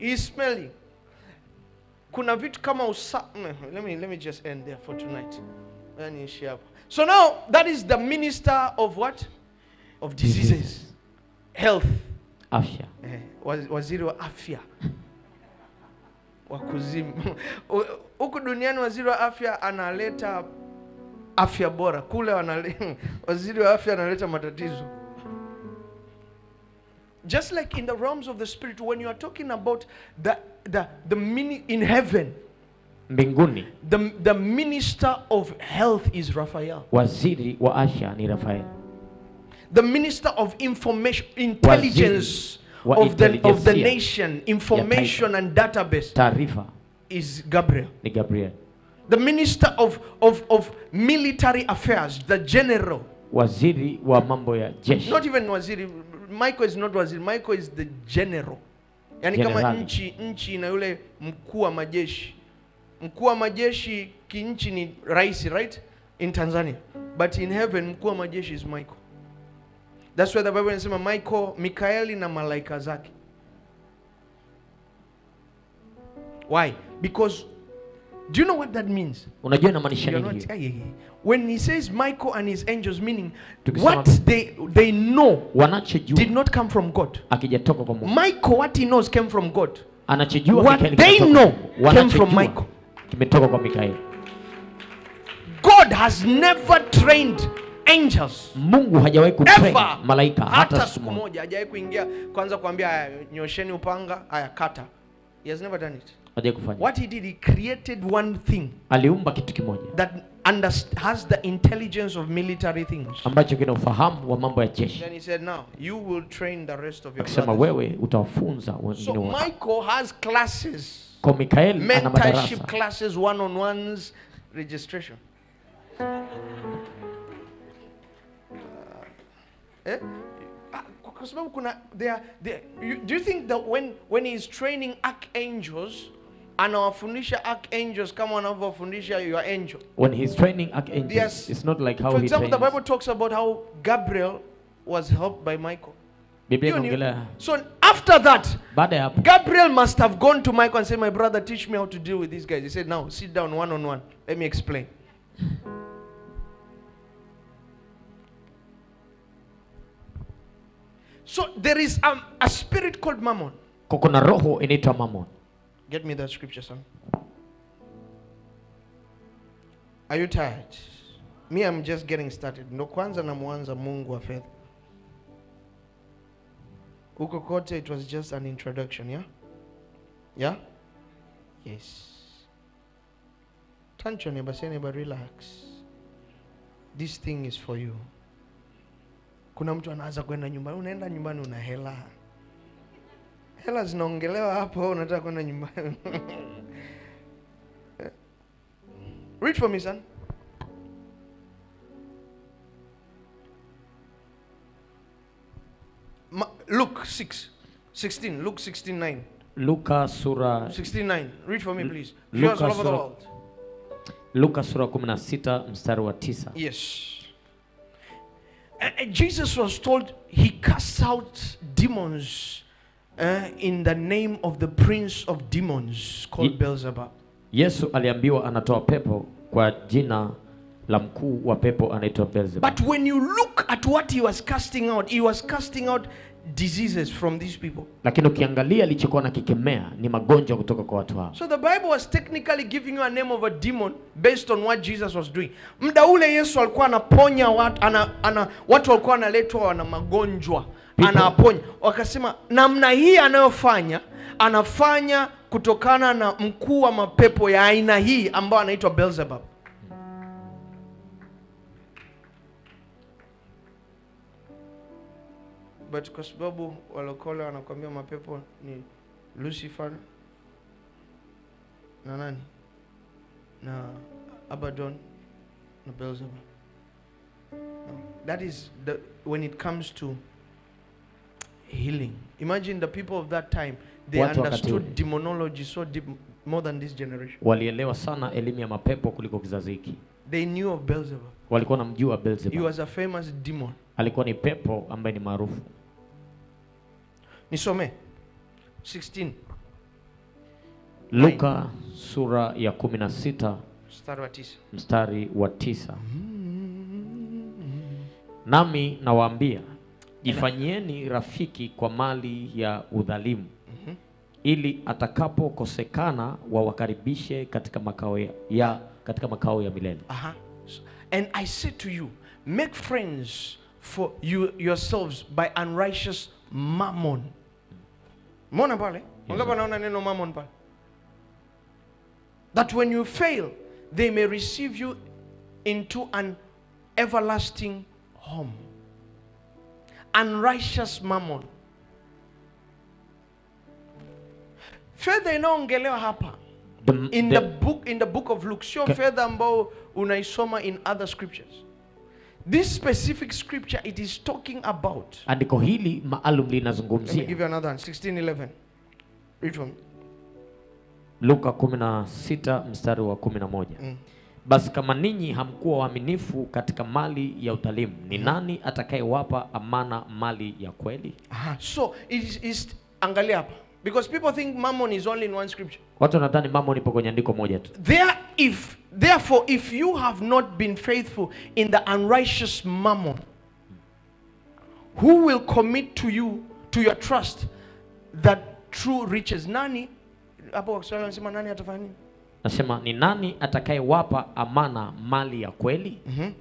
is smelling kuna vitu kama usa mm, let me, let me just end there for tonight Ngoja niishie hapo so now that is the minister of what of diseases health afya eh, waz- waziri wa afya wa kuzimu huku duniani waziri wa afya analeta afya bora kule wanale, waziri wa afya analeta matatizo just like in the realms of the spirit when you are talking about the, the, the mini, in heaven mbinguni the, the minister of health is raphael waziri wa afya ni rafael the minister of information intelligence wa of the, of the intelijensia nation information and database taarifa is gabriel ni gabriel the minister of, of, of military affairs the general waziri wa mambo ya jeshi not even waziri michael is not waziri michael is the general yani kama Generali. nchi nchi na yule mkuu wa majeshi mkuu wa majeshi kinchi ni rais right in tanzania but in heaven mkuu wa majeshi is michael that's why the bible inasema michael mikaeli na malaika zake why because do you know what that means unajua inamaanisha You're nini not, hiyo? Ay, ay, ay. when he says michael and his angels meaning Tukisema- what they they know wanachojua did not come from God. akijatoka kwa Mungu Michael, what he knows came from God. anachojua What Mikaeli they kimetoka know kwa Mungu. came from Wanachojua Michael. kimetoka kwa Mikaeli God has never trained angels Mungu hajawahi kutrain ever, malaika hata hata siku siku moja moja hajawahi kuingia kwanza kuambia haya nyosheni upanga haya kata. He has never done it. hajawahi kufanya What he did, he created one thing aliumba kitu kimoja that underst- has the intelligence of military things. ambacho kina ufahamu wa mambo ya jeshi Then he said, now you will train the rest of your akisema brothers. wewe utawafunza wengine So wote Michael has classes. kwa Mikaeli ana mentorship madarasa classes, one-on-ones, registration. Eh? Ah, kwa- kwa sababu kuna they are, they are, you, do you think that when when he is training archangels anawafundisha archangels kama wanavyowafundisha your angel when he's training archangels Yes. it's not like how for he example the trains bible talks about how gabriel was helped by michael Biblia You knew- inaongelea so after that baada ya hapo Gabriel must have gone to Michael and said, My brother, teach me how to deal with these guys. He said, Now sit down one on one. Let me explain. So there is um, a spirit called Mammon. kwa kuna roho inaitwa mamon Get me that scripture, son. Are you tired? Me, I'm just getting started. Ndo kwanza namwanza Mungu wa fedha. Huko kote it was just an introduction, yeah? Yeah? Yes. Turn to your neighbor, say neighbor, relax. This thing is for you. Kuna mtu anaanza kwenda nyumbani, unaenda nyumbani una hela. Hela zinaongelewa hapo, wewe unataka kwenda nyumbani. Read for me, son. Ma- Luke 6, 16. Luke 16, 9. luka sura 16, 9. Read for me, please. Luke Viewers all over the sura- world. luka sura 16 mstari wa tisa Yes. And, and Jesus was told he casts out demons uh, in the name of the prince of demons called Ye- Beelzebub. yesu aliambiwa anatoa pepo kwa jina la mkuu wa pepo anaitwa beelzebub But when you look at what he was casting out, he was casting out diseases from these people. lakini ukiangalia alichokuwa nakikemea ni magonjwa kutoka kwa watu hao So the Bible was technically giving you a name of a demon based on what Jesus was doing. Muda ule Yesu alikuwa anaponya watu, ana, ana, watu walikuwa wanaletwa wana magonjwa People. anawaponya. Wakasema namna hii anayofanya anafanya kutokana na mkuu wa mapepo ya aina hii ambao anaitwa Beelzebub. But kwa sababu walokole wanakwambia mapepo ni Lucifer na nani na Abaddon na Beelzebub. No. That is the when it comes to healing. Imagine the people of that time they Watu wakati understood ule. demonology so deep more than this generation. walielewa sana elimu ya mapepo kuliko kizazi hiki They knew of Beelzebub. walikuwa namjua He beelzebub was a famous demon. alikuwa ni pepo ambaye ni maarufu Nisome 16 Luka sura ya 16 mstari wa tisa mstari wa tisa. Nami nawaambia jifanyieni rafiki kwa mali ya udhalimu, ili atakapokosekana wawakaribishe katika makao ya, ya katika makao ya milele. Aha. So- And I say to you, make friends for you yourselves by unrighteous mammon. Mbona pale? Wangapi wanaona neno mammon pale? That when you fail, they may receive you into an everlasting home. Unrighteous mammon. Fedha inaongelewa hapa The, in the- the book in the book of Luke sio Ka- fedha ambao unaisoma in other scriptures this specific scripture it is talking about andiko hili maalum let me linazungumzia give you another one 1611 read from Luka 16 mstari wa 11. Mm. Basi kama ninyi hamkuwa waaminifu katika mali ya udhalimu, ni nani atakayewapa amana mali ya kweli? Aha. so it is, is angalia hapa because people think mammon is only in one scripture Watu wanadhani mambo nipo kwenye andiko moja tu. there if therefore if you have not been faithful in the unrighteous mammon who will commit to you to your trust that true riches nani hapo kwa Kiswahili wanasema nani atafanya nini Nasema ni nani atakayewapa amana mali ya kweli?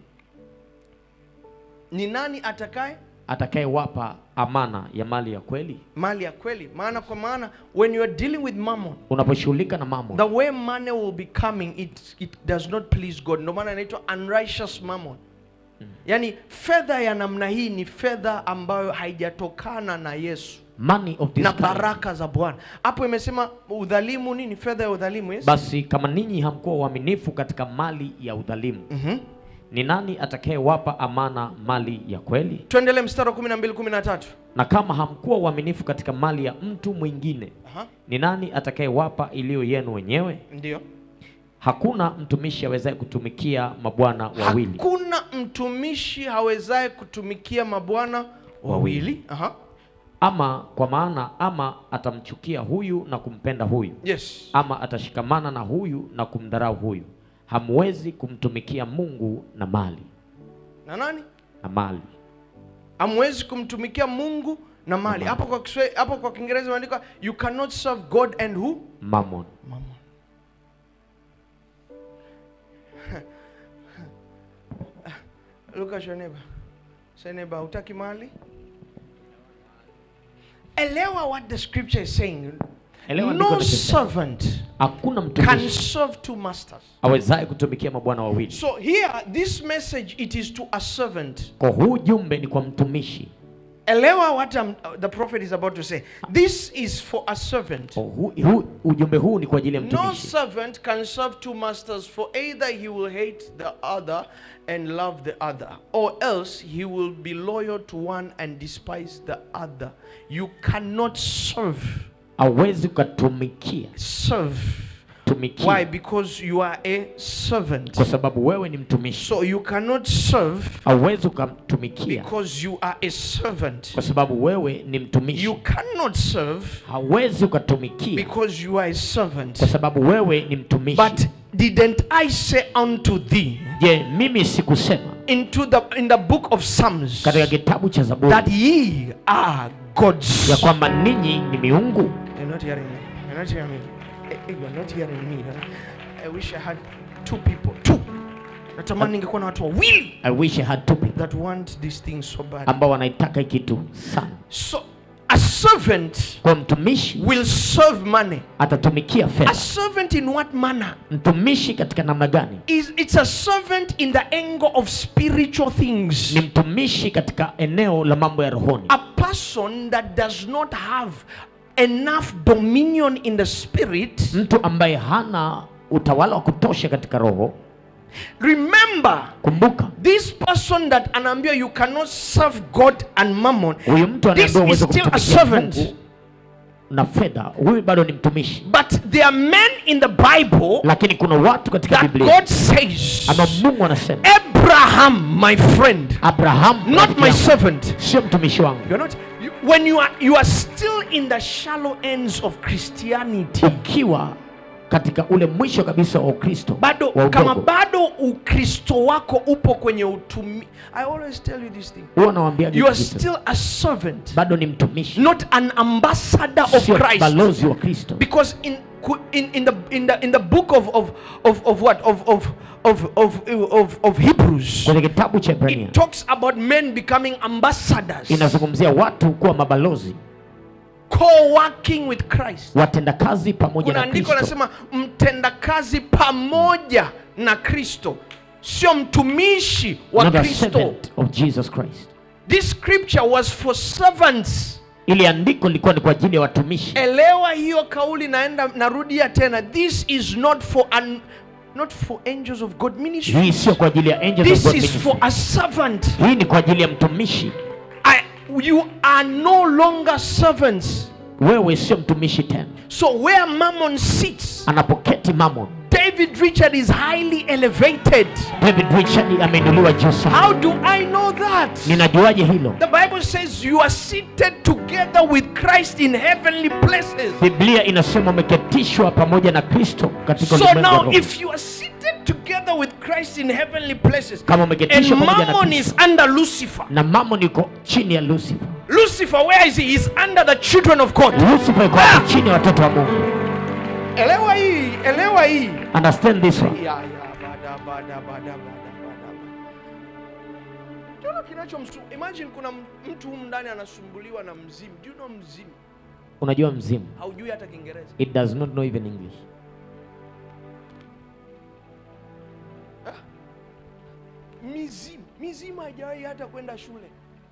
ni nani atakaye Atakayewapa amana ya mali ya kweli? mali ya kweli maana kwa maana when you are dealing with mammon Unaposhughulika na mambo, the way money will be coming it, it does not please god ndio maana inaitwa unrighteous mammon yaani fedha ya namna hii ni fedha ambayo haijatokana na yesu money of this na kind. baraka za bwana hapo imesema udhalimu nini fedha ya udhalimu yes? Basi kama ninyi hamkuwa waaminifu katika mali ya udhalimu, Mhm. ni nani atakayewapa amana mali ya kweli? tuendele mstari wa 12 13 Na kama hamkuwa waaminifu katika mali ya mtu mwingine, Aha. ni nani atakayewapa iliyo yenu wenyewe? ndio Hakuna mtumishi awezaye kutumikia mabwana wawili, hakuna mtumishi hawezaye kutumikia mabwana wawili Aha. ama kwa maana ama atamchukia huyu na kumpenda huyu, yes ama atashikamana na huyu na kumdharau huyu. Hamwezi kumtumikia Mungu na mali na nani na mali. hamwezi kumtumikia mungu na mali hapo kwa Kiswahili- hapo kwa kiingereza imeandikwa you cannot serve god and who Mammon. Mammon. Look at your neighbor. Say neighbor, hutaki mali? Elewa what the scripture is saying. Elewa andiko no linachosema. servant Hakuna can mtumishi serve two masters. awezaye kutumikia mabwana wawili. So here, this message, it is to a servant. Kwa huu jumbe ni kwa mtumishi. Elewa what um, the prophet is about to say. This is for a servant. Kwa hu, hu, ujumbe huu ni kwa ajili ya No mtumishi. servant can serve two masters, for either he will hate the other and love the other, or else he will be loyal to one and despise the other. You cannot serve. Hawezi ukatumikia Serve. tumikia Why? Because you are a servant. kwa sababu wewe ni mtumishi. So you cannot serve Hauwezi ukamtumikia because you are a servant. kwa sababu wewe ni mtumishi. You cannot serve Hauwezi ukatumikia because you are a servant. kwa sababu wewe ni mtumishi. But didn't I say unto thee Je, mimi sikusema into the in the book of Psalms katika kitabu cha Zaburi that ye are gods? ya kwamba ninyi ni miungu? You're not hearing me. You're not hearing me. Eh, eh, You're not hearing me. huh? I wish I had two people. Two. Natamani ningekuwa na watu wawili I wish I had two people that want this thing so bad. ambao wanaitaka hii kitu sana. So a servant Kwa mtumishi will serve money. atatumikia A fedha. servant in what manner? Mtumishi katika namna gani? Is it's a servant in the angle of spiritual things. Ni mtumishi katika eneo la mambo ya rohoni, A person that does not have enough dominion in the spirit. mtu ambaye hana utawala wa kutosha katika roho. Remember, Kumbuka, this person that anaambia you cannot serve God and mammon. huyu mtu This anaambiwa is uweze still a kumtumikia servant. Mungu na fedha, huyu bado ni mtumishi. But there are men in the Bible Lakini kuna watu katika that Biblia God says, ama Mungu anasema, Abraham, my friend, Abraham not rafiki my yangu, servant. sio mtumishi wangu. You're not. You, when you are you are still in the shallow ends of Christianity. Ukiwa katika ule mwisho kabisa wa ukristo bado wa kama udogo. bado ukristo wako upo kwenye utumi i always tell you this thing huwa nawaambia you are kitu kitu. still a servant bado ni mtumishi not an ambassador of sio christ balozi wa kristo because in in, in the in the in the book of of of, of what of of of of of, of hebrews kwenye kitabu cha Ibrania it talks about men becoming ambassadors inazungumzia watu kuwa mabalozi co-working with christ watendakazi pamoja kuna na andiko kristo linasema mtendakazi pamoja na kristo sio mtumishi wa not a kristo servant of jesus christ this scripture was for servants ili andiko lilikuwa ni kwa ajili ya watumishi elewa hiyo kauli naenda narudia tena this is not for an, not for angels of god ministry hii sio kwa ajili ya angels of this God is ministry. for a servant hii ni kwa ajili ya mtumishi I, you are no longer servants wewe sio mtumishi tena so where mammon sits anapoketi mamon david richard is highly elevated david richard ameinuliwa juu sana how do i know that ninajuaje hilo The Bible says you are seated together with Christ in heavenly places. biblia inasema umeketishwa pamoja na kristo katika So ulimwengu wa now, roho. if you are seated together with Christ in heavenly places, Kama and umeketishwa pamoja na Mammon Kristo. is under Lucifer. na mamon yuko chini ya lucifer Lucifer, where is he? He's under the children of God. lucifer yuko hapo chini ya watoto wa mungu Elewa hii, elewa hii. understand this one Ya, ya, bada, bada, bada, bada, bada. Unaona kinachomsu imagine kuna m- mtu humu ndani anasumbuliwa na mzimu. Do you know mzimu? unajua mzimu Haujui hata Kiingereza. it does not know even english mizimu mizimu haijawahi hata kwenda shule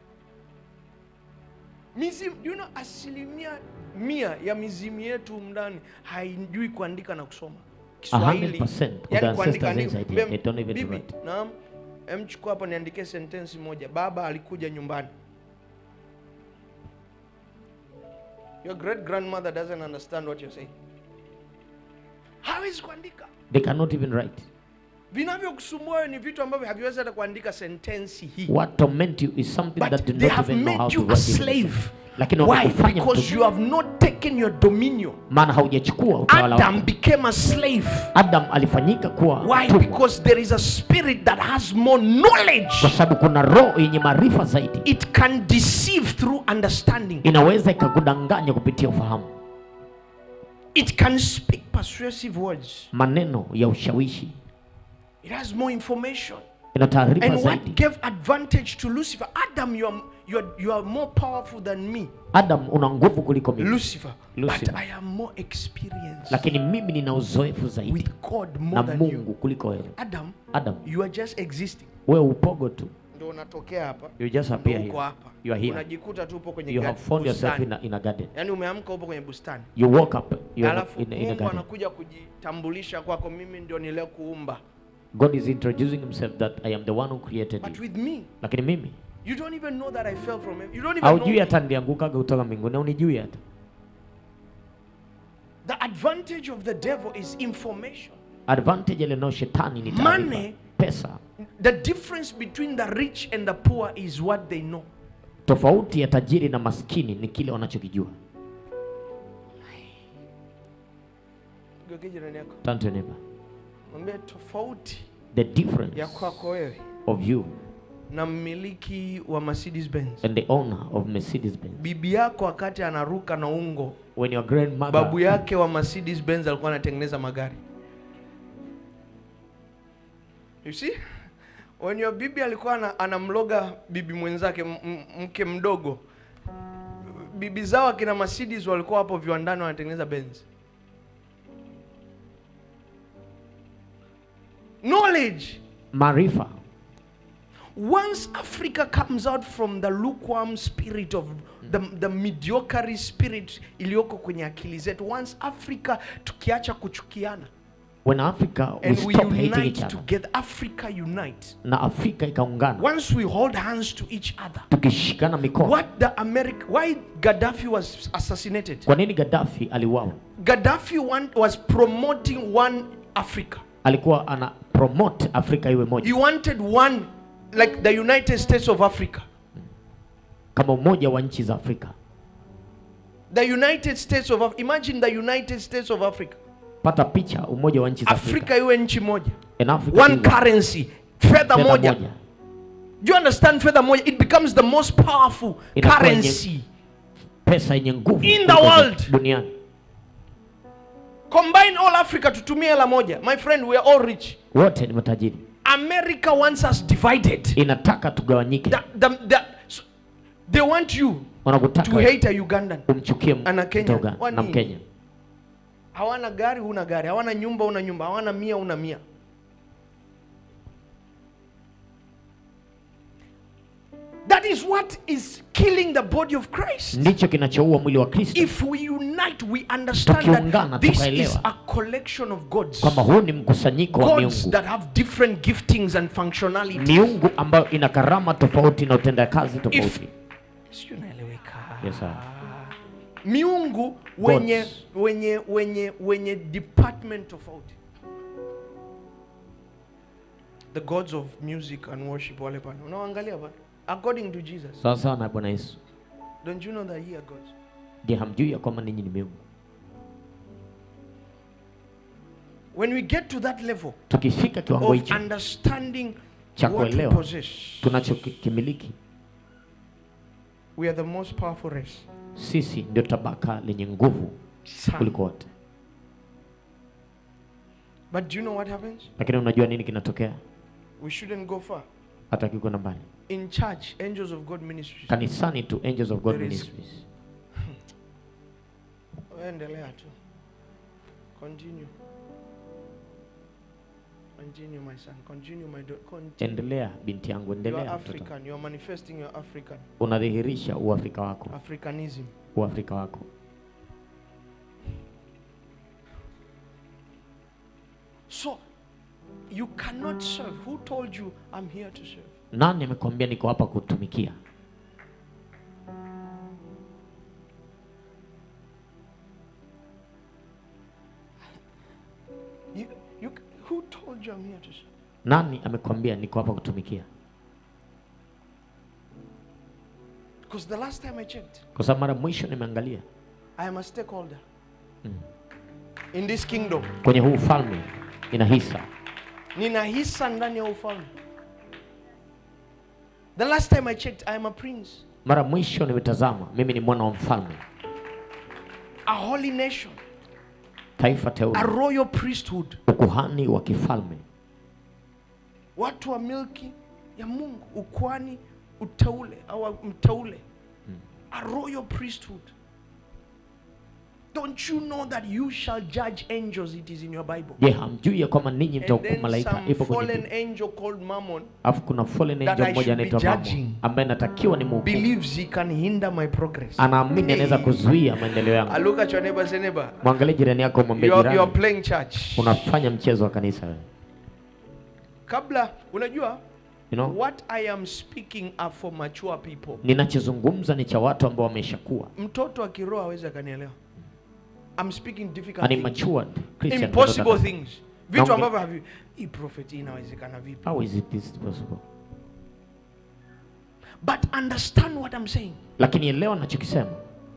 mizimu do you know asilimia mia ya mizimu yetu humu ndani haijui kuandika na kusoma kiswahili 100% of the Yaani kuandika ancestors andika. inside here, Bem- they don't even bibi, write. naam Em, chukua hapa niandike sentensi moja baba alikuja nyumbani your great grandmother doesn't understand what you're saying hawezi kuandika they cannot even write vinavyokusumbua wewe ni vitu ambavyo haviwezi hata kuandika sentensi hii what torment you is something But that do they not have even know how made to you a write even. slave. lakini Why? wamekufanya Because mtu you have not taken your dominion. maana haujachukua utawala Adam wako became a slave. adam alifanyika kuwa Why? mtumwa Because there is a spirit that has more knowledge. kwa sababu kuna roho yenye maarifa zaidi It can deceive through understanding. inaweza ikakudanganya kupitia ufahamu It can speak persuasive words. maneno ya ushawishi It has more information. ina taarifa And what zaidi gave advantage to Lucifer? Adam, you are, you are, you are more powerful than me. adam una nguvu kuliko mimi Lucifer. Lucifer. But I am more experienced lakini mimi nina uzoefu zaidi with God na more than mungu you. kuliko wewe Adam, adam you are just existing. wewe upogo tu Ndio unatokea hapa. you just Ndio appear uko here hapa. you are here Unajikuta tu upo kwenye you ga- have found yourself bustani. in a, in a garden Yaani umeamka upo kwenye bustani. you woke up you are Alafu in, a- in a Mungu garden anakuja kujitambulisha kwako, mimi ndio niliyekuumba. god is introducing himself that i am the one who created But you with me, lakini mimi you don't even know that I fell from heaven. You don't even know haujui me. hata ndiangukaga kutoka mbinguni unijui hata The advantage of the devil is information. advantage alionao shetani ni taarifa Money. pesa The difference between the rich and the poor is what they know. tofauti ya tajiri na maskini ni kile wanachokijua Geukia jirani yako. Turn to your neighbor. Mwambie tofauti the difference ya kwako wewe of you na mmiliki wa Mercedes Benz. and the owner of mercedes benz Bibi yako wakati anaruka na ungo, when your grandmother babu yake wa Mercedes Benz alikuwa anatengeneza magari. You see? When your bibi alikuwa ana- anamloga bibi mwenzake m- m- mke mdogo, bibi zao akina Mercedes walikuwa hapo viwandani wanatengeneza Benz. Knowledge. maarifa Once Africa comes out from the lukewarm spirit of the, the mediocre spirit iliyoko kwenye akili zetu, once Africa tukiacha kuchukiana when africa we and we stop hating each unite other together, Africa unite. na afrika ikaungana Once we hold hands to each other, tukishikana mikono what the America, why Gaddafi was assassinated? kwa nini gaddafi aliuawa Gaddafi want, was promoting one Africa. alikuwa ana promote afrika iwe He moja wanted one, like the United States of Africa. kama umoja wa nchi za afrika The United States of Af- imagine the United States of Africa. pata picha umoja wa nchi za afrika afrika iwe nchi moja In Africa one iwe currency fedha fedha moja moja. do you understand fedha moja it becomes the most powerful Inakuwa yenye- currency pesa yenye nguvu In the kuliko zote world. duniani combine all africa tutumie hela moja my friend we are all rich wote ni matajiri america wants us divided inataka tugawanyike the, the, the, so they want you to wanakutaka hate a ugandan umchukie Ana Kenya. Mtoga Kwani- na mkenya hawana gari huna gari hawana nyumba una nyumba hawana mia una mia that is what is killing the body of christ ndicho kinachoua mwili wa kristo if we unite we understand Tukiungana, that this is tukaelewa. a collection of gods kwamba huu ni mkusanyiko wa gods miungu that have different giftings and functionality miungu ambayo ina karama tofauti na utenda kazi if tofauti sio naeleweka Yes, sir. miungu wenye wenye wenye wenye department tofauti the gods of music and worship wale pale unaangalia pale according to jesus sawa sawa na bwana yesu don't you know that ye are gods je hamjui ya kwamba ninyi ni miungu when we get to that level tukifika kiwango of hicho understanding cha what we kuelewa possess tunachokimiliki we are the most powerful race sisi ndio tabaka lenye nguvu Sana. kuliko wote but do you know what happens lakini unajua nini kinatokea we shouldn't go far hata kikwenda mbali in church angels of god ministries kanisani tu angels of god There is- ministries Wewe endelea tu continue continue my son continue my daughter continue endelea binti yangu you are endelea mtoto african you are manifesting your african unadhihirisha uafrika wako africanism uafrika wako so you cannot serve who told you i'm here to serve nani amekwambia niko hapa kutumikia you, you who told you i'm here to serve nani amekwambia niko hapa kutumikia because the last time i checked kwa sababu mara mwisho nimeangalia i am a stakeholder in this kingdom kwenye huu ufalme ina hisa nina hisa ndani ya ufalme the last time i checked i am a prince mara mwisho nimetazama mimi ni mwana wa mfalme a holy nation taifa a teule royal priesthood ukuhani wa kifalme watu wa milki ya mungu ukwani uteule au mteule a royal priesthood don't you know that you shall judge angels it is in your bible je hamjui ya kwamba ninyi and mtahukumu then malaika some ipo kwenye fallen Biblia. angel called mammon alafu kuna fallen that angel I mmoja should be anaitwa judging. Mammon ambaye natakiwa ni mhukumu believes he can hinder my progress anaamini anaweza Hey. kuzuia maendeleo I yangu look at your neighbor say neighbor mwangalie jirani yako mwambie you are, you are jirani playing church unafanya mchezo wa kanisa wewe. kabla unajua you know? what i am speaking are for mature people ninachozungumza ni cha watu ambao wameshakuwa mtoto akiroa awezi akanielewa I'm speaking difficult An things. immatured Christian impossible cannot things vitu Naonge- ambavyo havi hii prophet hii inawezekana vipi How is it this possible? but understand what I'm saying Lakini elewa nachokisema.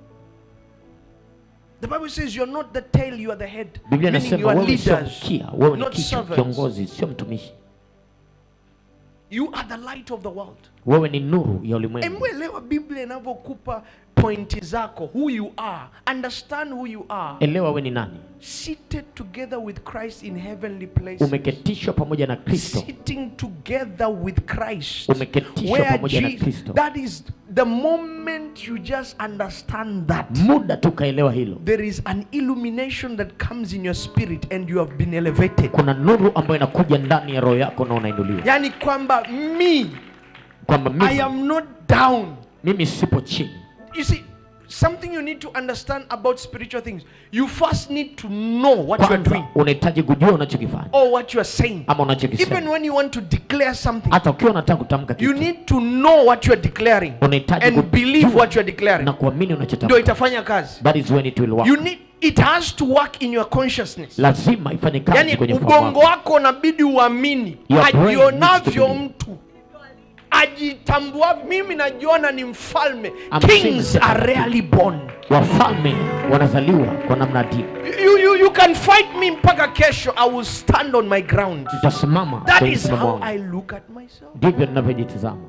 the bible says you're not the tail you are the head Biblia meaning you inasema are wewe sio leaders mkia, wewe ni not kichwa, servants. kiongozi, sio mtumishi. you are the light of the world Wewe ni nuru ya ulimwengu. emwelewa biblia inavyokupa pointi zako who you are understand who you are Elewa wewe ni nani. seated together with christ in heavenly places Umeketishwa pamoja na Kristo. sitting together with Christ. Umeketishwa Where pamoja na Je- Kristo. that is the moment you just understand that. Muda tu kaelewa hilo. There is an illumination that comes in your spirit and you have been elevated. Kuna nuru ambayo inakuja ndani ya roho yako na unainuliwa. Yani kwamba me, Kwamba I mimi, am not down. mimi sipo chini. You see, something you need to understand about spiritual things. You first need to know what you are Kwanza doing unahitaji kujua unachokifanya or what you are saying. ama Even unachokisema. when you want to declare something, Hata ukiwa unataka kutamka you kitu, need to know what you are declaring unahitaji and believe kujua what you are declaring. na kuamini ndio unachotamka. itafanya kazi That is when it will work. you need it has to work in your consciousness lazima ifanye kazi yani kwenye ufahamu ubongo wako. wako unabidi uamini Your brain ajionavyo needs to mtu ajitambua mimi najiona ni mfalme I'm seeing kings the- are rarely born wafalme wanazaliwa kwa namna adimu you, you, you can fight me mpaka kesho i will stand on my ground nitasimama that kwenye is msimamo how wangu i look at myself ndivyo ninavyojitizama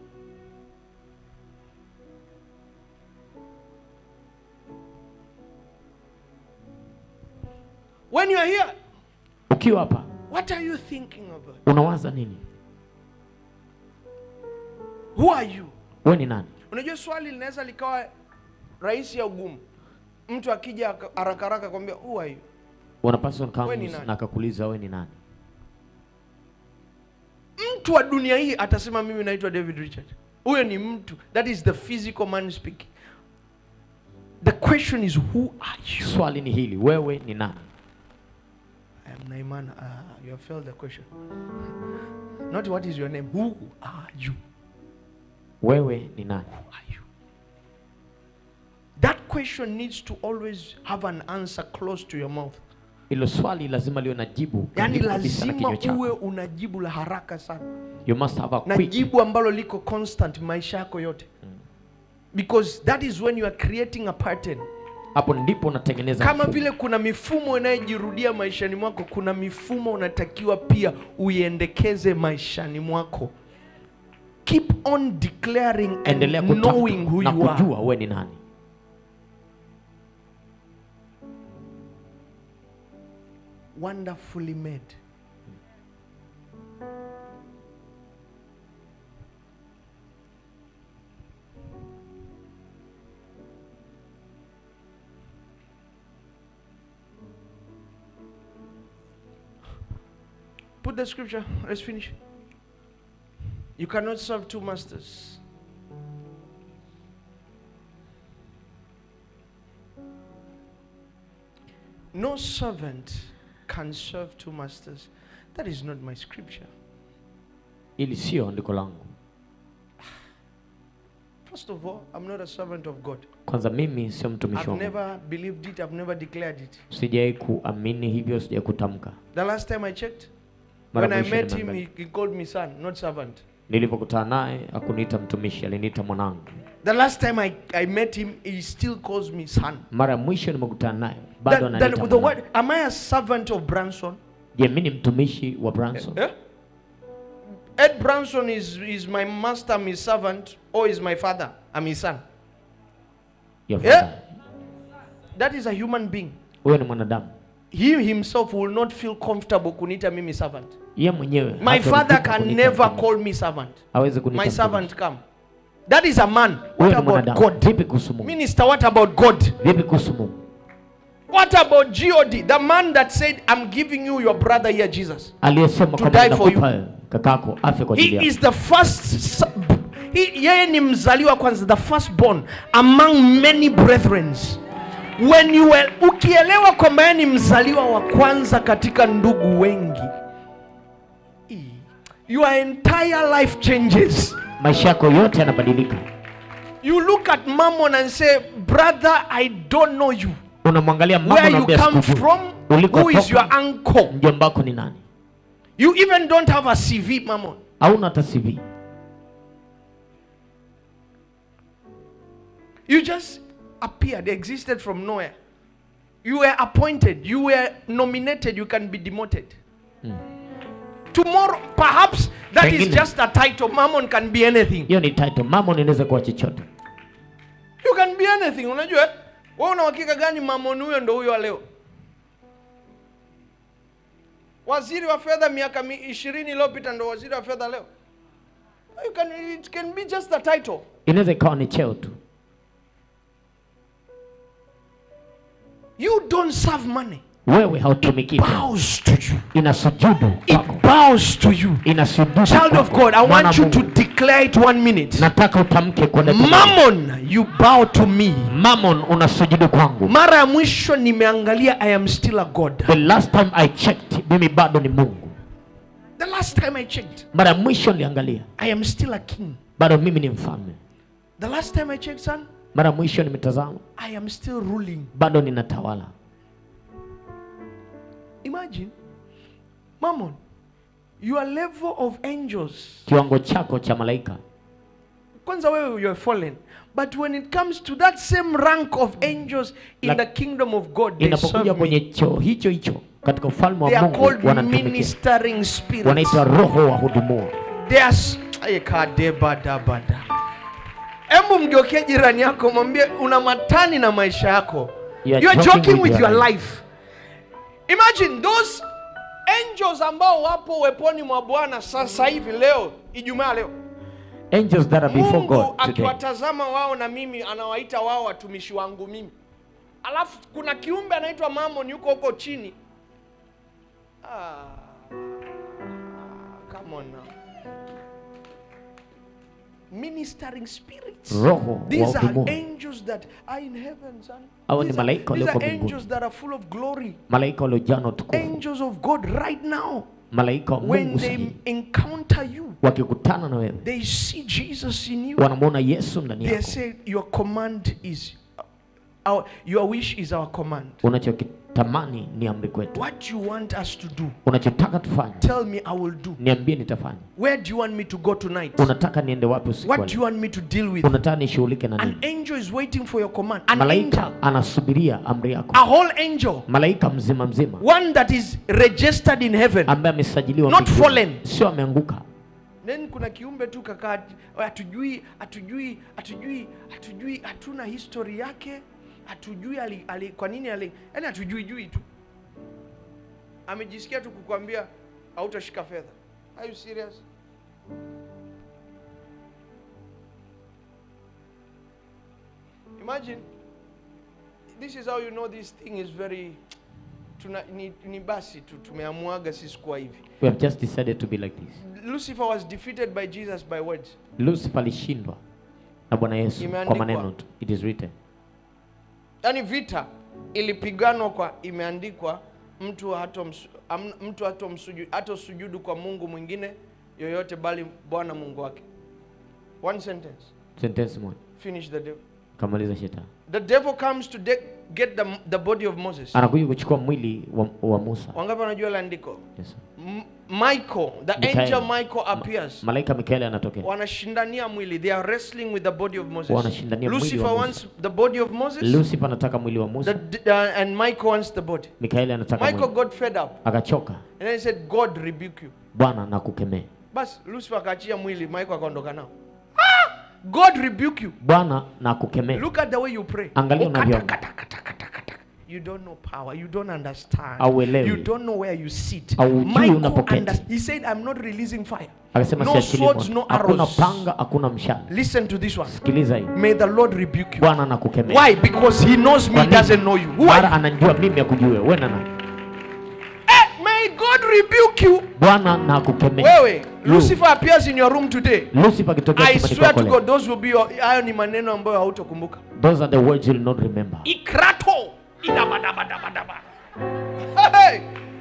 when you are here ukiwa hapa what are you thinking about unawaza nini who are you we ni nani unajua swali linaweza likawa rahisi ya ugumu mtu akija aka- haraka haraka kwambia who are you una person We ni comes nani? na akakuuliza we ni nani mtu wa dunia hii atasema mimi naitwa david richard huyo ni mtu that is the physical man speaking the question is who are you swali ni hili wewe ni nani I am Naiman. Ah, you have failed the question. Not what is your name. Who are you? wewe ni nani Who are you? That question needs to always have an answer close to your mouth. hilo swali lazima liwe na jibu Yaani karibu kabisa na lazima kinywa uwe chako una jibu la haraka sana you must have a na quick jibu ambalo liko constant maisha yako yote because that is when you are creating a pattern hapo ndipo unatengeneza kama mfumo. vile kuna mifumo inayojirudia maishani mwako kuna mifumo unatakiwa pia uiendekeze maishani mwako keep on declaring endelea and knowing who kutamka na you are kujua wewe ni nani wonderfully made Put the scripture. Let's finish. You cannot serve two masters. No servant can serve two masters. That is not my scripture. ili sio andiko langu First of all, I'm not a servant of God. kwanza mimi sio mtumishi I've wa Mungu never believed it, I've never declared it. sijawai kuamini hivyo sijawai kutamka The last time I checked, Mara when I mwisho met him, nimeangalia. he, he called me son, not servant. nilivyokutana naye akuniita mtumishi aliniita mwanangu The last time I, I met him, he still calls me son. mara ya mwisho nimekutana naye bado Then, then ananiita with the mwanangu. word, am I a servant of Branson? je mi ni mtumishi wa branson Eh? Ed Branson is, is my master, I'm his servant, or is my father, I'm his son. Your Yeah. father. That is a human being. huyo ni mwanadamu He himself will not feel comfortable kunita mimi servant. ye mwenyewe My hata father ulipo can kuniita never mtumishi. call me servant. hawezi kuniita My mtumishi. servant come. That is a man. huyo What ni about mwanadamu God? vipi kuhusu mungu Minister, what about God? vipi kuhusu mungu What about God? The man that said, I'm giving you your brother here, Jesus. aliyesema To kwamba die for you. nakupa kakako afe kwa ajili He yako is the first. s- He, yeye ni mzaliwa kwanza, the firstborn among many brethren. When you were, ukielewa kwamba yeye ni mzaliwa wa kwanza katika ndugu wengi, i- your entire life changes. maisha yako yote yanabadilika You look at Mammon and say, brother, I don't know you. unamwangalia mama Where you unamwambia come sikujui. from? Who is your ulikotoka uncle? mjombako ni nani You even don't have a CV, Mammon. hauna hata cv You just appeared, existed from nowhere. You were appointed, you were nominated, you can be demoted. Tomorrow, perhaps that is Pengine. just a title. Mammon can be anything. hiyo ni title mama inaweza kuwa chochote You can be anything. Unajua, wewe una uhakika gani Mammon huyo ndo huyo wa leo? Waziri wa fedha miaka mi- ishirini iliyopita ndo waziri wa fedha leo. You can, it can be just a title. inaweza ikawa ni cheo tu You don't serve money. wewe hautumiki tena. Bows to you. inasujudu It kwako bows to you. inasujudu Child of kwako. God, I Mwana want you to Mungu, declare it one minute. nataka utamke kwa dakika moja. Mammon, you bow to me. Mammon unasujudu kwangu Mara ya mwisho nimeangalia I am still a God. the last time i checked mimi bado ni mungu The last time I checked, mara ya mwisho niliangalia I am still a king. bado mimi ni mfalme The last time I checked, son, mara ya mwisho nimetazama I am still ruling. bado ninatawala Imagine, Mammon, your level of angels kiwango chako cha malaika kwanza wewe you're fallen but when it comes to that same rank of angels in Lak- the kingdom of god they inapokuja serve kwenye me. choo hicho hicho katika ufalme they wa are mungu called wanatumikia ministering spirits wanaitwa roho wa hudumua They are s- Ay, kadebadabada. Hebu mgeukie jirani yako mwambie una matani na maisha yako. You are You are joking joking with with your your life. Imagine those angels ambao wapo uweponi mwa Bwana sasa hivi leo, Ijumaa leo. angels that are before Mungu god today akiwatazama wao na mimi anawaita wao watumishi wangu mimi. Alafu kuna kiumbe anaitwa Mammon yuko huko chini. Ah, come on now. Ministering spirits. roho wa These are hudumua angels that are in heaven, son. Hawa ni These are, malaika these walioko are mbinguni. angels that are full of glory. malaika waliojaa na utukufu Angels of God right now. malaika wa When mungu they sahihi encounter you, wakikutana na wewe they see Jesus in you. wanamwona yesu ndani They yako say, Your command is, our, your wish is our command. unachokitamani ni amri kwetu What you want us to do, unachotaka tufanye tell me, I will do. niambie nitafanya Where do you want me to go tonight? unataka niende wapi usiku wa What do you leo? want me to deal with? unataka nishughulike na An nini angel is waiting for your command. An malaika angel. anasubiria amri yako A whole angel. malaika mzima mzima One that is registered in heaven. ambaye amesajiliwa Not mbinguni. fallen. sio ameanguka then kuna kiumbe tu kakaa hatujui hatujui hatujui hatujui hatuna history yake hatujui ali, ali, kwa nini ali yani hatujui jui tu amejisikia tu kukwambia hautashika fedha are you serious imagine this is how you know this thing is very tuna, ni, ni basi tu tumeamuaga sisi kuwa hivi we have just decided to be like this lucifer was defeated by jesus by words lucifer alishindwa na bwana yesu kwa Imeandikwa. maneno tu it is written yaani vita ilipiganwa kwa imeandikwa mtu hatomsu- am- mtu hatomsuju- hatosujudu kwa mungu mwingine yoyote bali bwana mungu wake one sentence sentence moja finish the devil kamaliza shetani the devil comes to de- get the, the body of moses anakuja kuchukua mwili wa, wa musa wangapi wanajua ile andiko yes. sir. M- michael the Mikael. angel michael appears malaika mikaeli anatokea wanashindania mwili they are wrestling with the body of moses Wanashindania mwili wa lucifer Musa. wants the body of moses lucifer anataka mwili wa the, musa d- uh, and michael wants the body mikaeli anataka michael mwili got fed up akachoka and then he said god rebuke you bwana na kukemea basi lucifer akaachia mwili michael akaondoka nao ah! god rebuke you bwana na kukemea look at the way you pray Angalia Ukata, unavyoomba. kata, kata, kata, kata. you don't know power you don't understand Hauelewi. you don't know where you sit Haujui michael unapoketi. under, he said i'm not releasing fire akasema no siachili swords moto no hakuna arrows panga hakuna mshale listen to this one sikiliza hii may the lord rebuke you bwana na kukemea why because he knows me Kwa he nini? doesn't know you who are mara you? anajua mimi akujue wewe na nani Eh, may god rebuke you bwana na kukemea wewe You. lucifer appears in your room today lucifer akitokea I chumbani swear kwako to leo, God, those will be your, hayo ni maneno ambayo hautokumbuka. those are the words you'll not remember Ikrato idabadabadabadaba. Hey!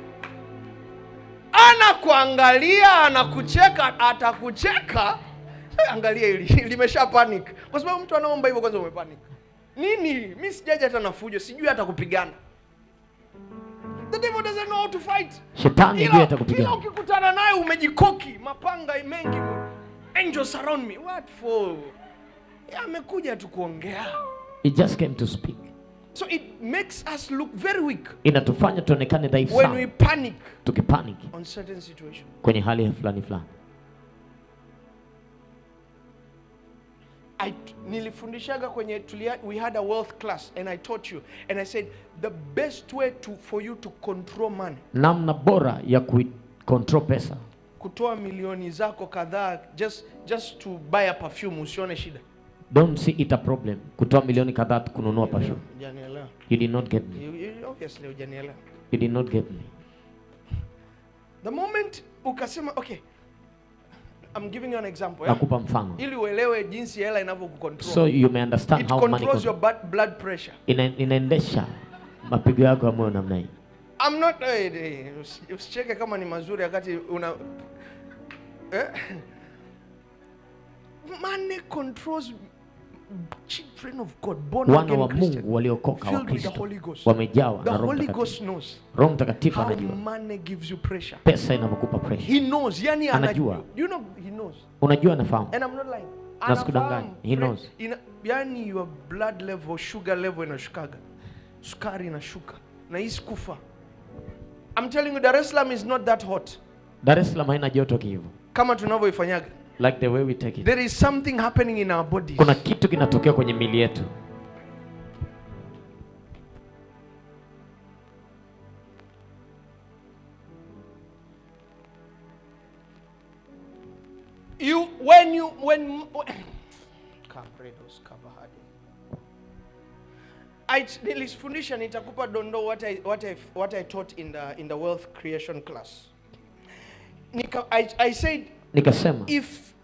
Anakuangalia, anakucheka, atakucheka. Hey, angalia hili limesha panic, kwa sababu mtu anaomba hivyo, kwanza umepanic. Nini? Mi sijaja hata na fujo, sijui hata kupigana. The devil doesn't know how to fight. shetani Kila- ndiye hata kila kupigana ukikutana naye umejikoki mapanga mengi angels surround me what for Ya, amekuja tu kuongea he just came to speak so it makes us look very weak inatufanya tuonekane dhaifu when we sana panic tukipanic on certain situation kwenye hali ya fulani fulani I, nilifundishaga kwenye tulia, we had a wealth class and I taught you and I said the best way to, for you to control money namna bora ya kucontrol pesa kutoa milioni zako kadhaa just, just to buy a perfume usione shida don't see it a problem kutoa milioni kadhaa tu kununua perfume Hujanielewa. you did not get me You- you- obviously hujanielewa you did not get me the moment ukasema okay I'm giving you an example eh? nakupa mfano ili uelewe jinsi hela inavyokucontrol so you may understand it how money controls your control. bad blood pressure Ina, inaendesha mapigo yako ya moyo namna hii I'm not eh, eh, usi- usicheke kama ni mazuri wakati una eh? money controls children of God, born wana again wa Christian, Mungu waliokoka wa filled with the Kristo Holy Ghost. wamejawa The na Roho Holy Mtakatifu. Ghost knows Roho Mtakatifu how anajua money gives you pressure. pesa inavyokupa pressure. He knows. Yani Anajua. anajua. You know, he knows. Unajua, anafahamu And I'm not lying. Na sikudanganyi. Anafahamu. He Pre- knows. Ina, yani your blood level, sugar level inashukaga. Sukari inashuka. Na hii kufa. I'm telling you Dar es Salaam is not that hot. Dar es Salaam haina joto kihivo, Kama tunavyoifanyaga. like the way we take it. There is something happening in our bodies. Kuna kitu kinatokea kwenye mili yetu. You when you when Kabredos kabahadi. I nilifundisha nitakupa dondoo what I, what I, what I taught in the in the wealth creation class. Nika, I, I said Nikasema if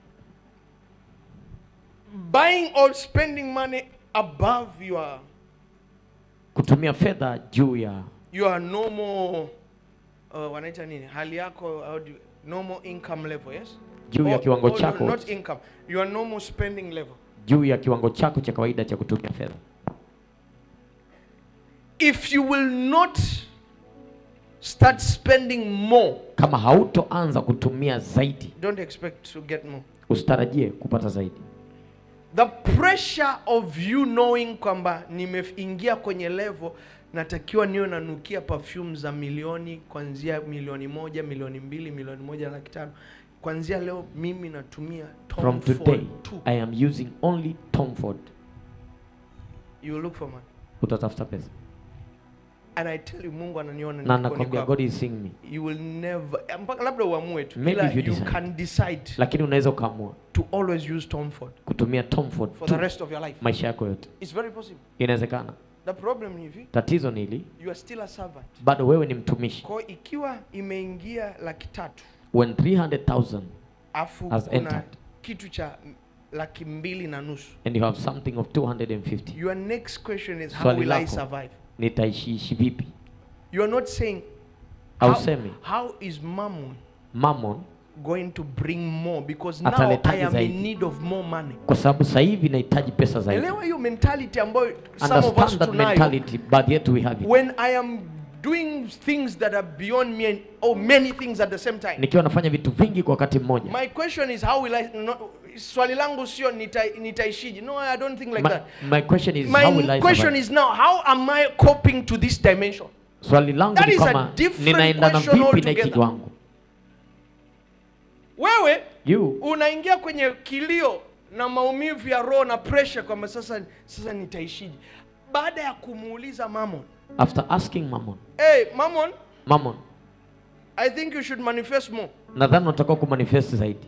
buying or spending money above your kutumia fedha juu ya your normal uh, wanaita nini hali yako how do you, normal income level yes Juu ya Or- kiwango or no, chako. not income your normal spending level juu ya kiwango chako cha kawaida cha kutumia fedha. if you will not start spending more Kama hautoanza kutumia zaidi, don't expect to get more usitarajie kupata zaidi. the pressure of you knowing kwamba nimeingia kwenye level natakiwa niwe nanukia perfume za milioni kuanzia milioni moja milioni mbili milioni moja na laki tano kuanzia leo mimi natumia Tom From Ford today tu. I am using only Tom Ford. you will look for money Utatafuta pesa and i tell you mungu ananiona na nikoni nakwambia kwako. God is seeing me, you will never mpaka labda uamue tu Maybe ila if you you decide. can decide lakini unaweza ukaamua to always use Tom Ford kutumia Tom Ford for tu the rest of your life maisha yako yote. it's very possible Inawezekana. the problem ni hivi Tatizo ni hili, you are still a servant bado wewe ni mtumishi. kwa hiyo ikiwa imeingia laki tatu When 300,000 afu Has kuna entered. kitu cha m- laki mbili na nusu and you have something of 250, your next question is how Swali will I lako. survive nitaishiishi vipi? you are not saying how, Hausemi how is mammon mammon, going to bring more because now I Ataletaje am zaidi? in need of more money kwa sababu sasa hivi nahitaji pesa zaidi. elewa hiyo mentality ambayo some of us Understand that tunayo mentality, baadhi yetu we have it. when I am doing things that are beyond me and, or many things at the same time. Nikiwa nafanya vitu vingi kwa wakati mmoja. My question is how will I no, swali langu sio nita- nitaishije. No, I don't think like My, that. my question is how will My I question survive? is now how am I coping to this dimension? Swali langu That ni is a kama different ninaendana question vipi na hiki altogether. kiwango. Wewe You unaingia kwenye kilio na maumivu ya roho na pressure kwamba sasa sasa nitaishije. Baada ya kumuuliza Mammon, after asking mammon, hey Mammon, mammon, I think you should manifest more. nadhani unatakiwa kumanifest zaidi.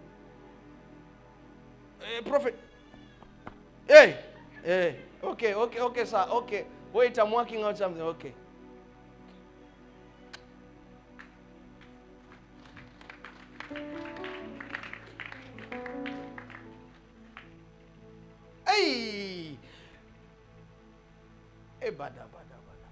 Eh, prophet. Hey, hey, okay, okay, okay, sir, okay. Wait, I'm working out something. Okay. Hey. Hey, bada, bada, bada,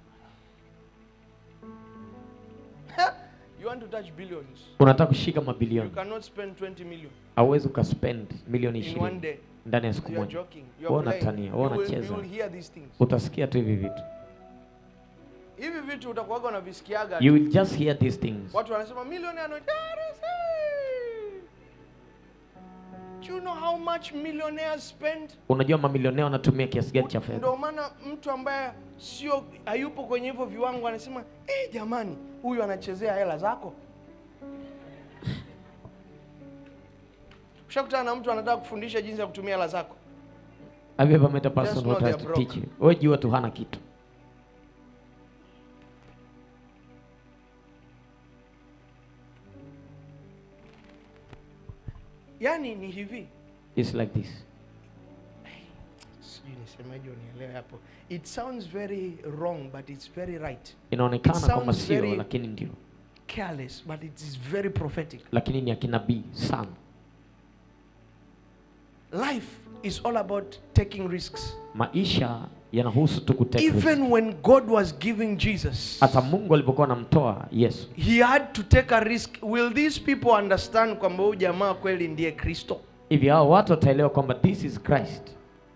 bada. you want to touch billions? Unataka kushika You mabilioni, cannot spend 20 million hauwezi ukaspend milioni in one ishirini day. ndani ya siku You are moja. joking. You Wewe are playing. unatania, wewe You will, unacheza. you will hear these things. Utasikia tu hivi vitu, Hivi vitu utakuwaga unavisikiaga. you tu. will just hear these things. Watu wanasema milioni ano Do you know how much millionaires spend? Unajua mamilionea wanatumia kiasi gani cha fedha? Ndio maana mtu ambaye sio hayupo kwenye hivyo viwango anasema eh, jamani, huyu anachezea hela zako. Ushakutana na mtu anataka kufundisha jinsi ya kutumia hela zako. Have you ever met a person Just who know tries they to are teach you? Wewe jua tu hana kitu. Yaani ni hivi, It's like this. sijui nisemaje unielewe hapo. It sounds very wrong but it's very right. Inaonekana It kama sounds sio, very- lakini ndio, Careless but it is very prophetic. lakini ni akinabii sana. Life is all about taking risks. Maisha yanahusu tu kutake risk. Even when God was giving Jesus, Hata Mungu alipokuwa anamtoa Yesu, he had to take a risk. Will these people understand kwamba huyu jamaa kweli ndiye Kristo? hivi hao watu wataelewa kwamba this is Christ.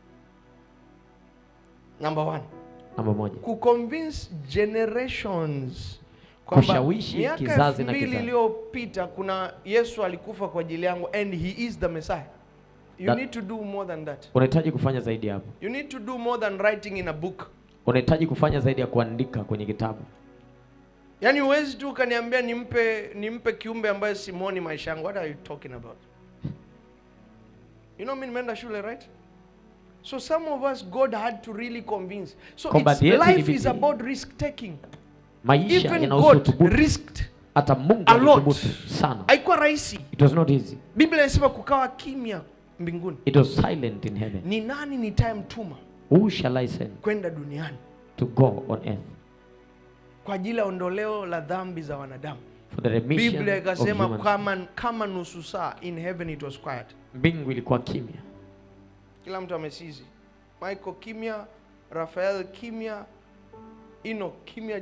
number one namba moja kuconvince generations kwamba Kushawishi miaka kizazi elfu na mbili kizazi. iliyopita kuna yesu alikufa kwa ajili yangu and he is the messiah you That- need to do more than that unahitaji kufanya zaidi hapo you need to do more than writing in a book unahitaji kufanya zaidi ya kuandika kwenye kitabu yaani huwezi tu ukaniambia nimpe nimpe kiumbe ambaye simoni maisha yangu what are you talking about you know mi nimeenda shule right so some of us god had to really convince so Kwamba it's, yetu life ilibidi- is about risk taking maisha even yanahusu god uthubutu risked hata mungu a lot. alithubutu sana haikuwa rahisi it was not easy biblia inasema kukawa kimya mbinguni it was silent in heaven ni nani nitayemtuma who shall i send kwenda duniani to go on earth kwa ajili ya ondoleo la dhambi za wanadamu for the remission biblia of ikasema humans. kama, kama nusu saa in heaven it was quiet mbingu ilikuwa kimya kila mtu amesizi michael kimya rafael kimya ino kimya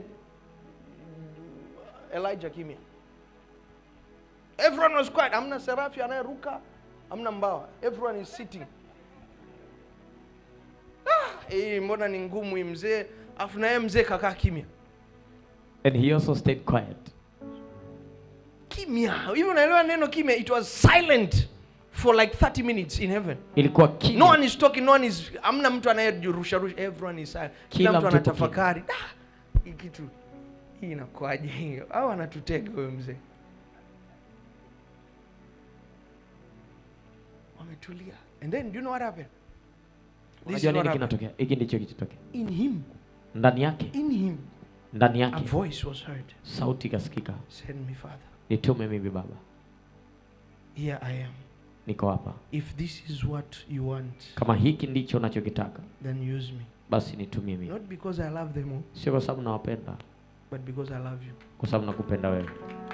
elijah kimya everyone was quiet amna serafi anayeruka amna mbawa everyone is sitting ah, hii mbona ni ngumu hii mzee afu naye mzee kakaa kimya and he also stayed quiet kimya hivi unaelewa neno kimya it was silent for like 30 minutes in heaven ilikuwa kimya no one is talking no one is amna mtu anayerusha rusha everyone is silent kila, Kila mtu mtu yupo anatafakari "Ah, hii kitu hii inakuaje hiyo au anatutega huyo mzee wametulia and then do you know what happened this is unajua what nini happened kinatokea hiki ndicho kichotokea in him ndani yake in him ndani a yake voice was heard sauti ikasikika send me father nitume mimi baba here i am niko hapa if this is what you want kama hiki ndicho unachokitaka then use me basi nitumie mimi not because i love them all sio kwa sababu nawapenda but because i love you kwa sababu nakupenda wewe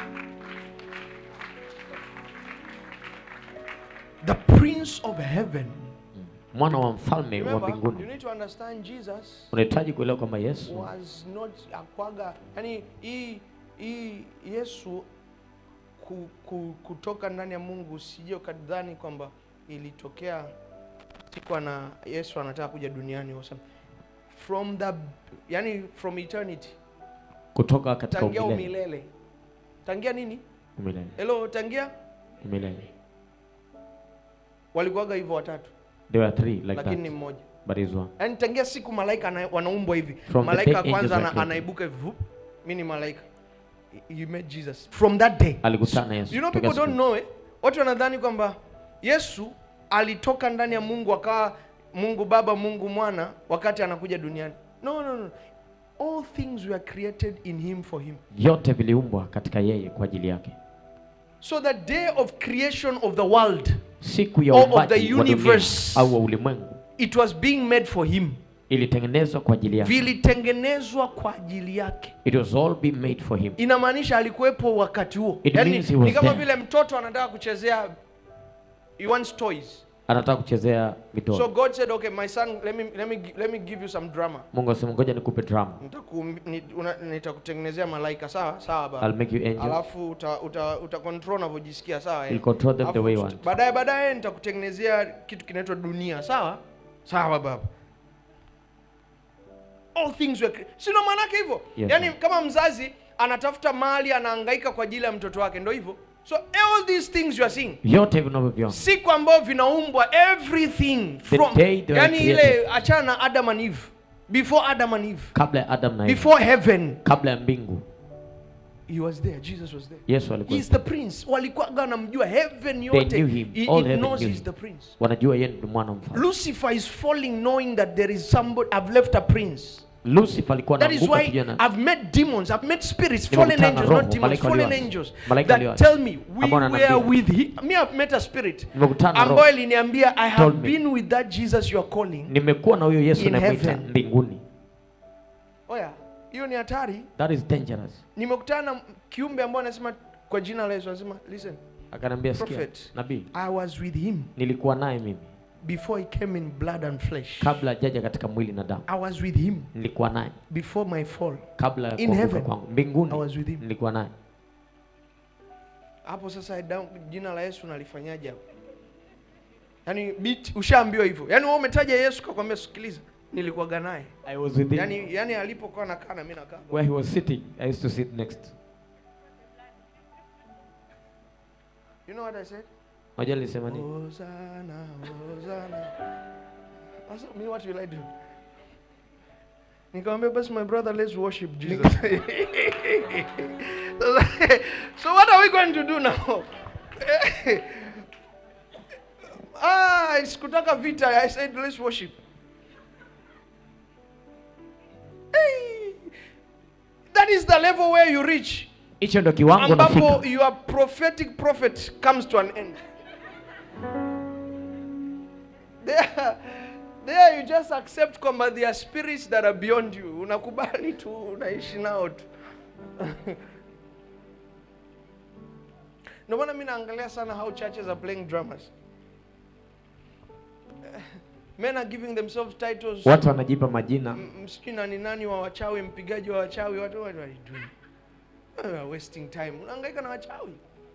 the prince of heaven mwana wa mfalme wa Remember, you mbinguni need to understand Jesus unahitaji kuelewa kwamba yesu was not akwaga yani hii hii Yesu ku, ku, kutoka ndani ya Mungu usije ukadhani kwamba ilitokea siku ana Yesu anataka kuja duniani or something. from the yani from eternity kutoka katika tangia umilele umilele tangia nini umilele hello tangia umilele walikuwaga hivyo watatu there were three like lakini ni that mmoja but is one yaani tangia siku malaika ana- wanaumbwa hivi From the malaika day wa kwanza angels ana, were created. anaibuka hivi vup, mi ni malaika you met jesus from that day alikutana na yesu you know Tokea people don't siku- know it watu wanadhani kwamba yesu alitoka ndani ya mungu akawa mungu baba mungu mwana wakati anakuja duniani no no no all things were created in him for him vyote viliumbwa katika yeye kwa ajili yake so the day of creation of the world siku ya Or of uumbaji the wa dunia universe. au wa ulimwengu it was being made for him ilitengenezwa kwa ajili yake vilitengenezwa kwa ajili yake it was all been made for him inamaanisha alikuwepo wakati huo It Yaani, means he was ni kama there. vile mtoto anataka kuchezea he wants toys anataka kuchezea mitoro so god said okay my son let me, let me, gi- let me give you some drama mungu asema ngoja nikupe drama Nitaku- ni- una- nitakutengenezea malaika sawa sawa baba I'll make you angels alafu uta, uta, uta control unavyojisikia sawa eh? You'll control them the Alafu way you tut- want. baadaye baadaye nitakutengenezea kitu kinaitwa dunia sawa sawa baba all things were cre- si ndo maanake hivyo Yes, yaani ma'am. kama mzazi anatafuta mali anahangaika kwa ajili ya mtoto wake ndo hivyo so all these things you are seeing vyote vinavyoviona siku ambayo vinaumbwa everything The from day they were yani ile created. achana na adam and eve before adam and eve kabla ya adam na Eva, before heaven kabla ya mbingu he was there jesus was there yesu alikuwa He's the prince walikuwaga wanamjua heaven They yote knew him. It- All it heaven knows knew he's him. the prince wanajua yeye ni mwana wa mfalme lucifer is falling knowing that there is somebody i've left a prince lucifer alikuwa that is anaanguka why kijana i've met demons i've met spirits Nimekutana fallen na angels roho, not demons malaika fallen walioasi. angels Malaika that walioasi. tell me we Ambao were wananiambia. with him me i've met a spirit Nimekutana na roho. ambayo iliniambia i have Told me. been with that jesus you are calling nimekuwa na huyo yesu In unayemwita heaven. mbinguni oya hiyo ni hatari that is dangerous nimekutana na kiumbe ambayo anasema kwa jina la yesu anasema listen akaniambia sikia Prophet. nabii i was with him nilikuwa naye mimi before he came in blood and flesh kabla jaja katika mwili na damu i was with him nilikuwa naye before my fall kabla ya In kuanguka heaven. kwangu mbinguni I was with him. nilikuwa naye hapo sasa damu- jina la yesu nalifanyaje hapo yaani bit ushaambiwa hivyo yaani wewe umetaja yesu kakwambia sikiliza nilikuwaga naye I was with him. yani, yani alipokuwa nakaa na mimi nakaa Where he was sitting, I used to sit next. you know what I said Unajua nilisema nini? Hosanna, Hosanna. Sasa me what will I do? Nikamwambia basi my brother let's worship Jesus. so what are we going to do now? ah, sikutaka vita. I said let's worship. Hey, that is the level where you reach. Hicho ndo kiwango ambapo nafika. your prophetic prophet comes to an end there, there you just accept kwamba there are spirits that are beyond you unakubali tu unaishi nao tu ndio maana mi naangalia sana how churches are playing dramas men are giving themselves titles Watu wanajipa majina. M- msijui nani nani wa wachawi mpigaji wa wachawi watu what are you doing You are wasting time unahangaika na wachawi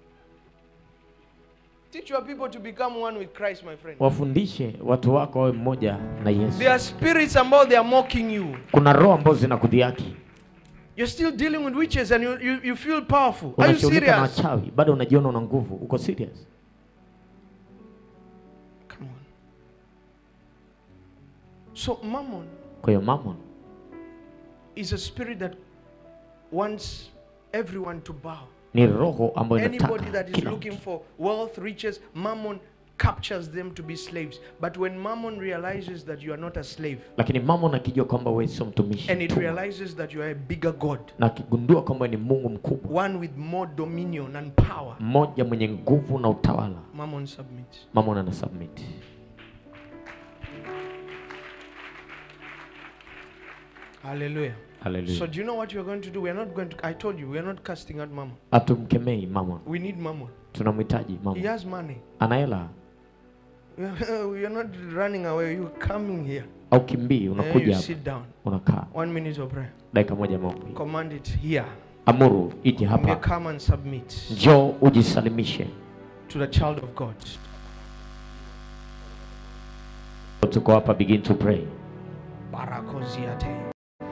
teach your people to become one with christ my friend Wafundishe watu wako wawe mmoja na Yesu. there are spirits ambao they are mocking you Kuna roho ambazo zinakudhiaki. you're still dealing with witches and you, you, you feel powerful are you Unashughulika na serious wachawi, bado unajiona una nguvu. Uko serious? come on so mammon Kwa hiyo mammon is a spirit that wants everyone to bow ni roho ambayo Anybody inataka that is kila looking mtu. for wealth, riches, mammon captures them to be slaves. But when mammon realizes that you are not a slave Lakini mammon akijua kwamba wewe sio mtumishi and it mtumwa, realizes that you are a bigger God, na akigundua kwamba ni Mungu mkubwa, one with more dominion and power, mmoja mwenye nguvu na utawala, mammon submits. mammon ana submit. Hallelujah. So Haleluya. do you know what you are going to do? We are not going to. I told you we are not casting out mammon. Hatumkemei mammon, We need mammon. tunamhitaji He mammon. has money. Ana hela we are not running away. You are coming here. au kimbii, And you unakuja hapa, sit down. unakaa One minute of prayer. dakika moja maombi. Command it here. Amuru ije You hapa, come and submit njoo ujisalimishe. to the child of God. Tuko hapa, begin to pray. Barakoziate.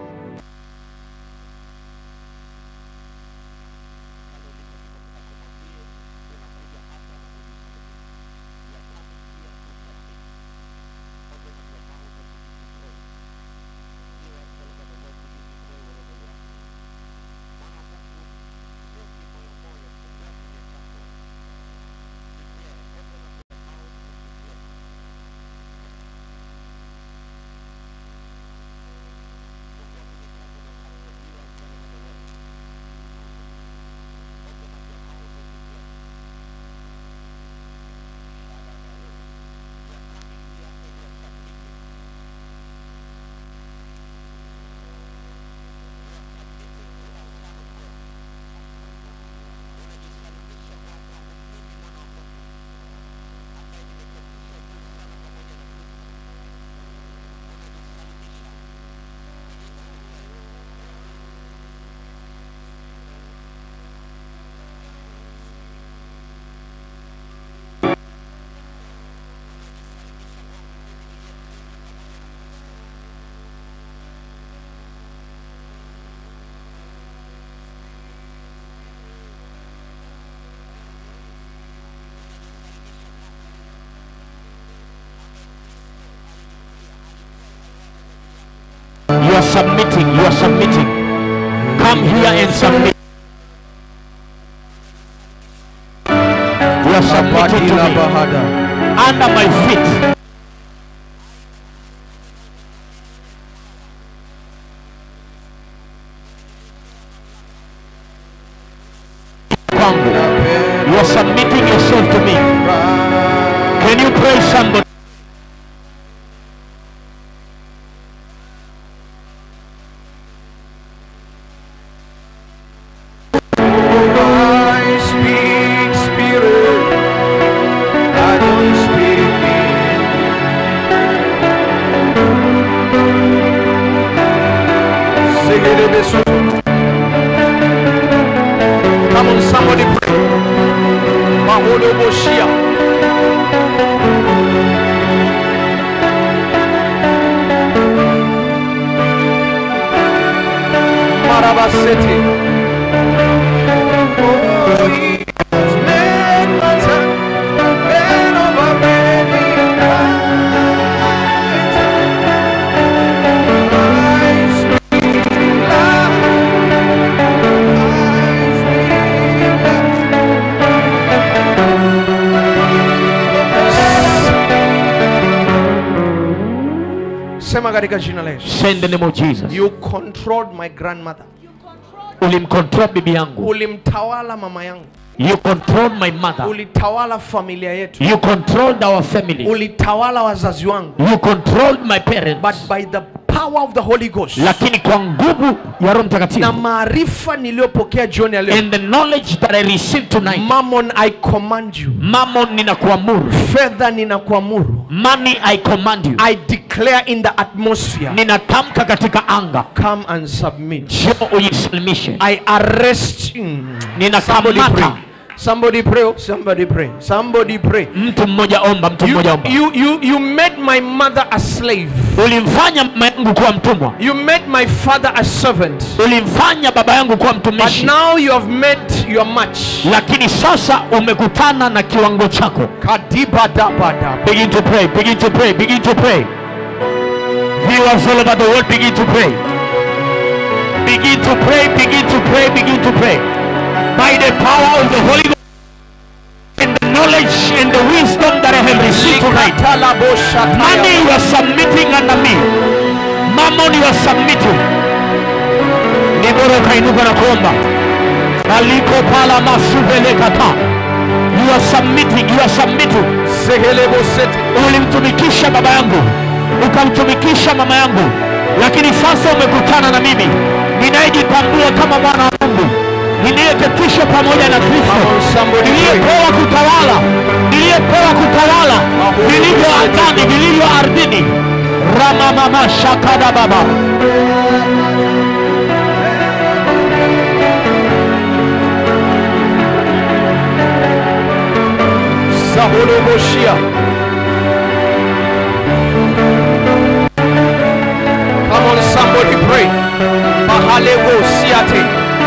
You are submitting, you are submitting. Come here and submit. You are submitting to me. Under my feet. Kwangu. You are submitting yourself to me. Can you praise somebody? I speak spirit. I don't speak Segerebesu. Come on, somebody pray. Maholo Boshia. city. Oh, he has made my time bed over many nights. I speak loud. I speak loud. Sema katika jina la Yesu. Say in the name of Jesus. You controlled my grandmother. Ulimcontrol bibi yangu. Ulimtawala mama yangu. You controlled my mother. Ulitawala familia yetu. You controlled our family. Ulitawala wazazi wangu. You controlled my parents. But by the power of the Holy Ghost Lakini kwa nguvu ya Roho na Mtakatifu maarifa niliyopokea jioni ya leo, and the knowledge that I received tonight, Mammon, I command you. Mammon ninakuamuru. Fedha ninakuamuru. Money I command you. I declare in the atmosphere. Ninatamka katika anga. Come and submit. Njoo ujisalimishe. I arrest you. Somebody Ninakamata. pray. Somebody pray. oh, Somebody pray. Somebody pray. Mtu mmoja omba, mtu You, mmoja omba. you, you, you made my mother a slave. Ulimfanya mama yangu kuwa mtumwa. You made my father a servant. Ulimfanya baba yangu kuwa But mtumishi. now you have made your match. Lakini sasa umekutana na kiwango chako. Kadibadabada. Begin to pray, begin to pray, begin to pray. Viewers all over the world, begin to pray. Begin to pray, begin to pray, begin to pray. By the power of the Holy Ghost and the knowledge and the wisdom that I have received tonight. Money you are submitting under me. Mammon you are submitting. Ni bora ukainuka na kuomba. Aliko pala masuvele kata. You are submitting, you are submitting. ulimtumikisha baba yangu ukamtumikisha mama yangu lakini sasa umekutana na mimi ninayejitambua kama mwana wa mungu niliyeketishwa pamoja na kristo niliyepewa kutawala niliyepewa kutawala vilivyo angani vilivyo ardhini ramamama shakada baba Saholoboshia. Come on, somebody pray. Mahalebo siate.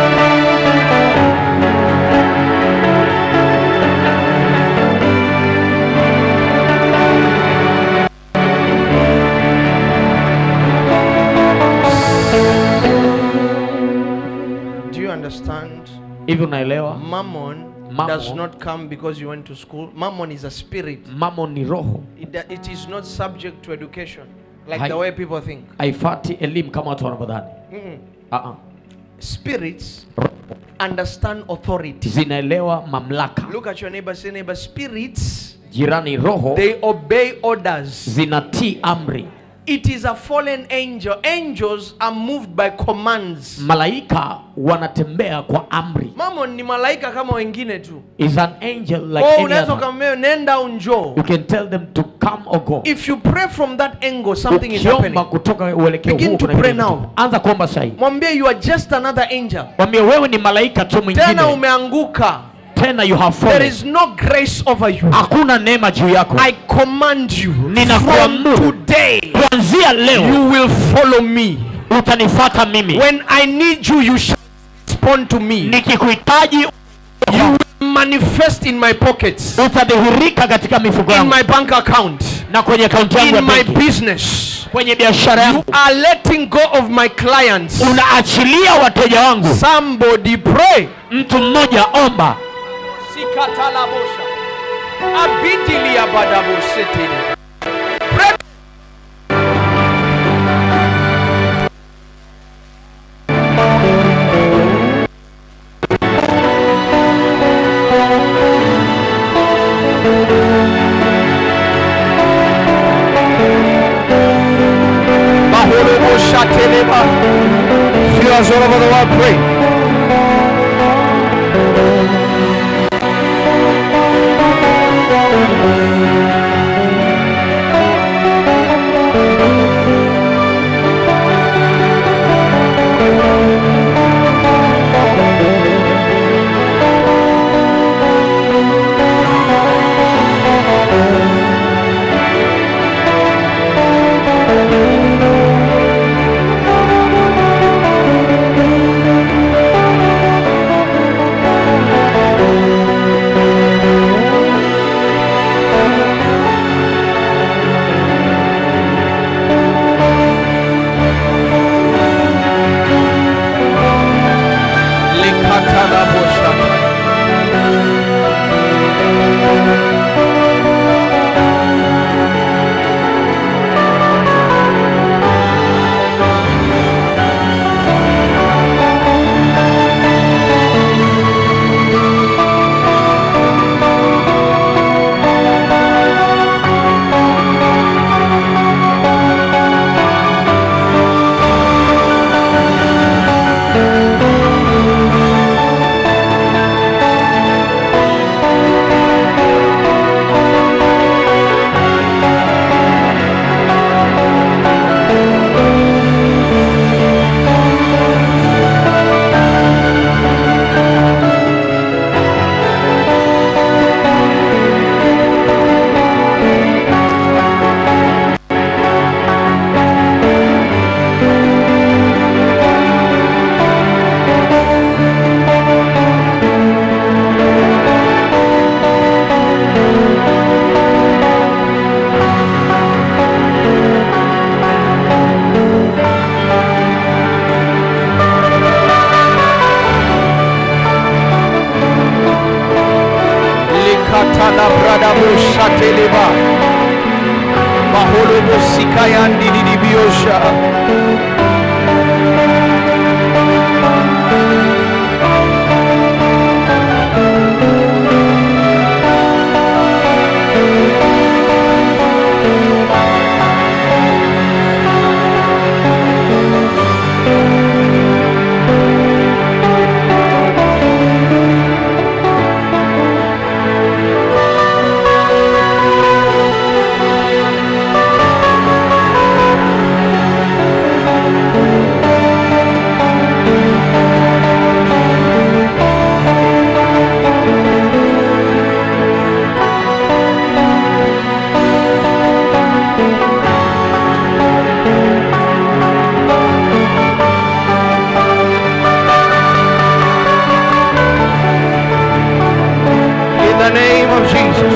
Do you understand? hivi unaelewa Mammon, Mammon. does not come because you went to school. Mammon is a spirit. mamo ni roho It, it is not subject to education, like Hai- the way people think. haifati elimu kama watu wanavyodhani Mm-mm. uh-uh. Spirits understand authority. zinaelewa mamlaka Look at your neighbor, say neighbor, spirits jirani roho they obey orders. zinatii amri It is a fallen angel. Angels are moved by commands. malaika wanatembea kwa amri Mammon ni malaika kama wengine tu. is an angel like oh, any unaweza other. ukamwambia nenda au njoo. you can tell them to come or go If you pray from that angle, something is ukiomba happening. kutoka uelekeo Begin huu to kuna pray kitu now. kinatokea. anza kuomba sahi Mwambie you are just another angel. mwambie wewe ni malaika tu Tena mwingine umeanguka. tena you have There fallen is no grace over you. hakuna neema juu yako I command you from Ninakuamuru. today kuanzia leo you will follow me. utanifata mimi When I need you, you shall respond to me. nikikuhitaji You will manifest in my pockets, utadhihirika katika mifuko in yangu my bank account, na kwenye akaunti yangu ya in my benki business. kwenye biashara You yangu are letting go of my clients. unaachilia wateja wangu Somebody pray. mtu mmoja omba Sikatalabosha. Abidilia badabosete. Pray. Bahorobosha teleba. Viewers all over the world pray. Likatala bradabu shateleba. Maholobo sikayandi didibiosha. In the name of Jesus.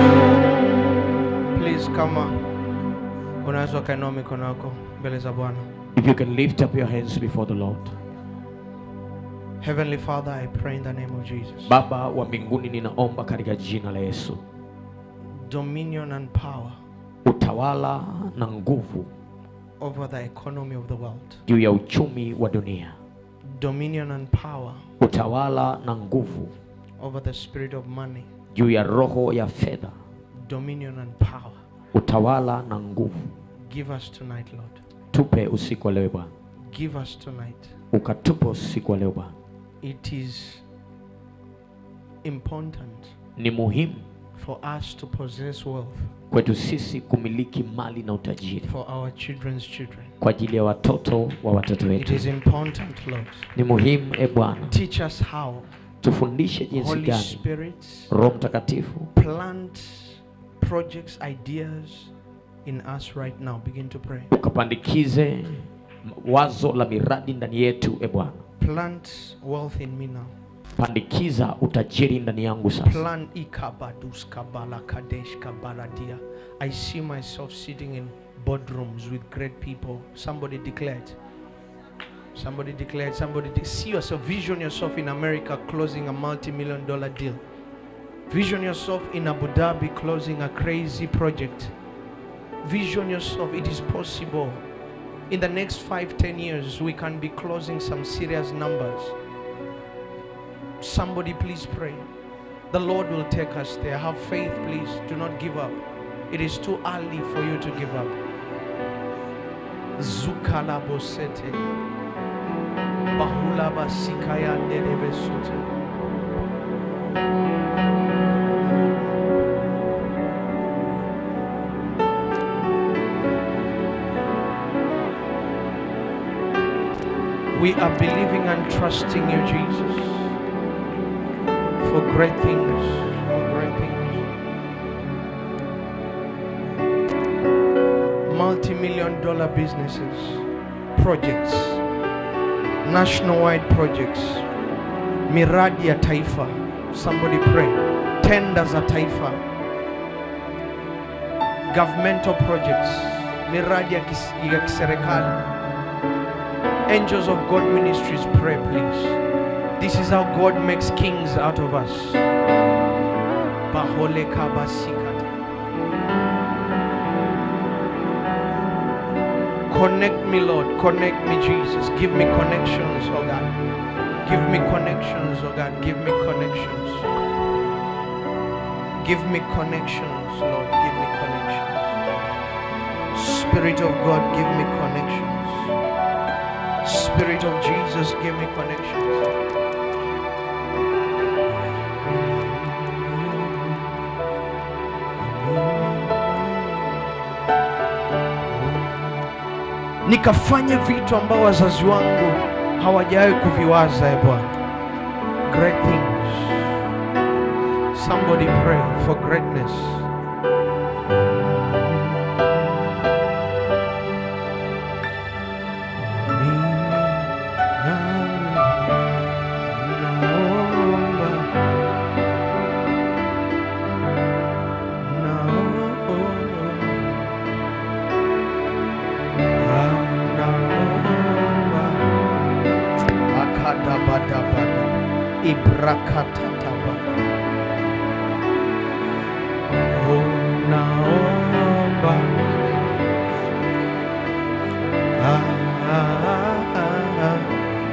Please kama unaweza ukainua mikono yako mbele za Bwana. If you can lift up your hands before the Lord. Heavenly Father, I pray in the name of Jesus. Baba wa mbinguni, ninaomba katika jina la Yesu, Dominion and power utawala na nguvu over the economy of the world. juu ya uchumi wa dunia, Dominion and power utawala na nguvu over the spirit of money. juu ya roho ya fedha, Dominion and power. utawala na nguvu. Give us tonight, Lord. Tupe usiku wa leo Bwana, Give us tonight. ukatupe usiku wa leo Bwana. It is important Ni muhimu for us to possess wealth kwetu sisi kumiliki mali na utajiri for our children's children. kwa ajili ya watoto wa watoto It wetu. is important, Lord. Ni muhimu e Bwana, Teach us how tufundishe jinsi Holy gani Spirit Roho Mtakatifu plant projects, ideas in us right now. Begin to pray. ukapandikize wazo la miradi ndani yetu e Bwana. Plant wealth in me now. Pandikiza utajiri ndani yangu sasa. Plan ikabadus kabala kadesh kabaladia. I see myself sitting in boardrooms with great people. Somebody declared. Somebody declared. Somebody de- see yourself. Vision yourself in America closing a multi-million dollar deal. Vision yourself in Abu Dhabi closing a crazy project. Vision yourself. It is possible. In the next five, ten years, we can be closing some serious numbers. Somebody please pray. The Lord will take us there. Have faith, please. Do not give up. It is too early for you to give up. Zukala bosete. Bahula basikaya nerebe sote. We are believing and trusting you, Jesus for great things. For great things. Multi million dollar businesses, projects, nationwide projects, miradi ya taifa. Somebody pray. Tenders za taifa, governmental projects, miradi ya kis- ya kiserikali. Angels of God Ministries, pray please. This is how God makes kings out of us. Bahole kabasikata. Connect me, Lord. Connect me, Jesus. Give me connections, oh God. Give me connections, oh God. Give me connections. Give me connections, Lord. Give me connections. Spirit of God, give me connections. Spirit of Jesus, give me connections. nikafanye vitu ambao wazazi wangu hawajawahi kuviwaza e bwana great things somebody pray for greatness Akadabadabada. Ibrakatataba. Oh, naomba. Ah, ah, ah, ah.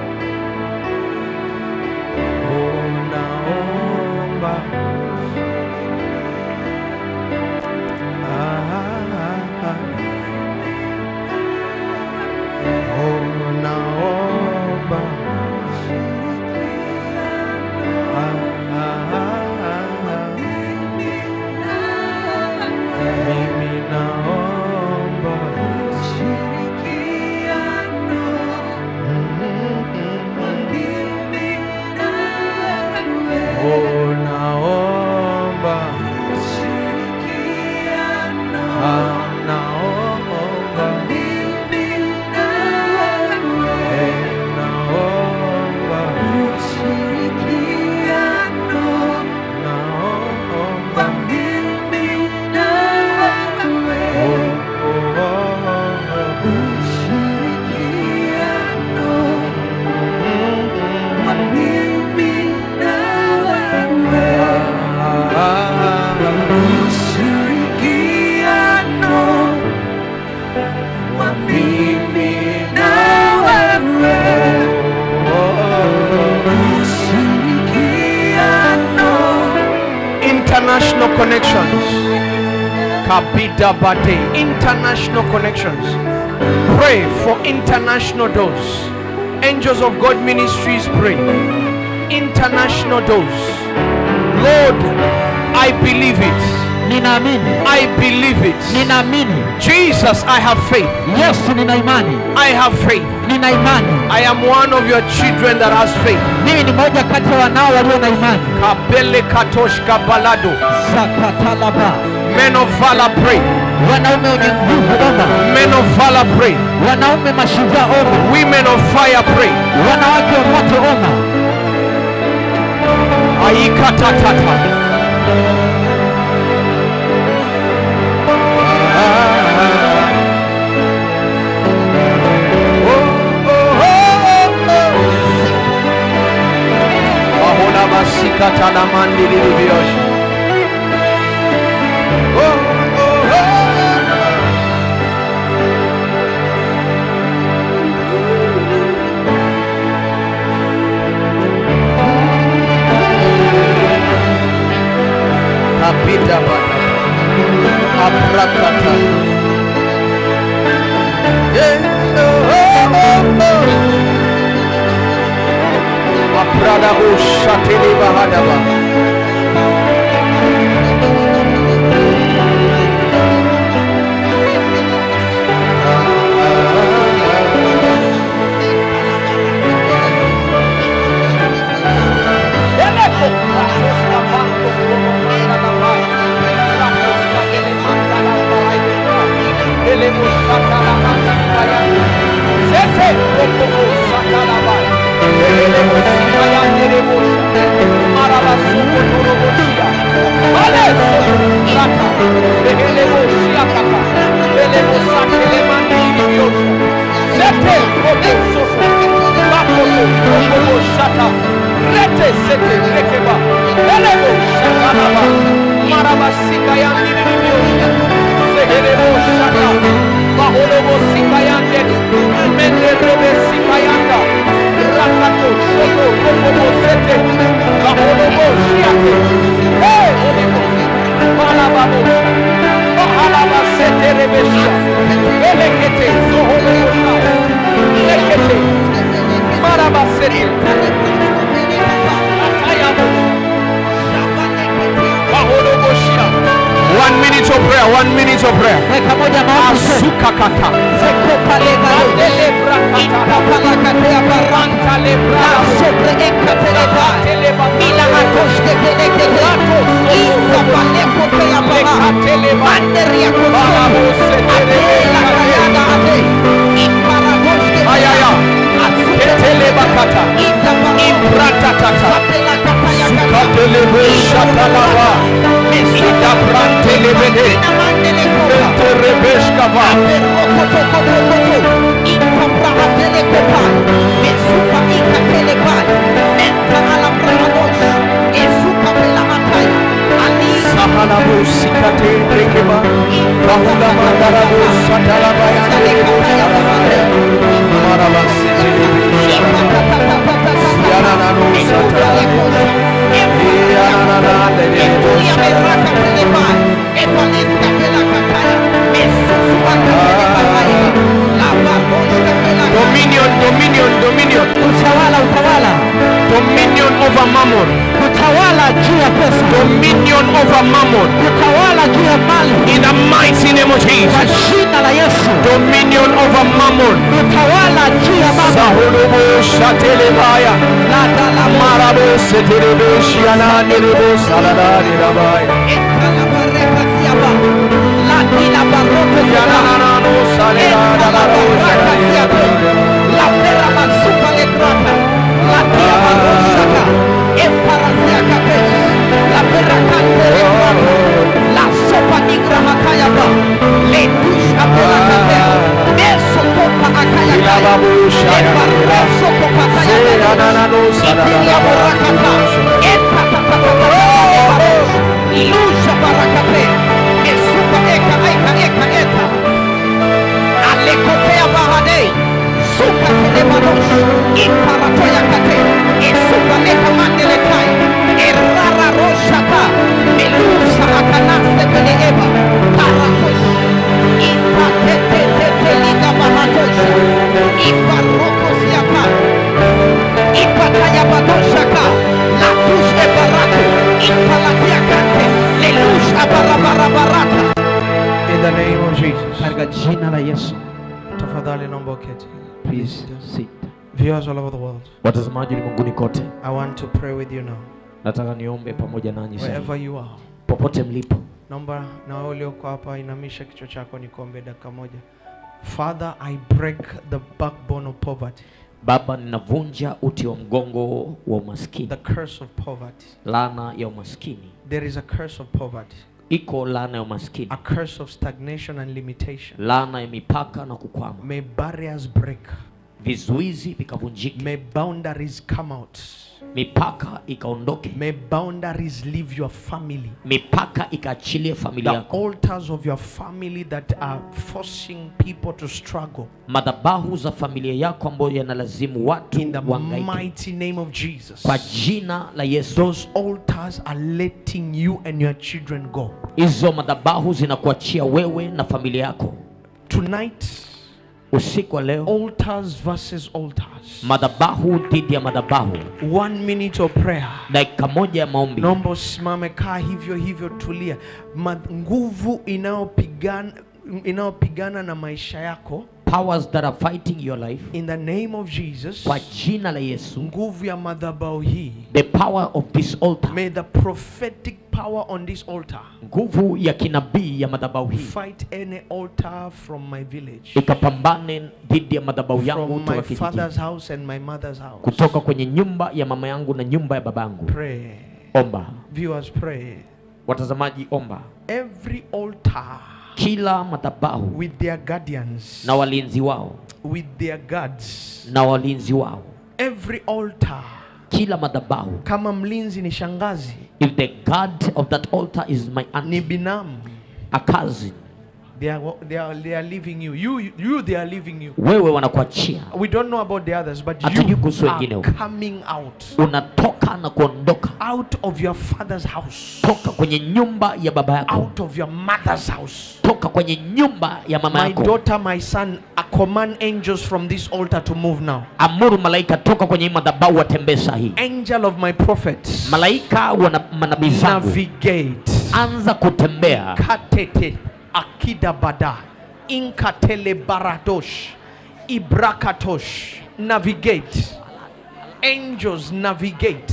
Oh, naomba. Ah, ah, ah. Oh, naomba. Ah, ah, ah, ah. Mimi naomba. Oh, naomba. Ah, naomba. Eh, naomba. Naomba. Oh, oh, oh, oh. Ah, ah, ah. Mimi na wewe. International connections. Kabida Bade. International connections. Pray for international doors. Angels of God Ministries pray. International doors. Lord, I believe it. ninaamini I believe it. ninaamini Jesus, I have faith. yesu nina imani I have faith. nina imani I am one of your children that has faith. mimi ni moja kati ya wanao walio na imani Kabele Katoshka Balado. zakatalaba Men of valor pray. wanaume wenye nguvu omba Men of valor pray. wanaume mashujaa omba Women of fire pray. wanawake wa moto omba Aikatatata. Mahona masikata na mandili libiosha. Oh, oh, oh. Kapita bana. Abrakata. Yeah, oh, oh, oh, oh. Maprada ushatili bahadaba. Sese, Marabasika yandi nilivyosha. Seherebo shaka. Maholobo sika yande. Mende rebe sika yanda. Rakato shoto rokobo sete. Maholobo shiate. Hey, Holy Ghost. Malababo. Mahalaba sete rebesha. Elekete zoholobo shaka. Lekete. Marabasete. Atayabo. Maholobo shia. One minute of prayer, one minute of prayer. Weka moja maombi tena. Asukakata. Sekopa lega lo. Ikapala katea baranta. La sobre ekateleba. Ila atoshke telekete. Iza paleko pea baha. Manderia kosomo. Atela kayada ate. Iparagoshke pea. Ayaya. Ketelebakata. Iza barata. Impratatata. Satela kataya kata. Katelebe shatalaba. Ida brantelebede. Ina mandele kopa. Enterebeshkava. Sahalabu sikate brekeba. Bahula mandarabu satalaba yandelebo shalabaya. Maraba setelebe shalaba. Yanananu satalaba. Yananana lelebo shalaba. Dominion, dominion, dominion. Utawala, utawala, Dominion over mammon. utawala juu ya pesa, Dominion over mammon. utawala juu ya mali In the mighty name of kwa Jesus. jina la Yesu, Dominion over mammon. utawala juu ya mama Sahulubu shatelebaya. la dala Marabo setelebe shiananelebo saladadilabaya. Yananano saledadalaro saladadilabaya. Ilababu shayadila. Seyananano saladadilabaya. Ilusha barakape esuka eka eka eka eka alekopea bahadei suka telemanos imparatoya kate esuka leka mandelekai erara roshaka melusa akanase bele eba parakosh ipateteteteliga bahatosha iparokosiaka ipatayabadoshaka latush ebarako impalatiakante lelush abarabarabaraka In the name of Jesus. katika jina la yesu Tafadhali naomba uketi. please sit Viewers all over the world, watazamaji ulimwenguni kote I want to pray with you now. nataka niombe pamoja nanyi Wherever sasa you are. popote mlipo Naomba na wewe ulioko hapa inamisha kichwa chako nikuombe dakika moja. Father, I break the backbone of poverty, baba ninavunja uti wa mgongo wa umaskini the curse of poverty. laana ya umaskini There is a curse of poverty, iko laana ya umaskini a curse of stagnation and limitation. laana ya mipaka na kukwama May barriers break, vizuizi vikavunjike may boundaries come out, mipaka ikaondoke may boundaries leave your family. mipaka ikaachilie familia The yako altars of your family that are forcing people to struggle. madhabahu za familia yako ambayo yanalazimu watu In the wangaike mighty name of Jesus. kwa jina la yesu Those altars are letting you and your children go. hizo madhabahu zinakuachia wewe na familia yako Tonight, usiku wa leo altars versus altars. madhabahu dhidi ya madhabahu One minute of prayer. dakika moja ya maombi Naomba usimame, kaa hivyo hivyo, tulia. Ma, nguvu inayopigana inayopigana na maisha yako powers that are fighting your life in the name of Jesus. kwa jina la yesu Nguvu ya madhabahu hii. the power of this altar May the prophetic power on this altar nguvu ya kinabii ya madhabahu hii fight any altar from my village, ikapambane dhidi ya madhabahu yangu from kutoka my kijijini father's house and my mother's house. kutoka kwenye nyumba ya mama yangu na nyumba ya babangu Pray. omba Viewers, pray. watazamaji omba Every altar kila madhabahu with their guardians, na walinzi wao with their guards, na walinzi wao every altar kila madhabahu kama mlinzi ni shangazi If the God of that altar is my ni auntie, binamu a cousin, they are, they are, they are leaving you. you you they are leaving you wewe wanakuachia, we don't know about the others but Hatujui you kuhusu wengine are huko. coming out unatoka na kuondoka out of your father's house toka kwenye nyumba ya baba yako, out of your mother's house toka kwenye nyumba ya mama my yako. daughter my son I command angels from this altar to move now Amuru malaika toka kwenye hii madhabahu watembee saa hii. angel of my prophets Malaika wa manabii zangu, navigate anza kutembea katete akida bada inkatele baradosh ibrakatosh navigate angels navigate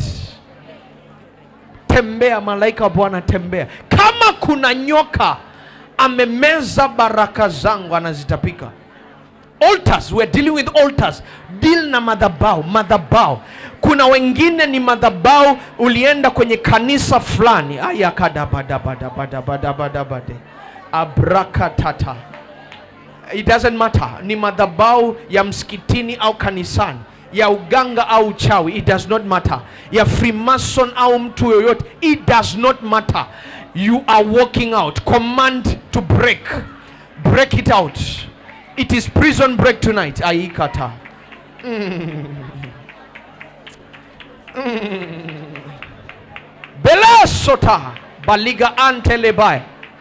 tembea malaika wa bwana tembea kama kuna nyoka amemeza baraka zangu anazitapika altars we're dealing with altars deal na madhabau madhabau kuna wengine ni madhabau ulienda kwenye kanisa fulani ayakadabadabadabadabadabade abrakatata it doesn't matter ni madhabau ya msikitini au kanisani ya uganga au uchawi it does not matter ya freemason au mtu yoyote it does not matter you are walking out command to break break it out it is prison break tonight aikata belesota baliga antelebae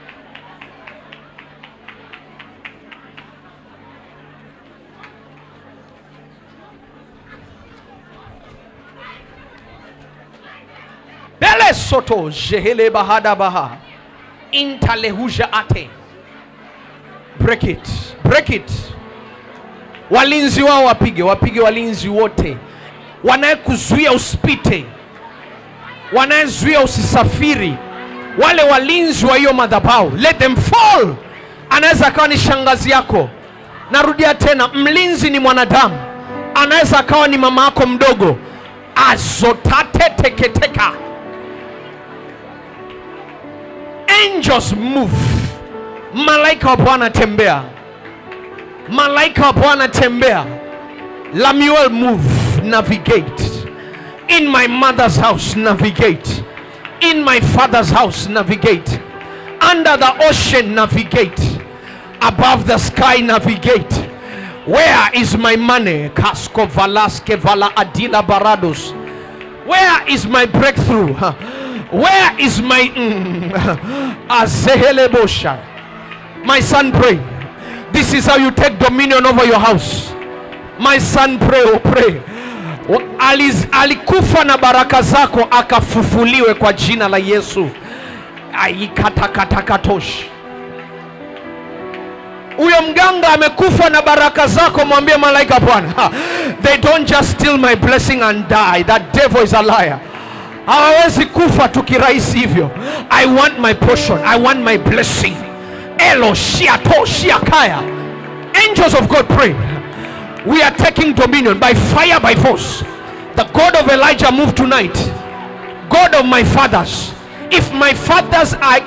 bele soto jehele bahada baha intalehuja ate break it break it walinzi wao wapige wapige walinzi wote wanayekuzuia usipite wanayezuia usisafiri wale walinzi wa hiyo madhabahu let them fall anaweza akawa ni shangazi yako narudia tena mlinzi ni mwanadamu anaweza akawa ni mama yako mdogo azotate teketeka angels move malaika wa bwana tembea malaika wa bwana tembea lamuel move navigate in my mother's house navigate in my father's house navigate under the ocean navigate above the sky navigate where is my money casco valaske vala adila barados where is my breakthrough Huh. where is my mm, azehelebosha my son pray this is how you take dominion over your house my son pray oh pray Wa- Aliz, alikufa na baraka zako akafufuliwe kwa jina la yesu aikatakatakatoshi huyo mganga amekufa na baraka zako mwambie malaika bwana ha, they don't just steal my blessing and die that devil is a liar hawawezi kufa tukirahisi hivyo i want my portion i want my blessing elo shiato shiakaya angels of god pray we are taking dominion by fire by force the god of elijah move tonight god of my fathers if my fathers are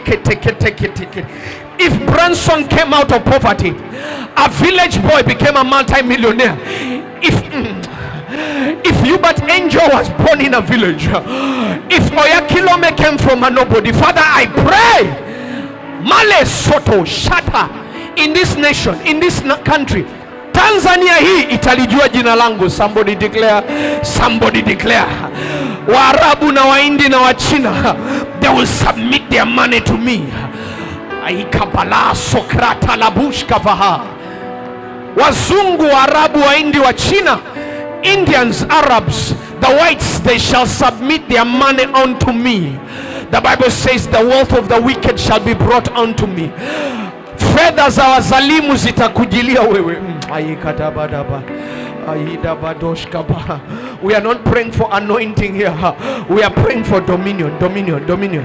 if branson came out of poverty a village boy became a multi-millionaire if if Hubert Angel was born in a village, if Oyakilome came from a nobody, Father, I pray, Male Soto Shata, in this nation, in this na- country, Tanzania hii italijua jina langu. Somebody declare, somebody declare. Waarabu na Wahindi na Wachina, they will submit their money to me. Aikabala Sokrata Labushkavaha wazungu waarabu waindi wa china indians arabs the whites they shall submit their money unto me the bible says the wealth of the wicked shall be brought unto me fedha za wazalimu zitakujilia wewe Mm, aikadabadaba, aidabadoshkaba. we are not praying for anointing here we are praying for dominion dominion dominion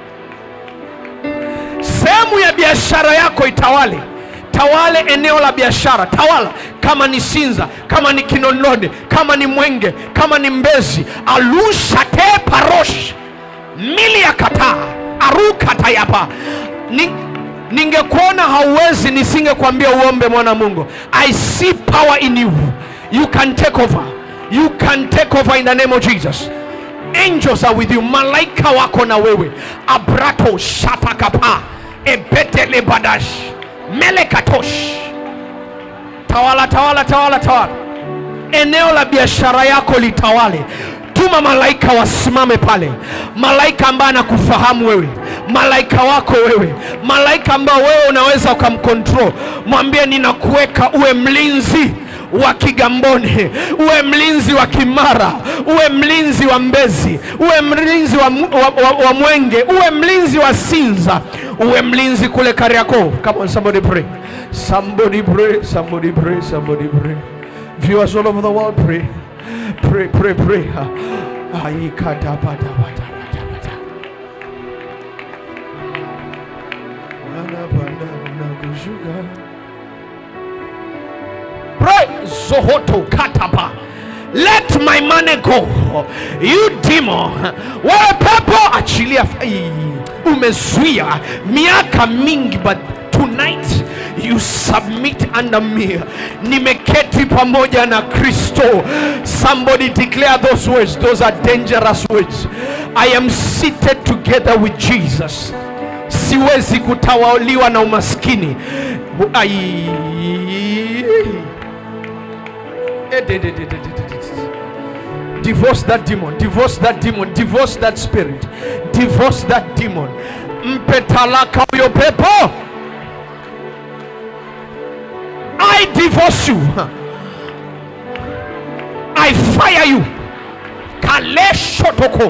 sehemu ya biashara yako itawale tawale eneo la biashara tawala kama ni sinza kama ni kinondoni kama ni mwenge kama ni mbezi alushate parosh mili ya kataa arukatayapa ni, ningekuona hauwezi nisingekwambia uombe mwana mungu i see power in you you can take over you can take over in the name of jesus angels are with you malaika wako na wewe abrato shatakapa ebetele badash melekatosh tawala tawala tawala tawala eneo la biashara yako litawale tuma malaika wasimame pale malaika ambaye anakufahamu wewe malaika wako wewe malaika ambao wewe unaweza ukamkontrol mwambie ninakuweka uwe mlinzi wa kigamboni uwe mlinzi wa kimara uwe mlinzi wa mbezi uwe mlinzi wa, Mu- wa, wa, wa mwenge uwe mlinzi wa sinza uwe mlinzi kule kariako come on somebody pray somebody pray somebody pray somebody pray viewers all over the world pray pray pray pray aikadabadabadabadabada Anapanda na kushuka. pray zohoto katapa let my money go you demon wewe pepo achilia Ai, umezuia miaka mingi but tonight you submit under me nimeketi pamoja na kristo somebody declare those words those are dangerous words i am seated together with jesus siwezi kutawaliwa na umaskini Ai. Divorce that demon, divorce that demon, divorce that spirit, divorce that demon. Mpe talaka huyo pepo. I divorce you. I fire you. Kaleshotoko.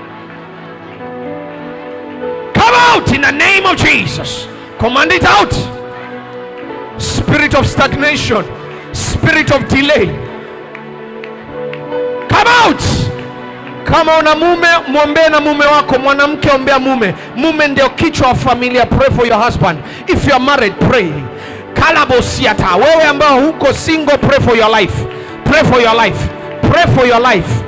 Come out in the name of Jesus. Command it out. Spirit of stagnation, spirit of delay. Come out. Kama una mume mwombee na mume wako, mwanamke ombea mume. Mume ndio kichwa wa familia. Pray for your husband. If you are married, pray. Kalabosiata, wewe ambao huko single, pray for your life. Pray for your life. Pray for your life.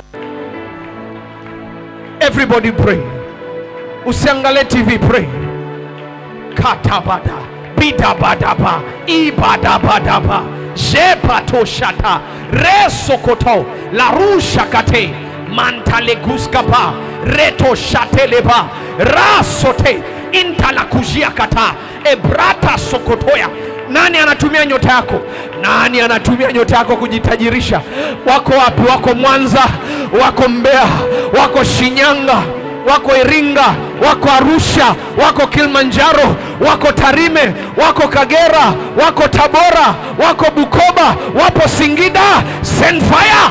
Everybody pray. Usiangalie TV, pray. katabada bidabadaba ibadabadaba jepatoshata resokoto larushakate mantaleguskapa retoshateleba rasote intalakujiakata ebrata sokotoya nani anatumia nyota yako nani anatumia nyota yako kujitajirisha wako wapi wako mwanza wako mbeya wako shinyanga wako Iringa, wako Arusha, wako Kilimanjaro, wako Tarime, wako Kagera, wako Tabora, wako Bukoba, wapo Singida. Send fire.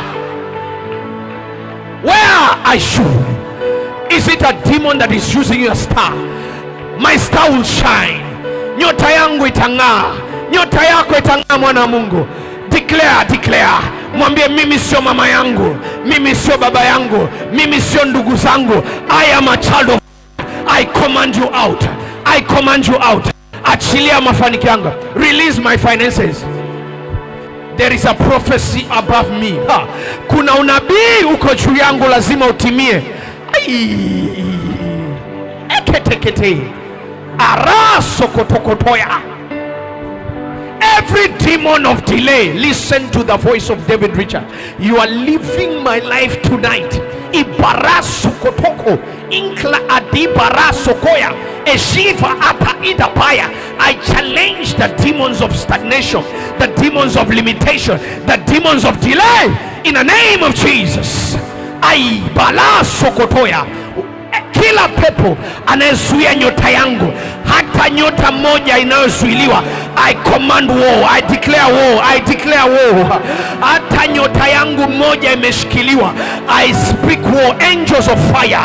Where are you? Is it a demon that is using your star? My star will shine. Nyota yangu itang'aa, nyota yako itang'aa, mwana wa Mungu. Declare, declare. Mwambie mimi sio mama yangu, mimi sio baba yangu, mimi sio ndugu zangu. I am a child of I command you out. I command you out. Achilia mafanikio yangu. Release my finances. There is a prophecy above me. Ha. Kuna unabii uko juu yangu lazima utimie. Ai. Eketekete. Arasokotokotoya. Every demon of delay, listen to the voice of David Richard. You are living my life tonight. Ibarasukotoko, inkla adibarasokoya, eshiva ata idapaya. I challenge the demons of stagnation, the demons of limitation, the demons of delay in the name of Jesus. Ai balasokotoya kila pepo anayezuia nyota yangu hata nyota moja inayozuiliwa i command war i declare war i declare war hata nyota yangu moja imeshikiliwa i speak war angels of fire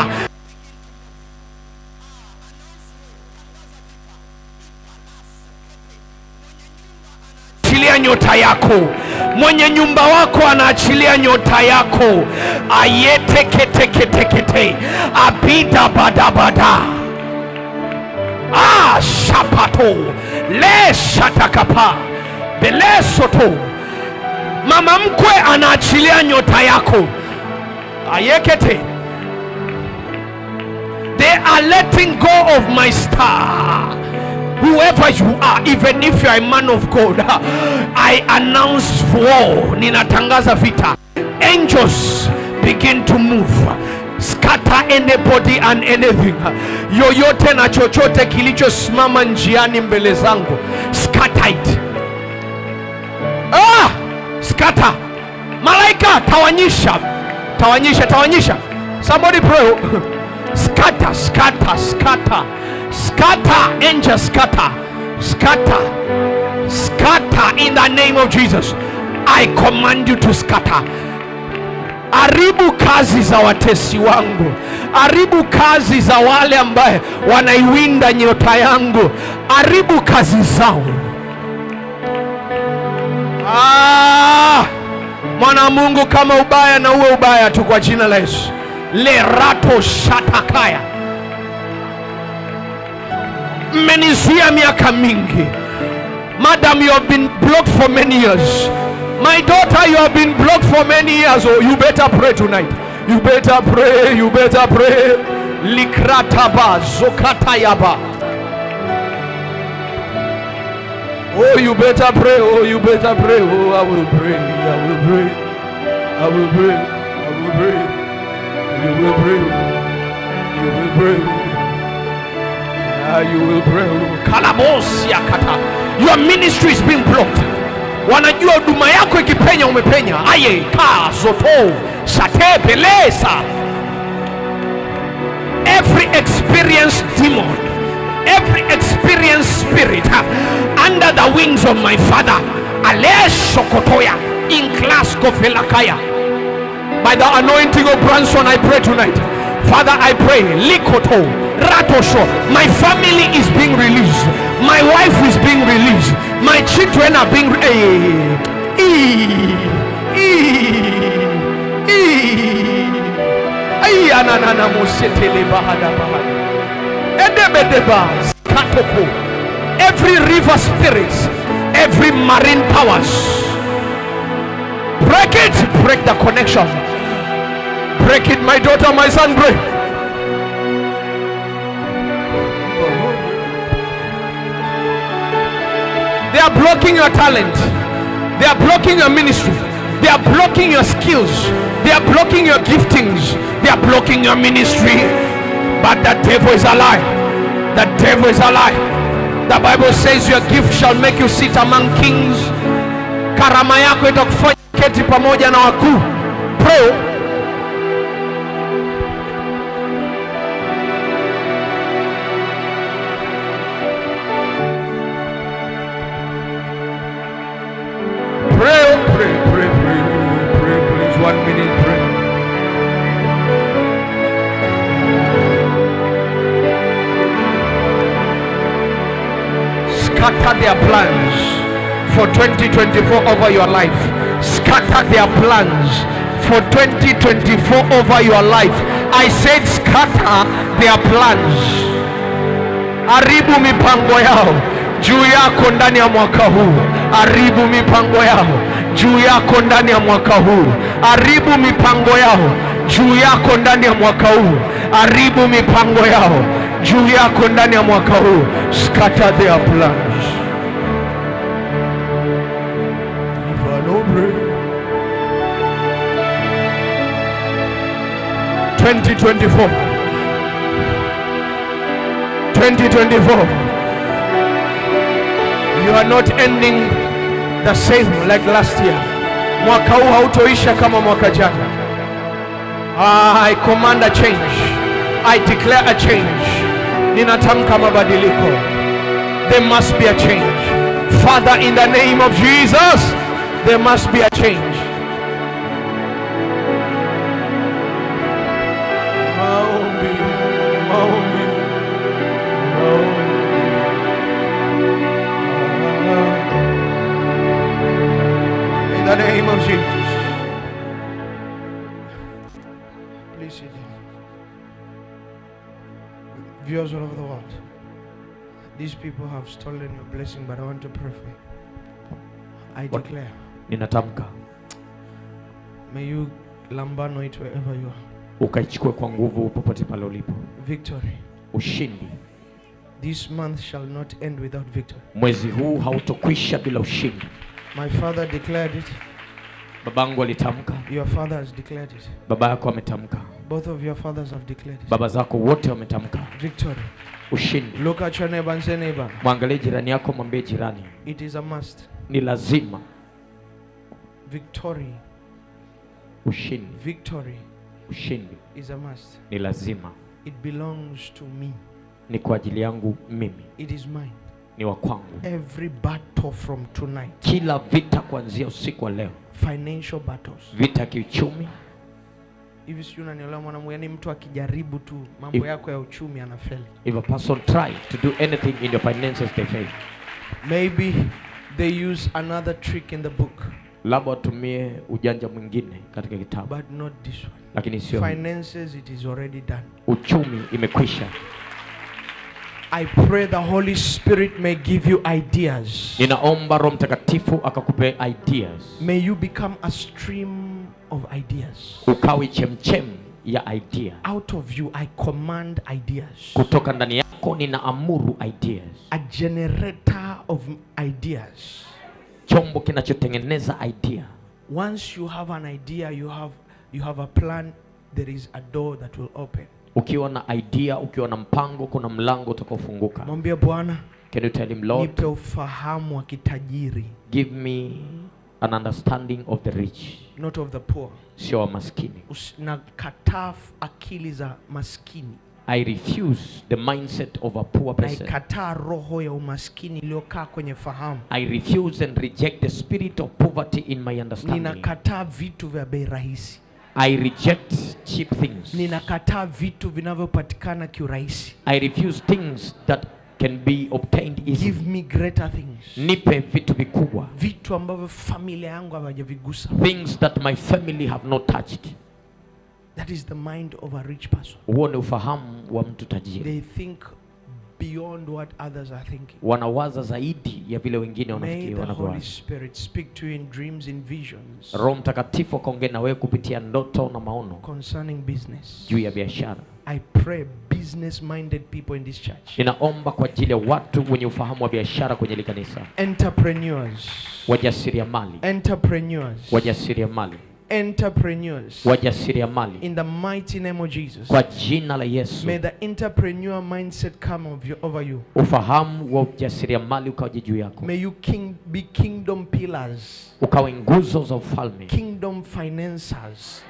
achilia nyota yako mwenye nyumba wako anaachilia nyota yako ayeteketeketekete abida badabada ah, shapato leshatakapa belesoto mama mkwe anaachilia nyota yako ayekete they are letting go of my star whoever you are even if you are a man of god i announce war ninatangaza vita angels begin to move scatter anybody and anything yoyote na chochote kilichosimama njiani mbele zangu scatter it ah! scatter malaika tawanyisha tawanyisha tawanyisha somebody pray scatter scatter scatter scatter angel scatter scatter scatter in the name of jesus i command you to scatter haribu kazi za watesi wangu haribu kazi za wale ambaye wanaiwinda nyota yangu haribu kazi zao ah, mwana wa mungu kama ubaya na uwe ubaya tu kwa jina la yesu lerato shatakaya mmenizuia miaka mingi madam you have been blocked for many years my daughter you have been blocked for many years oh you better pray tonight you better pray you better pray likrataba zokatayaba oh you better pray oh you better pray oh i will pray i will pray i will pray i will pray you will pray you will pray Ah, you will pray. Kalabosi akata. Your ministry is being blocked. Wanajua huduma yako ikipenya umepenya. Aye ka sofo sate pelesa. Every experienced demon, every experienced spirit uh, under the wings of my father, Alesh Sokotoya in class Kofelakaya. By the anointing of Branson, I pray tonight. Father, I pray, Likoto, Ratosho, my family is being released. My wife is being released. My children are being. Re- Eh, ee, ee, ee. Ay, ananana mosetele bahada bahada. Edebedeba, skatoko. Every river spirit, every marine powers. Break it, break the connection. Break it, my daughter, my son, break. They are blocking your talent. They are blocking your ministry. They are blocking your skills. They are blocking your giftings. They are blocking your ministry. But the devil is a lie. The devil is a lie. The Bible says your gift shall make you sit among kings. Karama yako itakufanya keti pamoja na wakuu. Pray. Pray, pray, pray, pray, pray, please. One minute, pray. Scatter their plans for 2024 over your life. Scatter their plans for 2024 over your life. I said, scatter their plans. haribu mipango yao juu yako ndani ya mwaka huu haribu mipango yao juu yako ndani ya mwaka huu haribu mipango yao juu yako ndani ya mwaka huu haribu mipango yao juu yako ndani ya mwaka huu scatter their plans If I don't pray. 2024 2024 you are not ending the same like last year mwaka huu hautoisha kama mwaka jana i command a change i declare a change ninatamka mabadiliko there must be a change father in the name of jesus there must be a change maombi maombi In the name of Jesus. Please sit down. Viewers all over the world, these people have stolen your blessing, but I want to pray for you. I What? declare, ninatamka may you lambano it wherever you are. ukaichukue kwa nguvu popote pale ulipo Victory. ushindi This month shall not end without victory. mwezi huu hautokwisha bila ushindi My father declared it. babangu alitamka Your father has declared it. baba yako ametamka Both of your fathers have declared it. baba zako wote wametamka victory. ushindi Look at your neighbor and say, neighbor, mwangalie jirani yako mwambie jirani it is a must. ni lazima Victory, ushindi victory ushindi is a must. ni lazima It belongs to me. ni kwa ajili yangu mimi It is mine. ni wa kwangu Every battle from tonight, kila vita kuanzia usiku wa leo financial battles. vita ya kiuchumi Hivi sijui unanielewa mwanamu, yani mtu akijaribu tu mambo If- yako ya uchumi anafeli. if a person try to do anything in your finances they fail Maybe they use another trick in the book, labda watumie ujanja mwingine katika kitabu but not this one. lakini sio hii. Finances, it is already done. uchumi imekwisha I pray the Holy Spirit may give you ideas. ninaomba roho mtakatifu akakupe ideas May you become a stream of ideas. ukawi chemchem ya idea Out of you, I command ideas. kutoka ndani yako ninaamuru ideas A generator of ideas. chombo kinachotengeneza idea Once you have an idea, you have you have a plan. There is a door that will open. ukiwa na idea ukiwa na mpango kuna mlango utakaofunguka Mwambie Bwana, can you tell him lord nipe ufahamu wa kitajiri, give me an understanding of the rich not of the poor. sio wa maskini Usi- Nakataa f- akili za maskini. i refuse the mindset of a poor person Naikataa roho ya umaskini iliyokaa kwenye fahamu. i refuse and reject the spirit of poverty in my understanding Ninakataa vitu vya bei rahisi. i reject cheap things Ninakataa vitu vinavyopatikana kiurahisi. i refuse things that can be obtained easily Give me greater things. nipe vitu vikubwa Vitu ambavyo familia yangu hawajavigusa. things that my family have not touched That is the mind of a rich person. huo ni ufahamu wa mtu tajiri They think beyond what others are thinking. wanawaza zaidi ya vile wengine May wanafikiri the Holy wanavyowaza Spirit speak to you in dreams, in visions roho mtakatifu akaongea na wewe kupitia ndoto na maono concerning business. juu ya biashara I pray business minded people in this church, ninaomba kwa ajili ya watu wenye ufahamu wa biashara kwenye hili kanisa entrepreneurs, wajasiriamali entrepreneurs, wajasiriamali entrepreneurs, wajasiriamali in the mighty name of Jesus. kwa jina la yesu May the entrepreneur mindset come of you, over you. ufahamu wa ujasiriamali ukawaje juu yako May you king, be kingdom pillars, ukawe nguzo za ufalme kingdom financiers.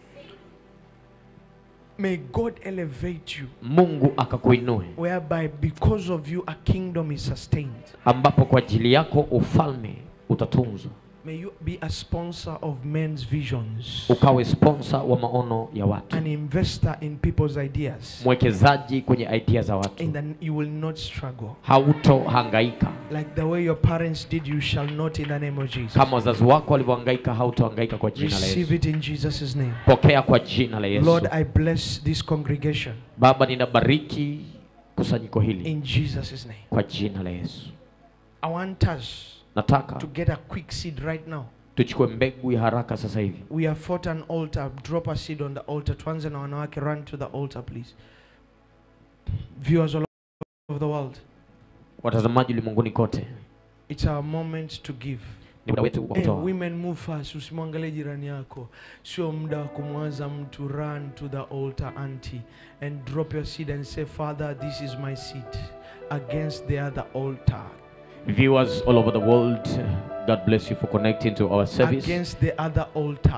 May God elevate you, mungu akakuinue whereby because of you a kingdom is sustained. ambapo kwa ajili yako ufalme utatunzwa May you be a sponsor of men's visions, ukawe sponsor wa maono ya watu an investor in people's ideas. mwekezaji kwenye idea za watu And then you will not struggle. hautohangaika Like the way your parents did, you shall not in the name of Jesus. kama wazazi wako walivyohangaika hautohangaika kwa jina la Receive yesu it in Jesus' name. pokea kwa jina la yesu Lord, I bless this congregation baba ninabariki kusanyiko hili in Jesus' name. kwa jina la yesu I want us nataka to get a quick seed right now. tuchukue mbegu ya haraka sasa hivi We have fought an altar. Drop a seed on the altar. Tuanze na wanawake. Run to the altar, please. Viewers all over the world, watazamaji ulimwenguni kote it's our moment to give. ni muda wetu wa Hey, kutoa women move fast. Usimwangalie jirani yako, sio muda wa kumwaza mtu. Run to the altar, auntie, and drop your seed and say, Father, this is my seed against the other altar, viewers all over the world god bless you for connecting to our service against the other altar.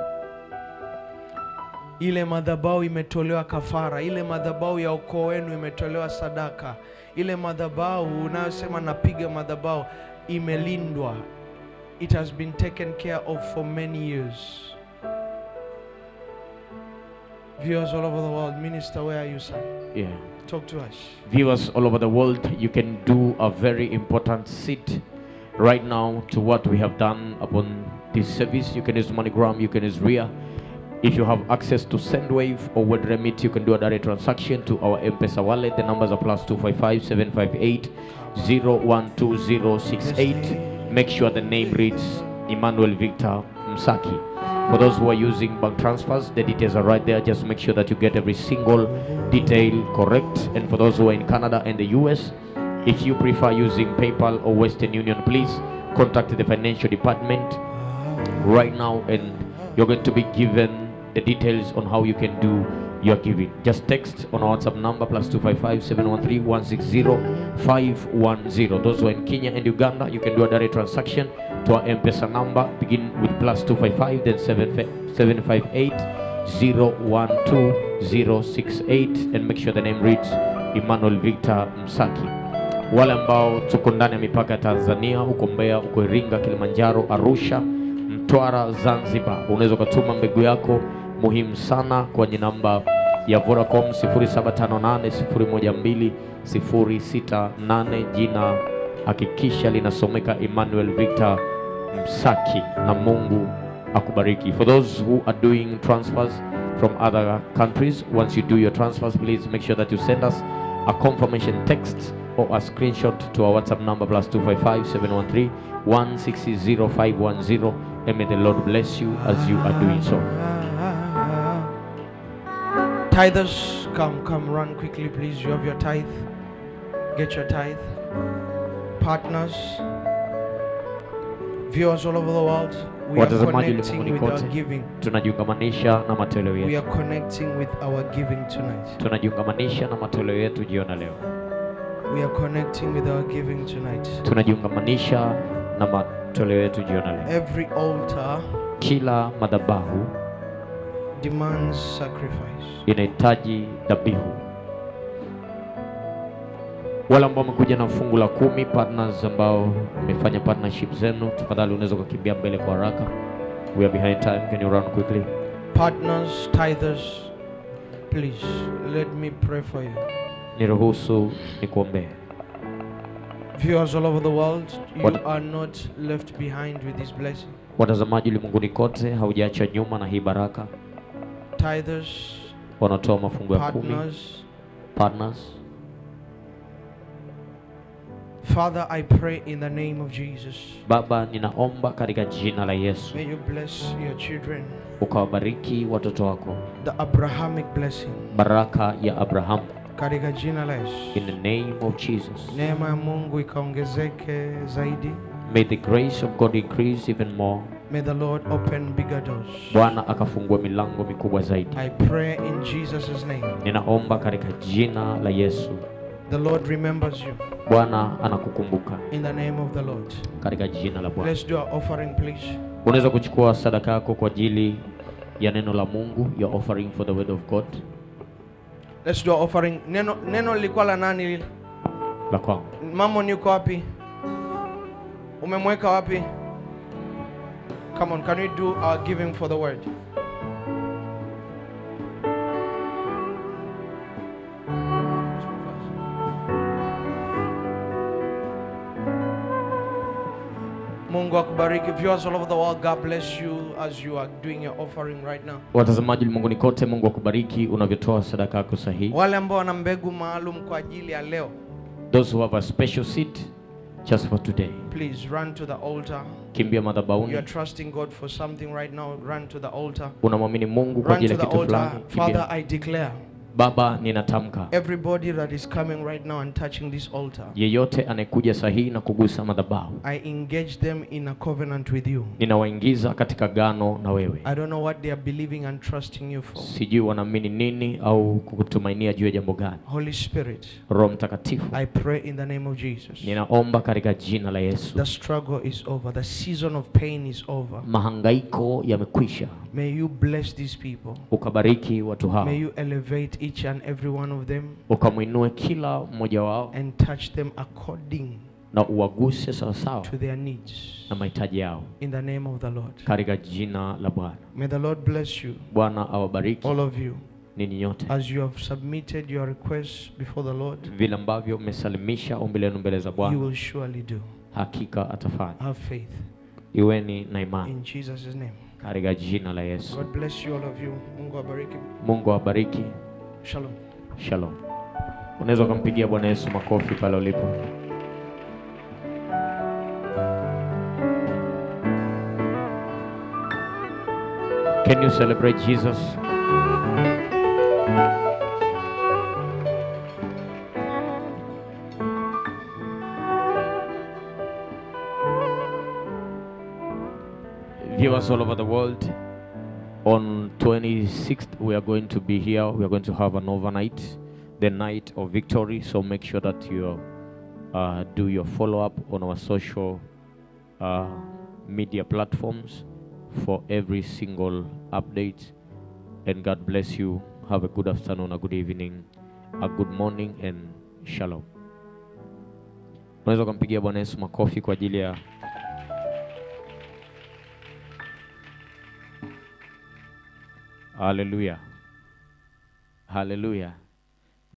Ile madhabahu imetolewa kafara, ile madhabahu ya ukoo wenu imetolewa sadaka, ile madhabahu unayosema napiga madhabahu imelindwa. It has been taken care of for many years. Viewers all over the world, minister, where are you, son? yeah Talk to us. viewers all over the world, you can do a very important seed right now to what we have done upon this service. You can use MoneyGram, you can use RIA. If you have access to SendWave or World Remit, you can do a direct transaction to our M-Pesa wallet. The numbers are plus 255 758 012068. Make sure the name reads Emmanuel Victor Msaki. For those who are using bank transfers, the details are right there. Just make sure that you get every single detail correct. And for those who are in Canada and the US, if you prefer using PayPal or Western Union, please contact the financial department right now and you're going to be given the details on how you can do your giving. Just text on our WhatsApp number plus 255 713 160 510. Those who are in Kenya and Uganda, you can do a direct transaction to our M-Pesa number. Begin with plus 255, then 7 758 012 068 and make sure the name reads Emmanuel Victor Msaki. Wale ambao tuko ndani ya mipaka ya Tanzania, huko Mbeya, huko Iringa, Kilimanjaro, Arusha, Mtwara, Zanzibar, unaweza ukatuma mbegu yako muhimu sana kwenye namba ya Vodacom 0758012068. Jina hakikisha linasomeka Emmanuel Victor Msaki, na Mungu akubariki. For those who are doing transfers from other countries, once you do your transfers, please make sure that you send us a confirmation text or a screenshot to our WhatsApp number plus 255 713 160510 and may the Lord bless you as you are doing so. Tithers, come, come, run quickly, please. You have your tithe. Get your tithe. Partners, viewers all over the world, we are Watazamaji connecting ulimwenguni with our kote. giving. Tunajiungamanisha na matoleo We yetu, are connecting with our giving tonight. tunajiungamanisha na matoleo yetu jiona leo, We are connecting with our giving tonight. tunajiungamanisha na matoleo yetu jiona leo. Every altar Kila madhabahu demands sacrifice. inahitaji dhabihu. Wale ambao wamekuja na fungu la kumi, partners ambao mmefanya partnership zenu, tafadhali unaweza ukakimbia mbele kwa haraka. We are behind time. Can you run quickly? Partners, tithers, please let me pray for you. Niruhusu nikuombee. Viewers all over the world, you What- are not left behind with this blessing. Watazamaji ulimwenguni kote, haujaachwa nyuma na hii baraka. Tithers, Wanatoa mafungu ya kumi, partners, partners. Father, I pray in the name of Jesus. Baba, ninaomba katika jina la Yesu May you bless your children. ukawabariki watoto wako, The Abrahamic blessing. baraka ya Abrahamu, Katika jina la Yesu. in the name of Jesus. Neema ya Mungu ikaongezeke zaidi. May the grace of God increase even more. May the Lord open bigger doors. Bwana akafungua milango mikubwa zaidi. I pray in Jesus' name. Ninaomba katika jina la Yesu. The Lord remembers you. Bwana anakukumbuka In the name of the Lord. katika jina la Bwana. Let's do our offering, please. Unaweza kuchukua sadaka yako kwa ajili ya neno la Mungu, your offering for the word of God. Let's do our offering. Neno neno lilikuwa la nani lile? La kwangu. Mamon yuko wapi? Umemweka wapi? Come on, can we do our giving for the word? Mungu akubariki. Viewers all over the world, God bless you as you are doing your offering right now. Watazamaji ulimwenguni kote, Mungu akubariki unavyotoa sadaka yako sahihi. Wale ambao wana mbegu maalum kwa ajili ya leo, Those who have a special seed just for today, please run to the altar. kimbia You madhabahuni. are trusting God for something right now, run to the altar. Unamwamini Mungu kwa Run ajili to ya the kitu altar. fulani. Father, Kimbia. I declare Baba, ninatamka everybody that is coming right now and touching this altar, yeyote anayekuja sahihi na kugusa madhabahu, I engage them in a covenant with you. ninawaingiza katika gano na wewe. I don't know what they are believing and trusting you for. Sijui wanaamini nini au kukutumainia juu ya jambo gani. Holy Spirit, Roho Mtakatifu, I pray in the name of Jesus. ninaomba katika jina la Yesu, The struggle is over. The season of pain is over. mahangaiko yamekwisha, May you bless these people. ukabariki watu hao, May you elevate each and every one of them ukamwinue kila mmoja wao and touch them according na uwaguse sawasawa to their needs. na mahitaji yao, In the name of the Lord. katika jina la Bwana. May the Lord bless you, Bwana awabariki all of you, ninyi nyote, as you have submitted your requests before the Lord. vile ambavyo mmesalimisha ombi lenu mbele za You Bwana, will surely do. hakika atafanya. Have faith Iweni na imani in Jesus' name. katika jina la Yesu. God bless you, all of you. Mungu abariki. Mungu awabariki. Shalom. Shalom. Unaweza ukampigia Bwana Yesu makofi pale ulipo. Can you celebrate Jesus? Viewers all over the world, On 26th, we are going to be here. We are going to have an overnight, the night of victory. So make sure that you uh, do your follow up on our social uh, media platforms for every single update. And God bless you. Have a good afternoon, a good evening, a good morning, and shalom. Unaweza ukampigia Bwana Yesu makofi kwa ajili ya Haleluya. Haleluya.